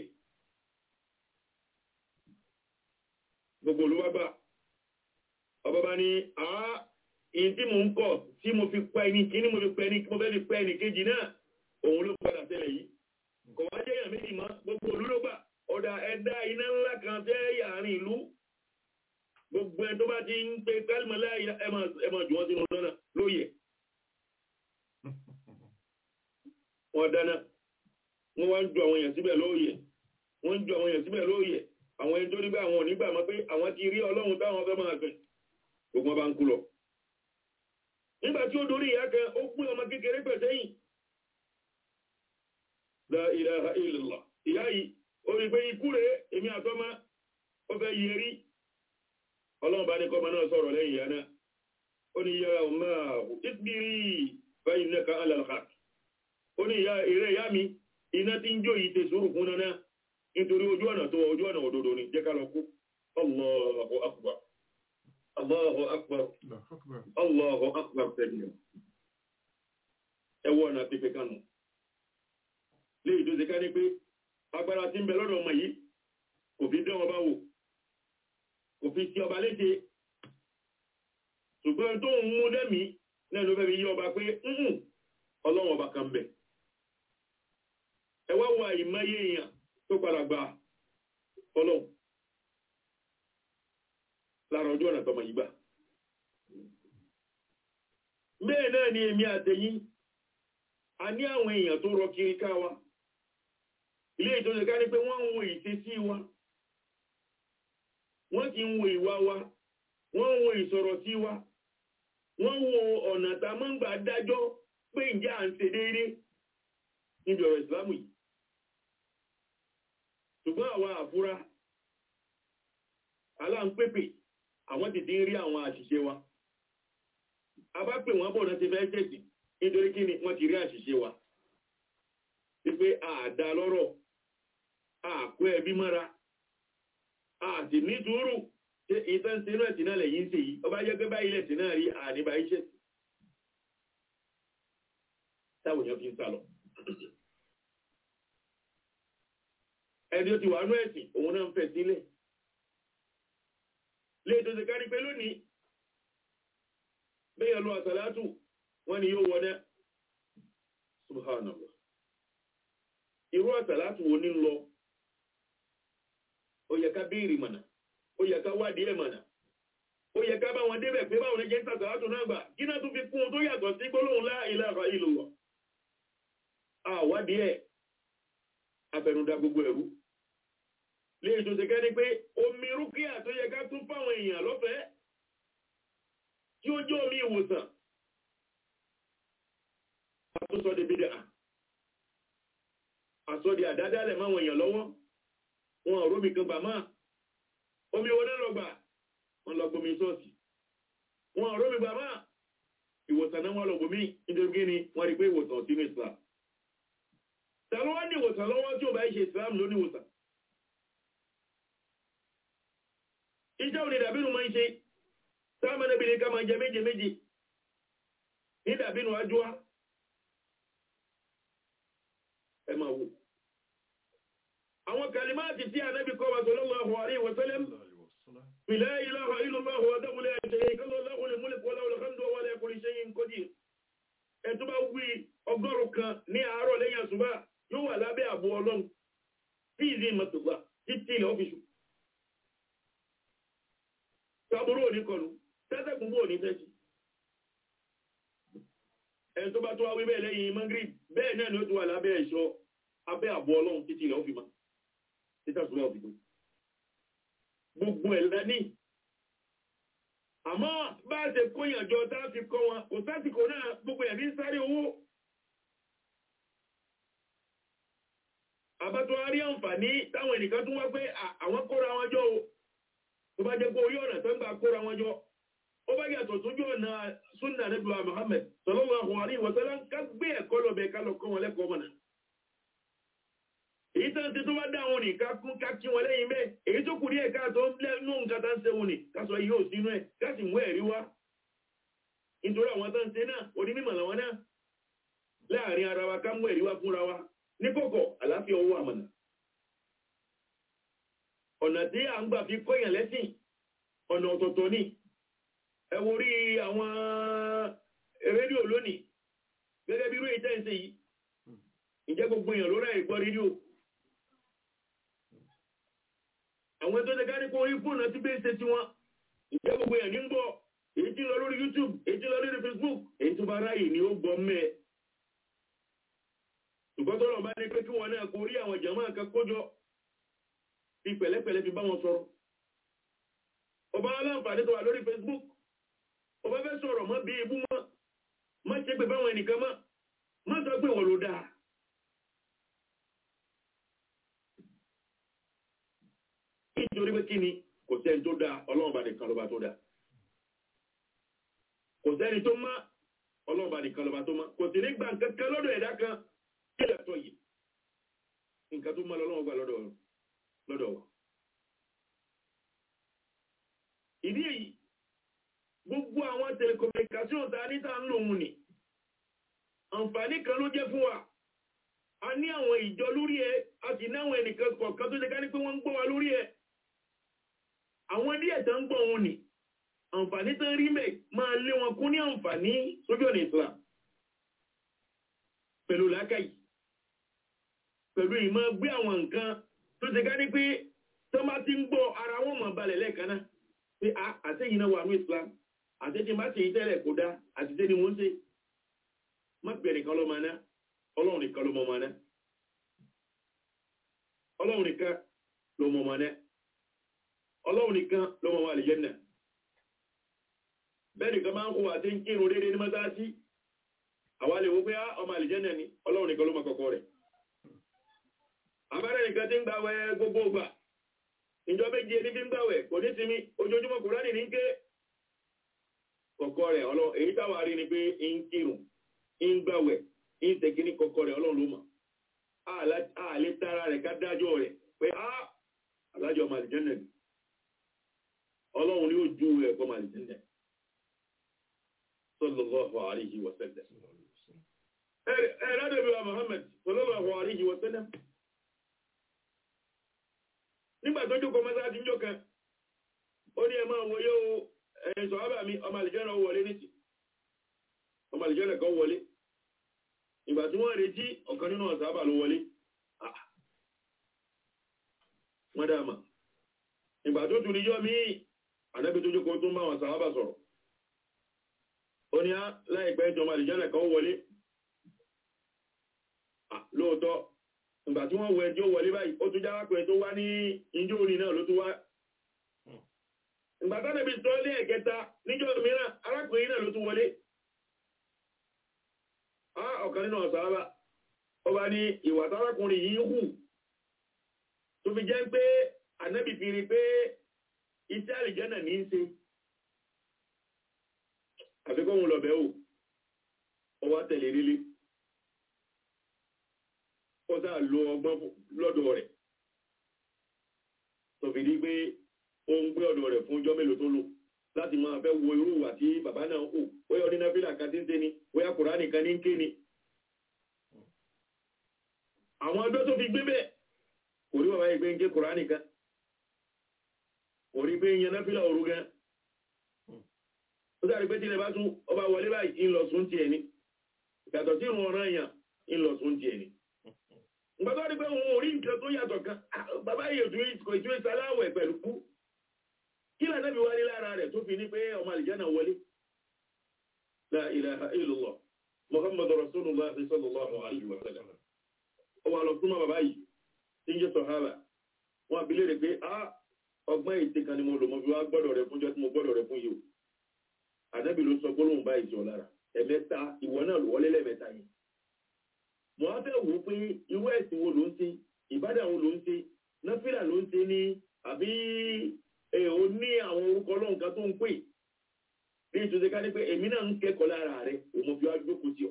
gbogbo olú wá gbà ọba bá ní àá èyí tí mo ń kọ̀ tí mo fi pa ẹni kí ní mo fi pa ẹni mo fẹ́ fi pa ẹni kejì náà òun ló padà ṣẹlẹ̀ yìí kò wá jẹ́ èèyàn méjì mọ́ gbogbo olú ló gbà ọ̀dà ẹ̀dá iná ńlá kan tẹ́ yàrin ìlú gbogbo ẹ̀ tó bá ti ń pe kálímọ̀lá ẹ máa jù wọ́n sínú lọ́nà lóye wọ́n dáná wọ́n wá ń ju àwọn èèyàn síbẹ̀ lóye wọ́n ń ju àwọn èèyàn síbẹ̀ lóye àwọn ẹni tó nígbà àwọn ò nígbà mọ́ pé àwọn ti rí ọlọ́run táwọn fẹ́ máa gbẹ̀ gbogbo wọn bá ń kú lọ nígbà tí ó dorí ìyá kan ó pín ọmọ kékeré pẹ̀ sẹ́yìn la ilaha illallah ìyá yìí ó rí pé ikú rẹ̀ èmi àtọ́mọ́ ó fẹ́ yẹ rí ọlọ́run bá ní kọ́mọ náà sọ̀rọ̀ lẹ́yìn ìyá náà ó ní yára ọmọ ìsbírí báyìí nẹ́ka alàlùkà ó ní ìrẹ́ ìyá mi iná tí ń jó yìí tẹ sùúrù fún náà nítorí ojú ọ̀nà tó ojú ọ̀nà òdodo ni jẹ́ ká lọ kú Allahu akbar Allahu akbar Allahu akbar tẹ̀lé ẹwọ́ ọ̀nà pípẹ́ kánú léyìí tó ṣe ká ní pé agbára tí ń bẹ lọ́dọ̀ ọmọ yìí kò fi dán ọba wò kò fi ti ọba léṣe ṣùgbọ́n tó ń mú dẹ́mi náà ló fẹ́ fi yí ọba pé ńhùn ọlọ́run ọba kan bẹ̀ ẹ wá wo àìmọye èèyàn tó padà gba ọlọ́run lára ọjọ́ ọ̀nà tọmọ yìí gbà bẹ́ẹ̀ náà ni èmi àtẹ̀yìn a ní àwọn èèyàn tó rọ kiri ká wa ilé ìtọ́jú ká ní pé wọ́n ń wo ìṣesí wa wọ́n ti ń wo ìwà wa wọ́n ń wo ìsọ̀rọ̀ sí wa wọ́n wo ọ̀nà tá a máa ń gbà dájọ́ pé ǹjẹ́ à ń ṣe déédé níbi ọ̀rọ̀ ìsìlámù yìí ṣùgbọ́n àwa àfúrá aláǹpépè àwọn ti ti ń rí àwọn àṣìṣe wa a bá pè wọ́n bọ̀ náà ti fẹ́ ṣẹ̀sì nítorí kí ni wọ́n ti rí àṣìṣe wa wípé àdá lọ́rọ̀ àkó ẹbí mọ́ra àti nítorí ṣe ìtàn sínú ẹ̀sìn náà lẹ́yìn ṣe yìí ọba jẹ́ pé báyìí lẹ̀sìn náà rí àníbà iṣẹ́ táwọn èèyàn fi ń sálọ ẹni ó ti wà nú ẹ̀sìn òun náà ń fẹ̀ sílẹ̀ lè tó ṣe kárí pé lónìí bẹ́yẹ̀ lọ àsàlátù wọ́n ni yóò wọ́n subhanallah irú àsàlátù wo ní lọ ó yẹ ká béèrè mọ̀nà ó yẹ ká wádìí ẹ̀ mọ̀nà ó yẹ ká bá wọn débẹ̀ pé báwọn ẹjẹ́ ń sàsàlátù náà gbà kí náà tún fi kún un tó yàtọ̀ sí gbólóhùn la ilaha illallah àwádìí ẹ̀ afẹnudá gbogbo ẹ̀rú lè tó ṣe kẹ́ni pé omi rúkìá tó yẹ ká tún fáwọn èèyàn lọ́fẹ̀ẹ́ tí ó jẹ́ omi ìwòsàn àtúnṣọ di bídà àsọdí àdádálẹ̀ máwọn èèyàn lọ́wọ́ wọn ò rómi kan gbà máa omi owó náà lọ gbà wọn lọ gbomi sọ́ọ̀sì wọn ò rómi gbà máa ìwòsàn náà wọn lọ gbomi nítorí kí ni wọn rí pé ìwòsàn sínú Islam tàbí wọ́n ní ìwòsàn lọ́wọ́ tí ó bá ṣe Islam ló ní ìwòsàn iṣẹ́ òní dàbínú máa ń ṣe sáàmà níbi ní ká máa jẹ méje méje ní dàbínú ajúwá ẹ máa wò àwọn kalimáàtì tí ànábì kọ́ wa sallallahu alaihi wa sallam la ilaha illallah wahdahu la sharika lahu lahul mulku wa lahul hamdu wa huwa ala kulli shay'in qadir ẹ̀ tó bá wí ọgọ́rùn kan ní àárọ̀ lẹ́yìn àsùbá yóò wà lábẹ́ àbò ọlọ́run tí ìdí ìmọ̀tògbà títí ilẹ̀ ọ́fíṣù sábúrú òní kọlu tẹ́sẹ̀kùn bó òní tẹ́sí ẹni tó bá tó wáwí bẹ́ẹ̀ lẹ́yìn mangrib bẹ́ẹ̀ náà ni ó tó wà lábẹ́ ẹ̀ṣọ́ abẹ́ àbò ọlọ́run títí ilẹ̀ ọ́fíṣù títí àsùbá ọ́fíṣù gbogbo ẹ̀ lẹ́ní àmọ́ bá a ṣe kóyànjọ tá a fi kọ́ wọn kò sásìkò náà gbogbo ẹ̀ ní sáré owó àbátọ́ a rí àǹfààní táwọn ènìyàn tún wá pé àwọn kóra wọn jọ o tó bá jẹ́ pé orí ọ̀nà tó ń gbà kóra wọn jọ ó bá yàtọ̀ sójú ọ̀nà súnà nígbà Muhammad sallallahu alaihi wa sallam ká gbé ẹ̀kọ́ lọ́bẹ̀ ká lọ kọ́ wọn lẹ́kọ̀ọ́ mọ̀nà èyí tó ń ti tó bá dá wọn ní ká kún ká kí wọn lẹ́yìn bẹ́ẹ̀ èyí tó kù díẹ̀ ká tó lẹ́nu nǹkan tá ń ṣe wọn ní ká sọ yóò sínú ẹ̀ ká sì mú ẹ̀rí wá nítorí àwọn tó ń ṣe náà onímọ̀ làwọn náà láàrin ara wa ká mú ẹ̀rí wá fúnra wa ní kọ̀kọ̀ àláfíà owó àmànà ọ̀nà tí a ń gbà fi kọ́yàn lẹ́sìn ọ̀nà ọ̀tọ̀ọ̀tọ̀ ní ẹ wo rí àwọn rédíò lónìí gẹ́gẹ́ bí irú ìtẹ́ ìṣe yìí ìjẹ́ gbogbo èèyàn ló ráyè gbọ́ rédíò àwọn tó ṣe kárí kó orí fóònù tí bẹ́ẹ̀ ṣe tí wọ́n ìjẹ́ gbogbo èèyàn ní ń gbọ́ èyí tí ń lọ lórí YouTube èyí tí ń lọ lórí Facebook èyí tó bá ráyè ni ó gbọ́ mẹ́ẹ̀ ṣùgbọ́n tó lọ bá ní pé kí wọn náà kó rí àwọn jàmáà kan kójọ fi pẹ̀lẹ́pẹ̀lẹ́ fi bá wọn sọ̀rọ̀ ọba aláǹfààní tó wà lórí Facebook ọba fẹ́ sọ̀rọ̀ mọ́ bí ibú mọ́ má ṣe pé báwọn ẹnìkan mọ́ má sọ pé wọ́n ló dáa nítorí pé kí ni kò sẹ́ni tó dáa ọlọ́run bá nìkan lọ́ba tó dáa kò sẹ́ni tó má ọlọ́run bá nìkan lọ́ba tó má kò sì ní gbà kankan lọ́dọ̀ ẹ̀dá kan kílẹ̀ tó yìí nǹkan tó mọ́ lọ́wọ́ gbà lọ́dọ̀ lọ́dọ̀ wa ìdí èyí gbogbo àwọn telecommunication ta ní ta ń lò mú ni àǹfààní kan ló jẹ́ fún wa a ní àwọn ìjọ lórí ẹ a sì ní àwọn ẹnìkan kọ̀ọ̀kan tó ṣe ká ní pé wọ́n ń gbọ́ wa lórí ẹ àwọn díẹ̀ tó ń gbọ́ wọn ni àǹfààní tó ń rí mẹ́ máa lé wọn kún ní àǹfààní sójú ọ̀nà Islam pẹ̀lú làákàyè pẹ̀lú ìmọ̀ gbé àwọn nǹkan tó ṣe ká ní pé tó bá ti ń gbọ́ ara wọn mọ̀ balẹ̀ lẹ́ẹ̀kan náà pé a àtẹ́yìn náà wà ní Islam àtẹ́tí bá ṣe yí tẹ́lẹ̀ kó dá àtìtẹ́ ni wọ́n ṣe má bẹ̀rẹ̀ nìkan ló máa ná ọlọ́run nìkan ló mọ̀ máa ná ọlọ́run nìkan ló mọ̀ máa ná ọlọ́run nìkan ló mọ̀ máa lè jẹ́ náà bẹ́ẹ̀ nìkan máa ń kó àti ń kírun déédéé ní mọ́sáàsì àwa lè wo pé ọmọ àlìjẹ́nà ni ọlọ́run nìkan ló mọ̀ kọ̀kọ́ rẹ̀ abẹ́rẹ́ nìkan tí ń gbàwẹ̀ gbogbo ìgbà ìjọ méje ní fi ń gbàwẹ̀ kò ní sinmi ojoojúmọ́ kùránì ní ké kọ̀kọ́ rẹ̀ ọlọ́ èyí táwa rí ni pé ń kírun ń gbàwẹ̀ ń tẹ̀kí ní kọ̀kọ́ rẹ̀ ọlọ́run ló mọ̀ àlè tara rẹ̀ ká dájọ́ rẹ̀ pé á alájọ ọmọ àlìjẹ́nà ni ọlọ́run ni ó ju ẹ̀kọ́ ọmọ àlìjẹ́nà sallallahu alayhi wa sallam ẹ̀rẹ́dẹ̀bí wa Muhammad sallallahu alayhi wa sallam nígbà tó jókòó mọ́sá ti ń jọ kan ó ní ẹ máa wọ́yé o ẹ̀yìn sọ̀hábà mi ọmọ àlìjẹ́nà wọlé nìtì ọmọ àlìjẹ́nà kan wọlé ìgbà tí wọ́n retí ọ̀kan nínú ọ̀sábà ló wọlé wọ́n dáàmà ìgbà tó tún níjọ́ míì ànábì tó jókòó tó ń bá wọn sàhábà sọ̀rọ̀ ó ní á láìpẹ́ ìjọba àlìjẹ́nà kan wọlé lóòótọ́ ìgbà tí wọ́n wọ ẹjọ́ wọlé báyìí ó tún já wákùnrin tó wá ní ìjọ òní náà ló tún wá ìgbà tó níbi tó lé ẹ̀kẹta níjọ́ mìíràn arákùnrin náà ló tún wọlé á ọ̀kan nínú ọ̀sáábà ó bá ní ìwà tárákùnrin yìí hù tó fi jẹ́ pé ànábì fi rí pé iṣẹ́ àlìjẹ́nà ní í ṣe àfikún òun lọ̀bẹ̀ ò ó wá tẹ̀lé lílé ó sáà lo ọgbọ́n lọ́dọ̀ rẹ̀ tó fi di pé ó ń gbé ọ̀dọ̀ rẹ̀ fún ọjọ́ mélòó tó lò láti máa fẹ́ wo irú ìwà tí bàbá náà hù bóyá ọdún náfìlà kan tí ń ṣe ni bóyá kùránì kan ní ń ké ni àwọn ọjọ́ tó fi gbé bẹ́ẹ̀ kò rí bàbá yìí pé ń ké kùránì kan kò rí pé ń yan náfìlà òru gan ó sáré pé tí ilẹ̀ bá tún ọba wọlé báyìí ń lọ sún tiẹ̀ ni yàtọ̀ sí ìrun ọ̀ràn èèyàn ń lọ sún tiẹ̀ ni gbọ́dọ̀ rí pé òun ò rí nǹkan tó yàtọ̀ kan bàbá yìí òtún kò ìtúwé sáláwẹ̀ pẹ̀lú kú kí lànà bí wá ní lára rẹ̀ tó fi ní pé ọmọ àlìjánà wọlé la ilaha illallah muhammad rasulullah sallallahu alaihi wa sallam ó wà lọ súnmọ́ bàbá yìí tí ń jẹ́ sọ̀hábà wọn abilé rẹ̀ pé a ọgbọ́n ètè kan ni mo lò mo fi wá gbọ́dọ̀ rẹ̀ fún jọ́ tí mo gbọ́dọ̀ rẹ̀ fún yìí o ànábì ló sọ gbólóhùn báyìí jọ lára ẹ̀mẹ́ta ìwọ náà wọlé lẹ́ẹ̀mẹ́ta yìí mo á fẹ́ wò ó pé irú ẹ̀sìn wo ló ń ṣe ìbádà wo ló ń ṣe náfìlà ló ń ṣe ní àbí ó ní àwọn orúkọ ọlọ́run kan tó ń pè ní ìtúnṣe ká ní pé èmi náà ń kẹ́kọ̀ọ́ lára rẹ̀ òun mo fi wá jókòó sí ọ.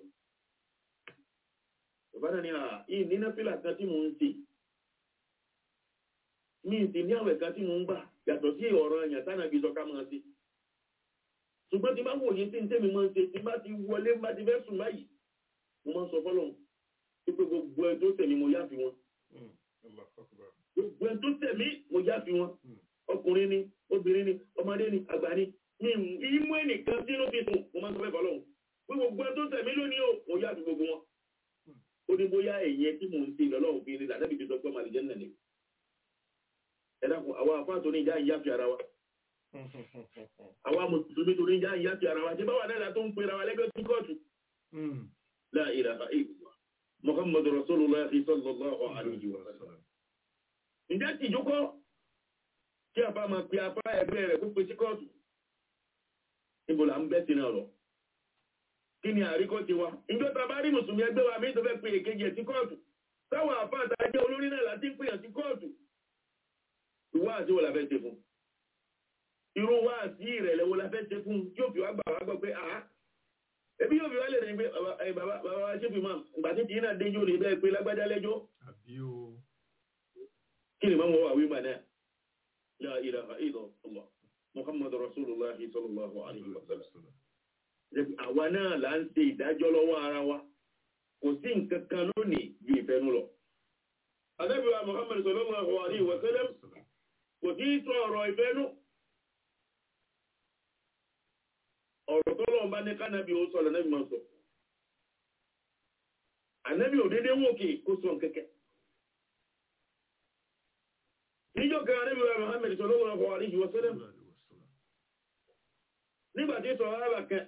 ìbádà ni yìí ní náfìlà kan tí mò ń ṣe mi ì sì ní àwẹ̀ kan tí mò ń gbà yàtọ̀ sí ọ̀rọ̀ ẹ̀yàn tánà bí sọ ká máa ṣe ṣùgbọ́n tí bá wòye tí ń tẹ́mi máa ń ṣe tí bá ti wọlé bá ti fẹ́ sùn báyìí mo máa ń sọ fọ́lọ́run wípé gbogbo ẹ tó tẹ̀mí mo yáfi wọn. gbogbo ẹ tó tẹ̀mí mo yáfi wọn. ọkùnrin ni obìnrin ni ọmọdé ni àgbà ni mi ìmú ẹnìkan sínú fi sùn mo máa ń sọ fẹ́ fọ́lọ́run pé gbogbo ẹ tó tẹ̀mí lónìí o mo yáfi gbogbo wọn. ó ní bóyá ẹ̀yẹ tí mò ń ṣe lọ́lọ́run fi ní làdábì fi sọ pé màlìjẹ́ nà ni. ẹ dákun àwọn àfáà tó ní ìjà ìyáfi ara wa àwa mùsùlùmí torí ìjà ìyáfi ara wa ṣé báwa náà tó ń pera wa lẹ́gbẹ̀ẹ́ sí kóòtù. la ilaha illallah Muhammadu Rasulullah sallallahu alaihi wa sallam. Ǹjẹ́ ti jókọ́ kí a bá máa pe afá ẹgbẹ́ rẹ̀ kó pe sí kọ́ọ̀tù? Níbo là ń bẹ́ sí náà lọ? Kí ni àríkọ́ ti wa? Ìjọ ta bá rí Mùsùlùmí ẹgbẹ́ wa méjì tó fẹ́ pe èkejì ẹ̀ sí kọ́ọ̀tù. Táwọn àfá àtàjẹ́ olórí náà láti ń pèyàn sí kọ́ọ̀tù. Ìwá àti wo la fẹ́ ṣe fún? Irú wá sí ìrẹ̀lẹ̀ wo la fẹ́ ṣe fún? Yóò fi wá gbà wá gbọ́ pé àá ebi yóò fi wá lè rìn pé bàbá wa ṣe fi máa ìgbà tí tí náà déjò ní bẹ́ẹ̀ pé lágbájá lẹ́jọ́ kí ni máa wà wí mà náà la ilaha illallah muhammadu rasulullah sallallahu alaihi wa sallam àwa náà là ń ṣe ìdájọ́ lọ́wọ́ ara wa kò sí nǹkan kan lónìí ju ìfẹ́nu lọ adábíwa muhammadu sallallahu alaihi wa sallam kò sí sọ ọ̀rọ̀ ìfẹ́nu ọ̀rọ̀ tó lọ́wọ́ bá ní kánábí ó sọ̀rọ̀ náà máa sọ. Ànábì ò dédé wò kí kó sọ kẹ́kẹ́. Níjọ́ kan Ànábì wa Muhammad sallallahu alaihi wa sallam. Nígbà tí sọ ara kan,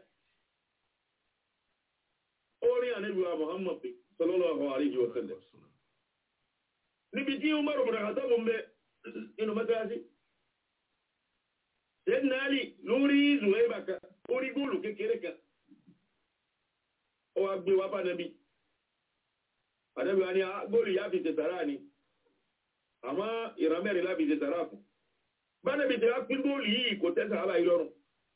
ó rí Ànábì wa Muhammad sallallahu alaihi wa sallam. Níbi tí Umar bin Khattab ń bẹ inú mọ́tàlásí. Sayyidina Ali lórí Zuwaiba kan orí góòlù kékeré kan ó wá gbé wá bánàbí àdẹ́bí wa ní góòlù yá fi tẹ̀sàrá ni àmọ́ ìran mẹ́rin láfi tẹ̀sàrá fún bánàbí tẹ̀wá pín góòlù yìí kò tẹ́sà àbá ìlọrùn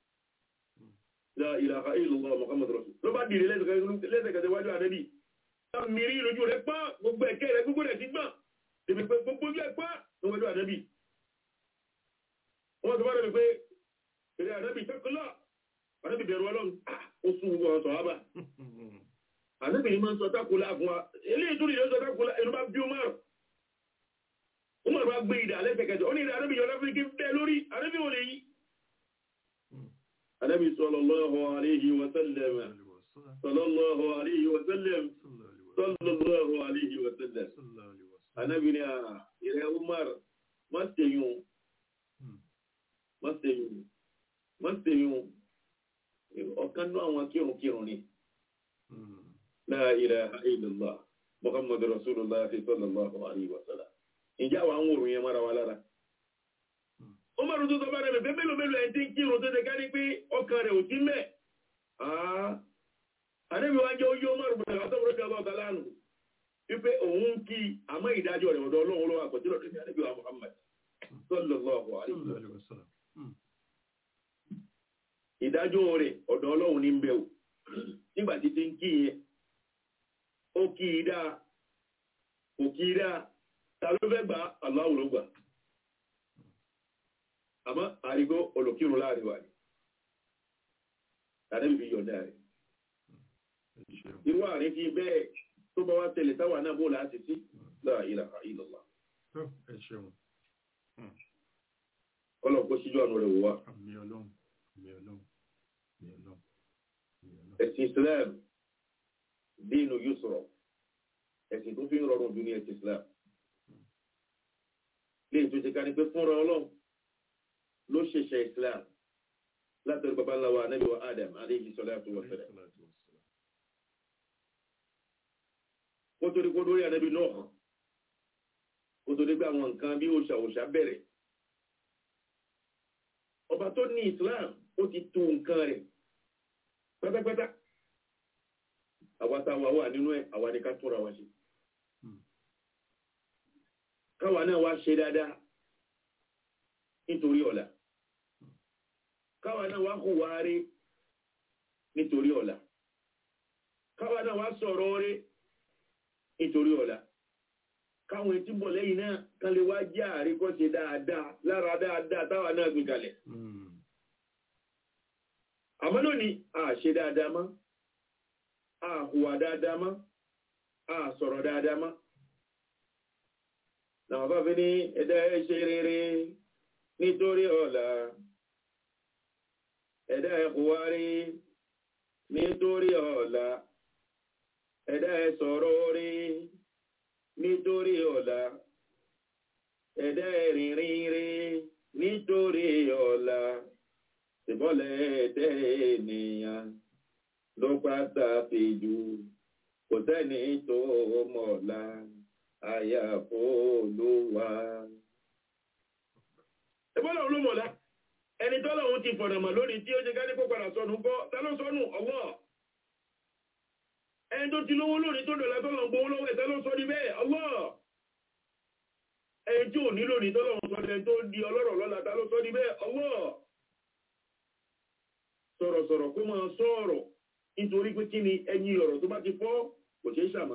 la ilaha illallah muhammadu rasul ló bá dìde lẹ́sẹ̀kẹsẹ̀ wájú àdẹ́bí mìírí lójú rẹ̀ pọ́n gbogbo ẹ̀kẹ́ rẹ̀ gbogbo rẹ̀ ti gbọ́n èmi pé gbogbo ojú ẹ̀ pọ́n níwájú àdẹ́bí wọ́n tó bá rẹ̀ pé èrè àdẹ́bí tẹ́kọ̀lá ànábì bẹ̀rù ọlọ́run ó sún gbogbo ọ̀sọ̀ wá bá ànábì ni máa ń sọ tákùlá fún wa eléyìí tó lè sọ tákùlá inú bá bí Umar Umar bá gbé ìdá lẹ́sẹ̀kẹsẹ̀ ó ní ìdá ànábì yọ̀lá fún kí bẹ́ẹ̀ lórí ànábì ò lè yí. ànábì sallallahu alayhi wa sallam sallallahu alayhi wa sallam sallallahu alayhi wa sallam ànábì ni ìrẹ́ Umar má ṣèyún má ṣèyún má ṣèyún ọ̀kan náà àwọn kírùnkírùn ni la ilaha illallah muhammadu rasulullah sallallahu alaihi wa sallam ìjà wa ń wòrò yẹn mọ́ra wa lára ó máa rúdú sọ bá rẹ̀ pé mélòó mélòó ẹ̀ tí ń kírun tó ṣe ká ní pé ọkàn rẹ̀ ò sí mẹ́ àdébí wa jẹ́ oyé ó máa rúdú sọ bá rẹ̀ ọ̀tá lánàá wípé òun ń kí àmọ́ ìdájọ́ rẹ̀ ọ̀dọ̀ ọlọ́run lọ́wọ́ àkọsílẹ̀ ọ̀dọ̀ ní àdébí wa muhammad sallallahu alaihi wa sallam ìdájọ́ rẹ̀ ọ̀dọ̀ ọlọ́run ní ń bẹ̀ o nígbà tí ti ń kí yẹn ó kí i dáa kò kí i dáa ta ló fẹ́ gbà Allahu ló gbà àmọ́ àrígbó olùkírun láàrin wà ní tàbí fi yọ̀ǹda rẹ̀ irú àárín fi bẹ́ẹ̀ tó bá wá tẹ̀lé táwa náà bó láti sí la ilaha illallah tó ẹ ṣeun kọ́lọ̀ kó síjú àánú rẹ̀ wò wá àmì ọlọ́run àmì ọlọ́run àmì ọlọ́run àmì ọlọ́run. ẹ̀sìn Islam dínú yusra ẹ̀sìn tó fi ń rọrùn jù ní ẹ̀sìn Islam lè tó ṣe ká ní pé fúnra ọlọ́run ló ṣẹ̀ṣẹ̀ Islam látọ̀rí bàbá ńlá wa Ànábì wa Adam alayhi salatu wa salam kó tó di kó dórí Ànábì Nuh kó tó di pé àwọn nǹkan bí òòṣà òòṣà bẹ̀rẹ̀ ọba tó ní Islam ó ti tó nǹkan rẹ̀ pátápátá àwa tá a wà wà nínú ẹ̀ àwa ni ká tóra wa ṣe káwa náà wá ṣe dáadáa nítorí ọ̀la káwa náà wá hùwà rí nítorí ọ̀la káwa náà wá sọ̀rọ̀ rí nítorí ọ̀la káwọn etí bọ̀ lẹ́yìn náà kan lè wá jẹ́ àríkọ́ṣe dáadáa lára dáadáa táwa náà gbé kalẹ̀ àmọ́ lónìí a ṣe dáadáa mọ́ a hùwà dáadáa mọ́ a sọ̀rọ̀ dáadáa mọ́ làwọn bá fi ní ẹ̀dá ẹ̀ ṣe rere nítorí ọ̀la ẹ̀dá ẹ̀ hùwà rí nítorí ọ̀la ẹ̀dá ẹ̀ sọ̀rọ̀ rí nítorí ọ̀la ẹ̀dá ẹ̀ rìnrìn rí nítorí ọ̀la ìbọ́lẹ̀ ẹ̀dẹ́ ènìyàn ló pàtàkì jù kò sẹ́ni tó mọ̀ọ́lá àyàfó Olúwa. ìbọ́lẹ̀ olúmọ̀lá ẹni tọ́lọ̀ òun ti fọ̀nà mà lónìí tí ó ṣe kárí kó padà sọnù kọ́ ta ló sọnù Allah ẹni tó ti lówó lónìí tó dọ̀là tọ́lọ̀ ń gbowó lọ́wọ́ ẹ̀ ta ló sọ ní bẹ́ẹ̀ Allah ẹni tí ò ní lónìí tọ́lọ̀ ń sọ ní ẹni tó di ọlọ́rọ̀ lọ́la ta ló sọ ní bẹ́ẹ̀ Allah sọ̀rọ̀sọ̀rọ̀ kó máa sọ̀rọ̀ nítorí pé kí ni ẹyin ọ̀rọ̀ tó bá ti fọ́ kò ṣeé ṣàmà.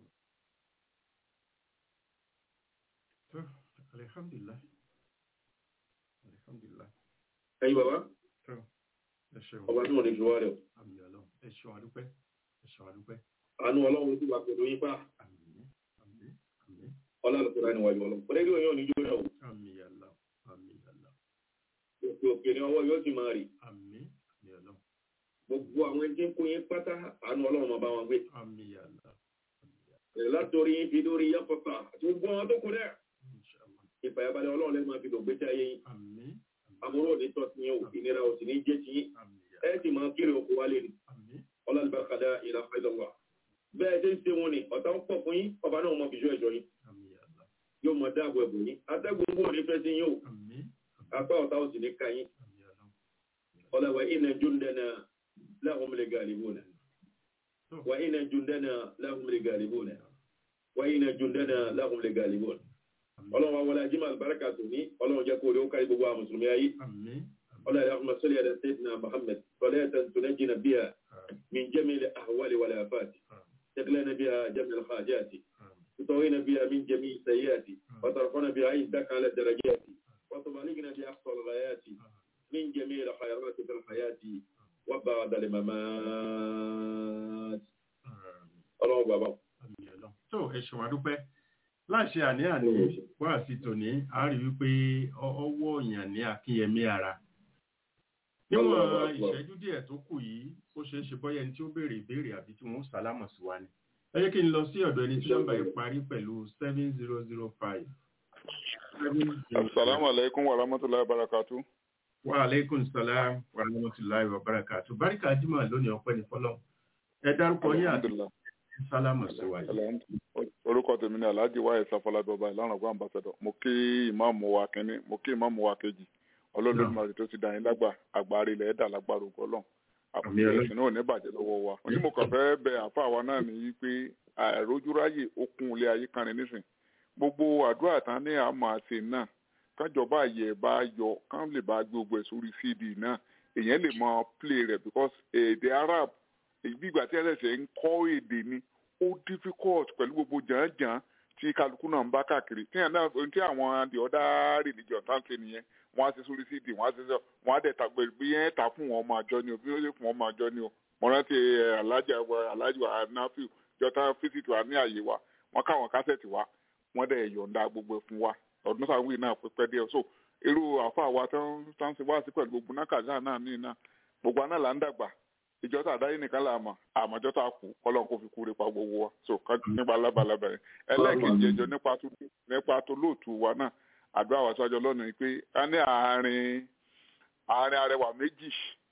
Alhamdulillah. Alhamdulillah. ẹyin bàbá Tó ẹ ṣeun. ọba tí wọn lè fi wá rẹ o Àmì ọlọ́run. Ẹ ṣeun àdúpẹ́. Ẹ ṣeun àdúpẹ́. àánú ọlọ́run tí wà pẹ̀lú yín pa Àmín. Àmín. Àmín. ọlọ́run tó níwájú ọlọ́run pẹ̀lú ẹgbẹ́ òyìn oníjó rẹ o Àmín Allah. Àmín Allah. òkè òkè ni ọwọ́ yóò ti máa rì Àmín. Àmín ọlọ́run. gbogbo àwọn ẹni tí ń kó yín pátá àánú ọlọ́run máa bá wọn gbé Àmín Allah. Àmín Allah. Bẹ̀rẹ̀ látòrí yín fi dórí yín pọ̀pà àti gbogbo àwọn tó kù dẹ̀ Inshallah. ìfàyàbalẹ̀ ọlọ́run lẹ́nu máa fi dògbé tí ayé yín Àmín. àbúrò òní tọ́ sí yín o ìnira ò sì ní jẹ́ sí yín Àmín. ẹ sì máa kéré oko wálé ni Àmín. ọlọ́lùbákadà ìlà fẹ́lọ́wà bẹ́ẹ̀ ṣe ń ṣe wọn ni ọ̀tá ń pọ̀ fún yín ọba náà mọ bìṣọ́ ẹ̀jọ́ yín Àmín Allah. yóò mọ dáàbò ẹ̀bù yín atẹ́gùn bò ní fẹ́ sí yín o Àmín. apá ọ̀tá ò sì ní ka yín Àmín ọlọ́run. ọlọ́wà iná júndẹ́nà lahum lè gàlíbùnà Tó. wà iná júndẹ́nà lahum lè gàlíbùnà wà iná júndẹ́nà lahum lè gàlíbùnà Àmín. ọlọ́run wa wọlé ajímọ̀ àlùbáríkà tó ní ọlọ́run jẹ́ kó o lè ó kárí gbogbo àwọn mùsùlùmí ayé Àmín. ọlọ́run allahumma salli ala sayyidina muhammad salatan tunajjina biha Àmín. min jami'il ahwali wal afati Àmín. تقلنا بها جميع الحاجات Àmín. تطوينا بها من جميع السيئات وترفعنا بها عندك على الدرجات وتبلغنا بأقصى الغايات من جميع الخيرات في الحياة وبعد الممات Àmín. ọlọ́run bàbá Àmín ọlọ́run. Tó ẹ ṣeun àdúpẹ́. láṣẹ àní-àní wá sí tòní a rí wípé ọ- ọwọ́ èèyàn ní akínyẹmí ara níwọ̀n ìṣẹ́jú díẹ̀ tó kù yìí ó ṣeé ṣe bọ́yá ẹni tí ó béèrè ìbéèrè àbí tí wọ́n sálámọ̀ sí wa ni ẹ jẹ́ kí n lọ sí ọ̀dọ̀ ẹni tí nọ́mbà yìí parí pẹ̀lú seven zero zero five. Assalamu alaikum wa rahmatullahi wa barakatuh. wa aleykum salaam wa rahmatulahi wa barakatu barika jimoh lónìí ọpẹ́ ní fọ́lọ́run ẹ dárúkọ yín àti Alhamdulillah. sálámù sí wa yìí. orúkọ tèmi ni alhaji wáyé sáfọlábí ọba ìlànà ọgbà ambassadọ mo kí ìmáàmù wa kínní mo kí ìmáàmù wa kejì ọlọ́lọ́dúnmarì tó ti dà yín lágbà àgbáre ilẹ̀ ẹ̀dà lágbára ògbọ́ lọ́n Àmín Ọlọ́run. àpòtẹ́sìn náà ò ní bàjẹ́ lọ́wọ́ wa ní mo kàn fẹ́ bẹ àfa wa náà ní wípé àìrójúráyè okun ilé ayé kan ní nísìn gbogbo àdúrà tán ní àmọ́ àti náà kájọba àyè bá yọ kán lè bá gbogbo ẹ̀ sórí cd náà èèyàn lè mọ play rẹ̀ because èdè arab bí ìgbà tí ẹlẹ́sẹ̀ ń kọ́ èdè ni ó difficult pẹ̀lú gbogbo jàǹjàǹ tí kálukú náà ń bá káàkiri tí àwọn tí àwọn the other religion tá ń ṣe nìyẹn wọ́n á ṣe sórí cd wọ́n á ṣe sọ wọ́n á dẹ̀ ta gbé bí yẹn ta fún wọn ọmọ àjọ ni o bí wọ́n ṣe fún wọn ọmọ àjọ ni o mo rántí ẹ, alájà wa alájà wa nafiu jọta fíṣítì wa ní àyè wa wọ́n káwọn kásẹ̀tì wa wọ́n dẹ̀ yọ̀ǹda gbogbo ẹ̀ fún wa ọdún sáwìn náà pípẹ́ díẹ̀ so irú àfa wa tó ń tó ń ṣe wá sí pẹ̀lú gbogbo nákàzá náà ní iná gbogbo aná là ń dàgbà ìjọ tá àdáyé nìkan là mọ̀ àmọ́jọ́ tá a kù kọ́lọ́n kó fi kúre pa gbogbo wa so ká nípa lábalábà yẹn ẹlẹ́ẹ̀kejì ẹjọ́ nípa tó nípa tó lóòtú wa náà àdúrà wa sọ́jọ́ lọ́nà yìí pé a ní àárín àárín arẹwà méjì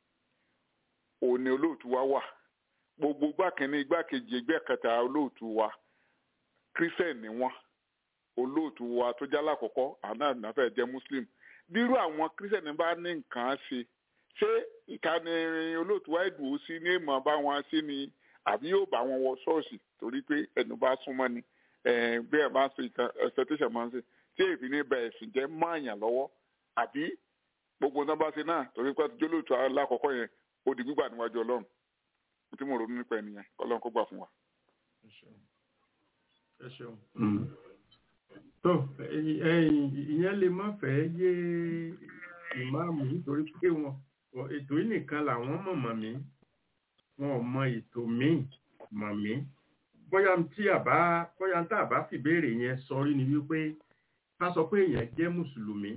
òní olóòtú wa wà gbogbo gbàkínní igbákejì ẹgbẹ́ kẹta olóòtú wa kírísítẹ̀n ni wọ́n olóòtú wa tó jálá àkọ́kọ́ àná ànáfẹ́ jẹ́ muslim bírú àwọn kírísítẹ̀n bá ní nǹkan ṣe ṣé ìkànnì olóòtú wa ìdùnnú sí ní èèmọ̀ bá wọn sí ni àbí yóò bá wọn wọ ṣọ́ọ̀ṣì torí pé ẹnu bá súnmọ́ ni eh, bí ẹ bá ń ṣe ìtàn expectation máa ń ṣe tí èyí ní bẹ ẹ̀sìn jẹ́ máàyàn lọ́wọ́ àbí gbogbo náà bá ṣe náà torí pé àtijọ́ olóòtú alákọ̀ọ́kọ́ yẹn ó di gbígbà níwájú ọlọ́run tí mo ronú nípa ènìyàn ọlọ́run kó gbà fún wa. ẹ ṣeun ẹ ṣeun. tó ẹ̀yin- ẹ̀yin ìyẹn lè má fẹ́ yé ìmáàmù nítorí pé wọn wọn- ètò yìí nìkan làwọn mọ̀ mọ̀ mí wọn ò mọ ètò míì mọ̀ mí bóyá tí àbá bóyá tá àbá fìbéèrè yẹn sọrí ni wípé ká sọ pé èèyàn jẹ́ mùsùlùmí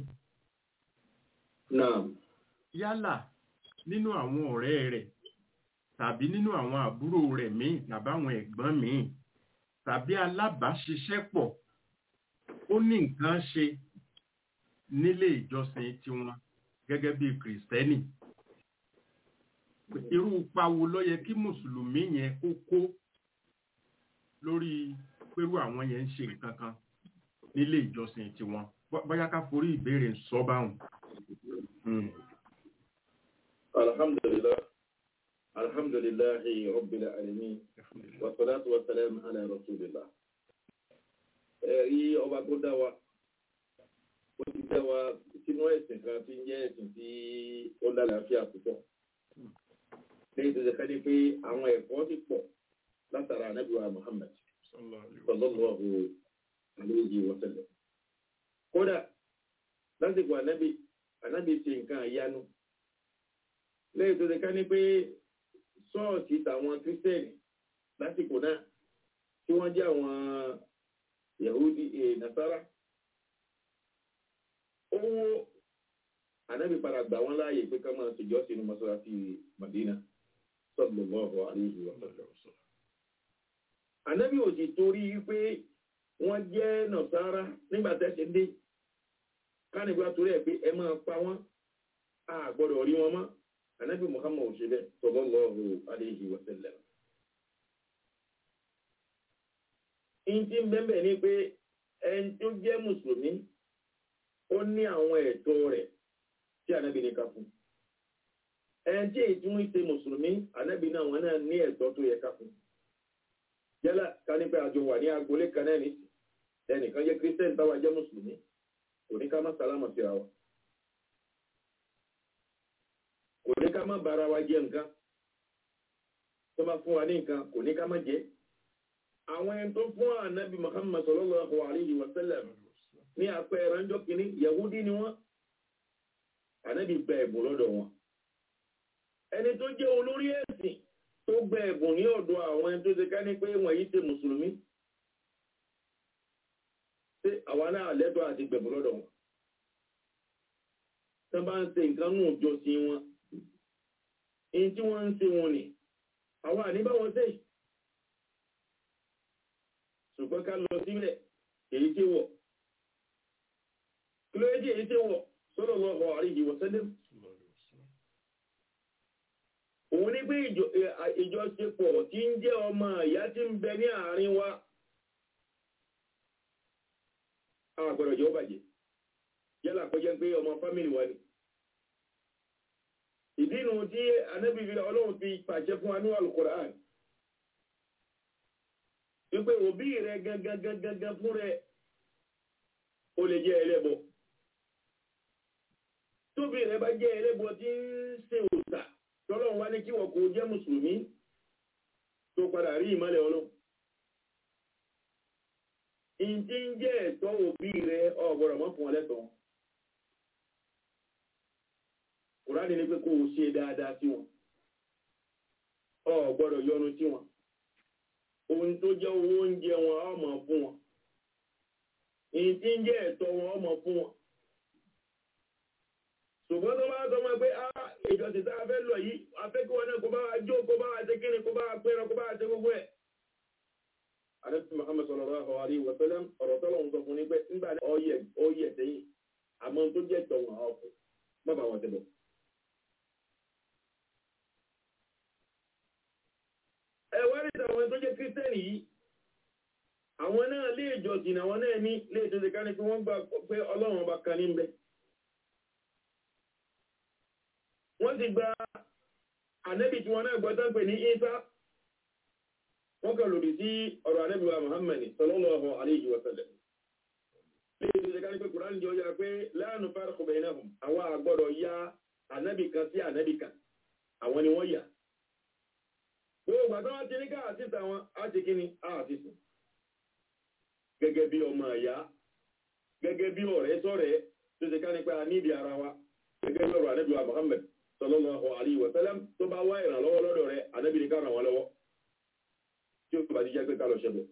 náà yálà nínú àwọn ọ̀rẹ́ rẹ̀ tàbí nínú àwọn àbúrò rẹ̀ míì tàbí àwọn ẹ̀gbọ́n míì tàbí alábàáṣiṣẹ́pọ̀ ó ní nǹkan ṣe nílé ìjọsìn tiwọn gẹ́gẹ́ bí kìrìsìtẹ́nì irú ipa wo ló yẹ kí mùsùlùmí yẹn kó kó lórí pẹ̀lú àwọn yẹn ń ṣe nǹkan kan nílé ìjọsìn tiwọn Bó- bóyá ká forí ìbéèrè sọ báwọn. Mm. alhamdulillah alhamdulillahi rabbil alamin wasalaatu wasalaamu ala rasulillah ẹ̀rí ọba tó dá wa ó ti dá wa sínú ẹ̀sìn kan tí ń jẹ́ ẹ̀sìn tí ó lálàáfíà púpọ̀ lẹ́yìn tó ṣe ká ní pé àwọn ẹ̀kọ́ ti pọ̀ látara anábìwá muhammad sallallahu alayhi wa sallam kódà lásìkò anábì anábì ṣe nǹkan àyánu lẹ́yìn tó ṣe ká ní pé ṣọ́ọ̀ṣì tàwọn kírísítẹ́nì lásìkò náà tí wọ́n jẹ́ àwọn yahudi eh, nasara owó ànábì padà gbà wọ́n láàyè pé ká máa ṣèjọ́ sínú mọ́ṣáláṣí madina sallallahu alayhi wa sallam ànábì ò sì torí pé wọ́n jẹ́ nasara nígbà tẹ́sí dé kánìgbà torí ẹ̀ pé ẹ máa pa wọ́n a gbọ́dọ̀ rí wọn mọ́ ànábì muhammad ò ṣe bẹ́ẹ̀ sallallahu alayhi wa sallam ìntí bẹ́ẹ̀ ni pé ẹni tó jẹ́ mùsùlùmí ó ní àwọn ẹ̀tọ́ rẹ̀ tí ànábì ní ká fún ẹni tí èyí tí wọ́n ṣe mùsùlùmí ànábì náà wọn náà ní ẹ̀tọ́ tó yẹ ká fún yálà ká ní pé àjọ wà ní agboolé kan náà nìsí ẹnìkan jẹ́ kírísítẹ́nì táwa jẹ́ mùsùlùmí kò ní ká má sálámà síra wa kò ní ká má bára wa jẹ nǹkan tó bá fún wa ní nǹkan kò ní ká má jẹ àwọn ẹni tó fún ànábì muhammad sallallahu alayhi wa sallam ní àpẹẹrẹ ńjọ́ kìíní yahudi ni wọ́n ànábì gba ẹ̀bùn lọ́dọ̀ wọn ẹni tó jẹ́ olórí ẹ̀sìn tó gba ẹ̀bùn ní ọ̀dọ̀ àwọn ẹni tó ṣe ká ní pé wọ́n yìí ṣe mùsùlùmí ṣé àwa náà lẹ́tọ̀ọ́ àti gbẹ̀bùn lọ́dọ̀ wọn tí wọ́n bá ń ṣe nǹkan nù jọ sí wọn èyí tí wọ́n ń ṣe wọn ni àwa àníbáwọn ṣe ṣùgbọ́n ká lọ sílẹ̀ èyí tí wọ̀ kí ló yẹ kí èyí tí wọ̀ sallallahu alaihi wa sallam òun ní pé ìjọ- ẹ, à- ìjọṣepọ̀ tí ń jẹ́ ọmọ ìyá tí ń bẹ ní àárín wa àwọn àgbọ̀dọ̀ jẹ́ ó bàjẹ́ yálà kọjá pé ọmọ fámìlì wa ni ìdí nu tí anábì fi ọlọ́run fi pàṣẹ fún wa ní alukoran wípé òbí rẹ gangan gangan gangan fún rẹ ó lè jẹ́ ẹlẹ́bọ tóbi rẹ bá jẹ́ ẹlẹ́bọ tí ń ṣe òòṣà tọ́lọ́run wá ní kí wọ́n kó jẹ́ mùsùlùmí tó padà rí ìmọ́lẹ̀ ọlọ́run ìdí ń jẹ́ ẹ̀tọ́ òbí rẹ ọ̀gbọ̀dọ̀ mọ́ fún ọ lẹ́tọ̀ọ́ kùránì ní pé kó o ṣe dáadáa sí wọn ọ gbọ́dọ̀ yọnu sí wọn ohun tó jẹ́ owó oúnjẹ wọn á mọ̀ fún wọn èyí tí ń jẹ́ ẹ̀tọ́ wọn á mọ̀ fún wọn ṣùgbọ́n tó bá sọ ma pé á ìjọsìn tá a fẹ́ lọ yìí a fẹ́ kí wọn náà kó bá wa jó kó bá wa ṣe kíni kó bá wa pẹ́rọ kó bá wa ṣe gbogbo ẹ̀. Àdébí Muhammad sallallahu alaihi wa sallam ọ̀rọ̀ tọ́lọ̀ ń sọ fún ni pé nígbà ọyẹ ọyẹ sẹ́yìn àmọ́ tó jẹ́ ẹ̀tọ́ wọn á ọkọ̀ má bàa wọn tẹ̀ bọ̀. ẹwà rí àwọn tó jẹ́ kírísítẹ́nì yìí àwọn náà lé ìjọsìn àwọn náà ní lé ìtọ́jú ká ní pé wọ́n gbà pé ọlọ́run ọba kan ní bẹ wọ́n sì gba ànẹ́bì tí wọ́n náà gbọ́ tán pè ní Ìsá wọ́n kàn lòdì sí ọ̀rọ̀ ànẹ́bì wa Muhammad sallallahu alayhi wa sallam lé ìtọ́jú ká ní pé Kùránì jẹ́ ọjà pé la nufarriqu baynahum àwọn àgbọ̀dọ̀ ya ànẹ́bì kan sí ànẹ́bì kan àwọn ni wọ́n yà gbogbo àtọ́ wá ti ní káà síta wọn á ti kí ni á ti sùn gẹ́gẹ́ bí ọmọ àyá gẹ́gẹ́ bí ọ̀rẹ́ sọ̀rẹ́ tó ti ká nípa níbi ara wa gẹ́gẹ́ bí ọ̀rọ̀ ànábì wa Muhammad sallallahu alaihi wa sallam tó bá wá ìrànlọ́wọ́ lọ́dọ̀ rẹ̀ ànábì ní ká ràn wọ́n lọ́wọ́ tí ó bá ti jẹ́ pé ká lọ ṣẹbẹ̀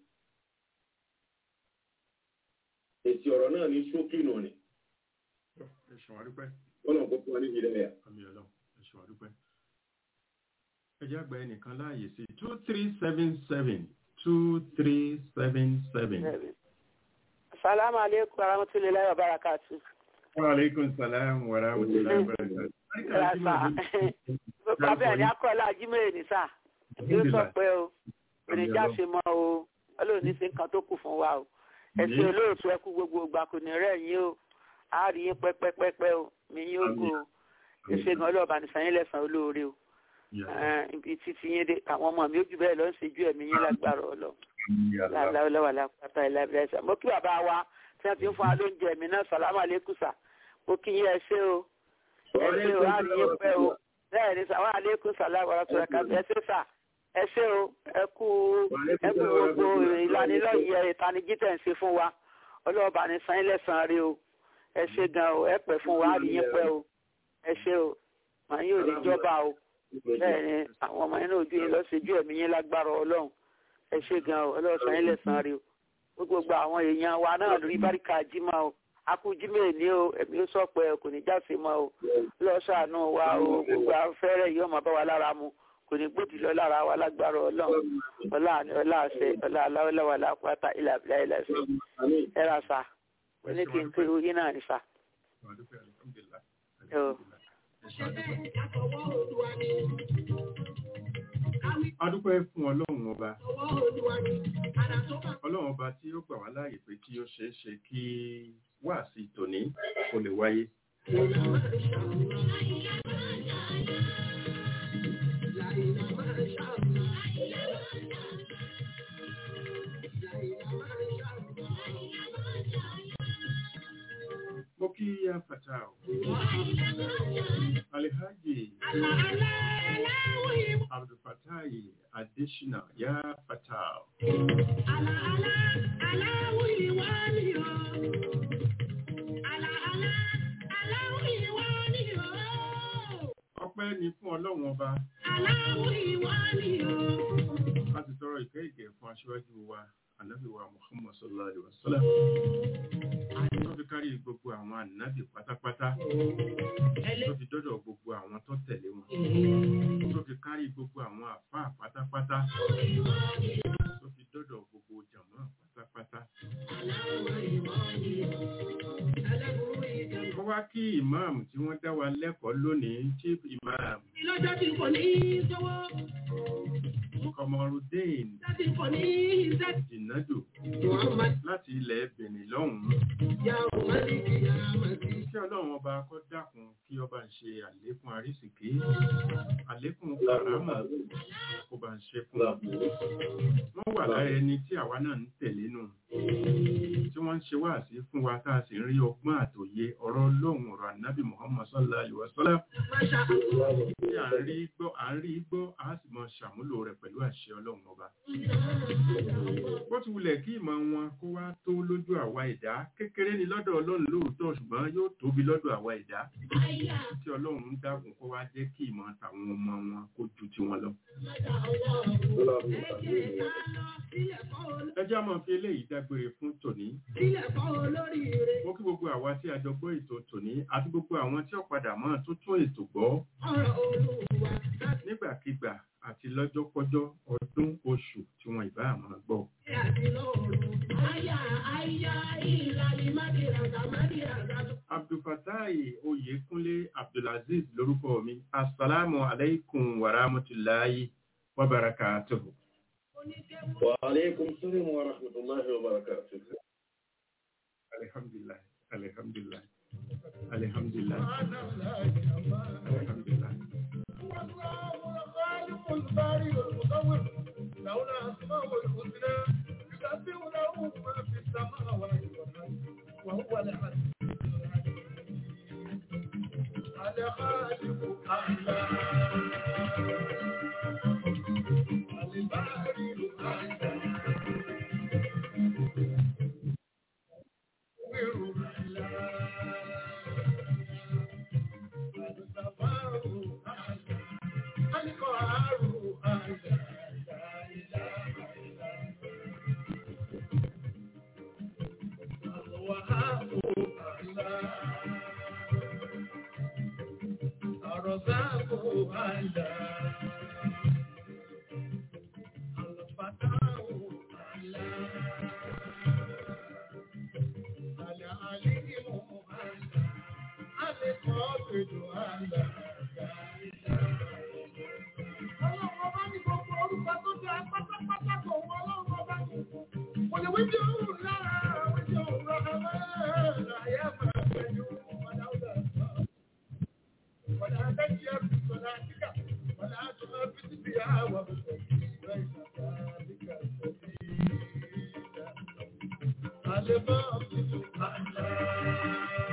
èsì ọ̀rọ̀ náà ní ṣókí nù ni ẹ ṣe wá dúpẹ́ wọ́n lọ kó fún wa ní ìdílé ẹ̀ àmì ọlọ́run ẹ ṣe wá dúpẹ́. ẹ jẹ́ àgbà ẹnìkan láàyè sí two three seven seven two three seven seven. Salamu alaikum warahmatullahi wabarakatuh. wa aleykum salaam wa rahmatulahi wa barakatuh. Rasa. Bàbá ẹ̀rí akọ́lá Ajímẹ̀rẹ̀ ní sà. Yóò sọ pé o. Èrèjà ṣe mọ́ o. Ọlọ́run ní sí nǹkan tó kù fún wa o. Ẹ̀sìn olóòtú ẹkú gbogbo ìgbà kò ní rẹ̀ yín o. A rí yín pẹ́pẹ́pẹ́pẹ́ o. Mi yín ogo o. Ìṣègùn ọlọ́ọ̀bà ní sanyín lẹ́sàn-án olóore o. Ibi títí yín dé àwọn ọmọ mi ó jù bẹ́ẹ̀ lọ ń ṣe ju ẹ̀mí yín lágbára ọlọ́ láwùláwà lápáta ìlàbílẹ̀ ẹ̀sẹ̀ mo kí bàbá wa tí wọ́n ti ń fún wa lóúnjẹ mi náà sàlámù àlékùsà mo kí yín ẹ ṣé o ẹ ṣé o á rí yín pẹ́ o bẹ́ẹ̀ ni sàwọn àlékún sàlámù àràtúrà kàbí ẹ ṣé sà ẹ ṣé o ẹ kú ẹ kú gbogbo ìlanilọ́yẹ̀ ìtanijí tẹ̀ ń ṣe fún wa ọlọ́ọ̀bà ní sanyín lẹ́sàn-án rí o ẹ ṣé gan o ẹ pẹ́ fún wa á rí yín pẹ́ o ẹ ṣé o màá yín ò ní jọba o bẹ́ẹ̀ ni àwọn ọmọ yín náà ojú yín lọ sí ojú ẹ̀mí yín lágbára ọlọ́run ẹ ṣe gan o ọlọ́sàn yín lẹ́sàn rí o gbogbo àwọn èèyàn wa náà rí báríkà jímọ̀ o akú jímọ̀ ní o ẹ̀mí ó sọ pé kò ní jáse mọ́ o lọ́sàánú wa o gbogbo afẹ́rẹ́ yìí ọmọ bá wa lára mu kò ní gbòdì lọ lára wa lágbára ọlọ́run ọlá àní ọlá àṣẹ ọlá aláwọ̀láwà lápáta ilà àbílà ilà ẹ̀sẹ̀ ẹ ra sa wọ́n ní kí n pé oyin náà ní sa. adúpẹ́ fún ọlọ́run ọba ọlọ́run ọba tí ó gbà wá láàyè pé kí ó ṣeé ṣe kí wáàsí tòní kó lè wáyé. mo kí ya fata o alihaji abdulfatai adesina ya fata o. ọpẹ́ ni fún ọlọ́run ọba a ti tọrọ ìkẹ́ ìkẹ́ fún aṣíwájú wa ànábì wa muhammad sallallahu alaihi wa sallam tó fi kárí gbogbo àwọn ànábì pátápátá tó fi dọ́dọ̀ gbogbo àwọn tó tẹ̀lé wọn tó fi kárí gbogbo àwọn àfáà pátápátá tó fi dọ́dọ̀ gbogbo jàmọ́ pátápátá. mo wá kí ìmáàmù tí wọ́n dá wa lẹ́kọ̀ọ́ lónìí chief imam Ìlọ́jọ́ tí kò ní sówó, Kọmọrúdéìn ìjọ́ tí kò ní iṣẹ́. Jìnàdù Muhammad láti ilẹ̀ Benin lọ́hùn-ún. ya Maliki ya Mati. Kí Ọlọ́run ọba kó dákun kí ọba ń ṣe àlékún àrísìkí, àlékún kàrámà kó bá ń ṣe fún wọn. Wọ́n wà lára ẹni tí àwa náà ń tẹ̀lé nù. Tí wọ́n ń ṣe wáàsí fún wa tá a sì ń rí ọgbọ́n àtòye ọ̀rọ̀ Ọlọ́run ọ̀rọ̀ ànábì Muhammad sallallahu alaihi wasallam Masha Allah. tí à ń rí gbọ́ à ń rí gbọ́ a sì mọ ṣàmúlò rẹ̀ pẹ̀lú àṣẹ Ọlọ́run ọba. Bó ti wulẹ̀ kí ìmọ̀ wọn kó wá tó lójú àwa ẹ̀dá kékeré ni lọ́dọ̀ Ọlọ́run lóòótọ́ ṣùgbọ́n yóò tóbi lọ́dọ̀ àwa ẹ̀dá tí Ọlọ́run ń dákun kó wá jẹ́ kí ìmọ̀ tàwọn ọmọ wọn kó ju tiwọn lọ. Ẹ jẹ́ á máa fi eléyìí dágbére fún tòní. Sílẹ̀ fọ́ olóríire. Mo kí gbogbo àwa tí a jọ gbọ́ ètò tòní àti gbogbo àwọn tí ó padà mọ́ tó tún ètò gbọ́ Ọ̀rọ̀ Olúwa láti nígbàkigbà àti lọ́jọ́kọ́jọ́ ọdún oṣù tí wọn ìbá àmọ́ gbọ́. ṣe àti lọ́rùn. Àyà àyà ìlàlí Mádìràgà Mádìràgà. Abdulfatai Oyèkúnlé Abdulaziz lórúkọ mi. Assalamu alaikum wa rahmatulahi wa barakatuhu. Oníkéwù. وعليكم السلام ورحمة الله وبركاته Alhamdulillah. Alhamdulillah. Alhamdulillah. Alhamdulillah. Aleba,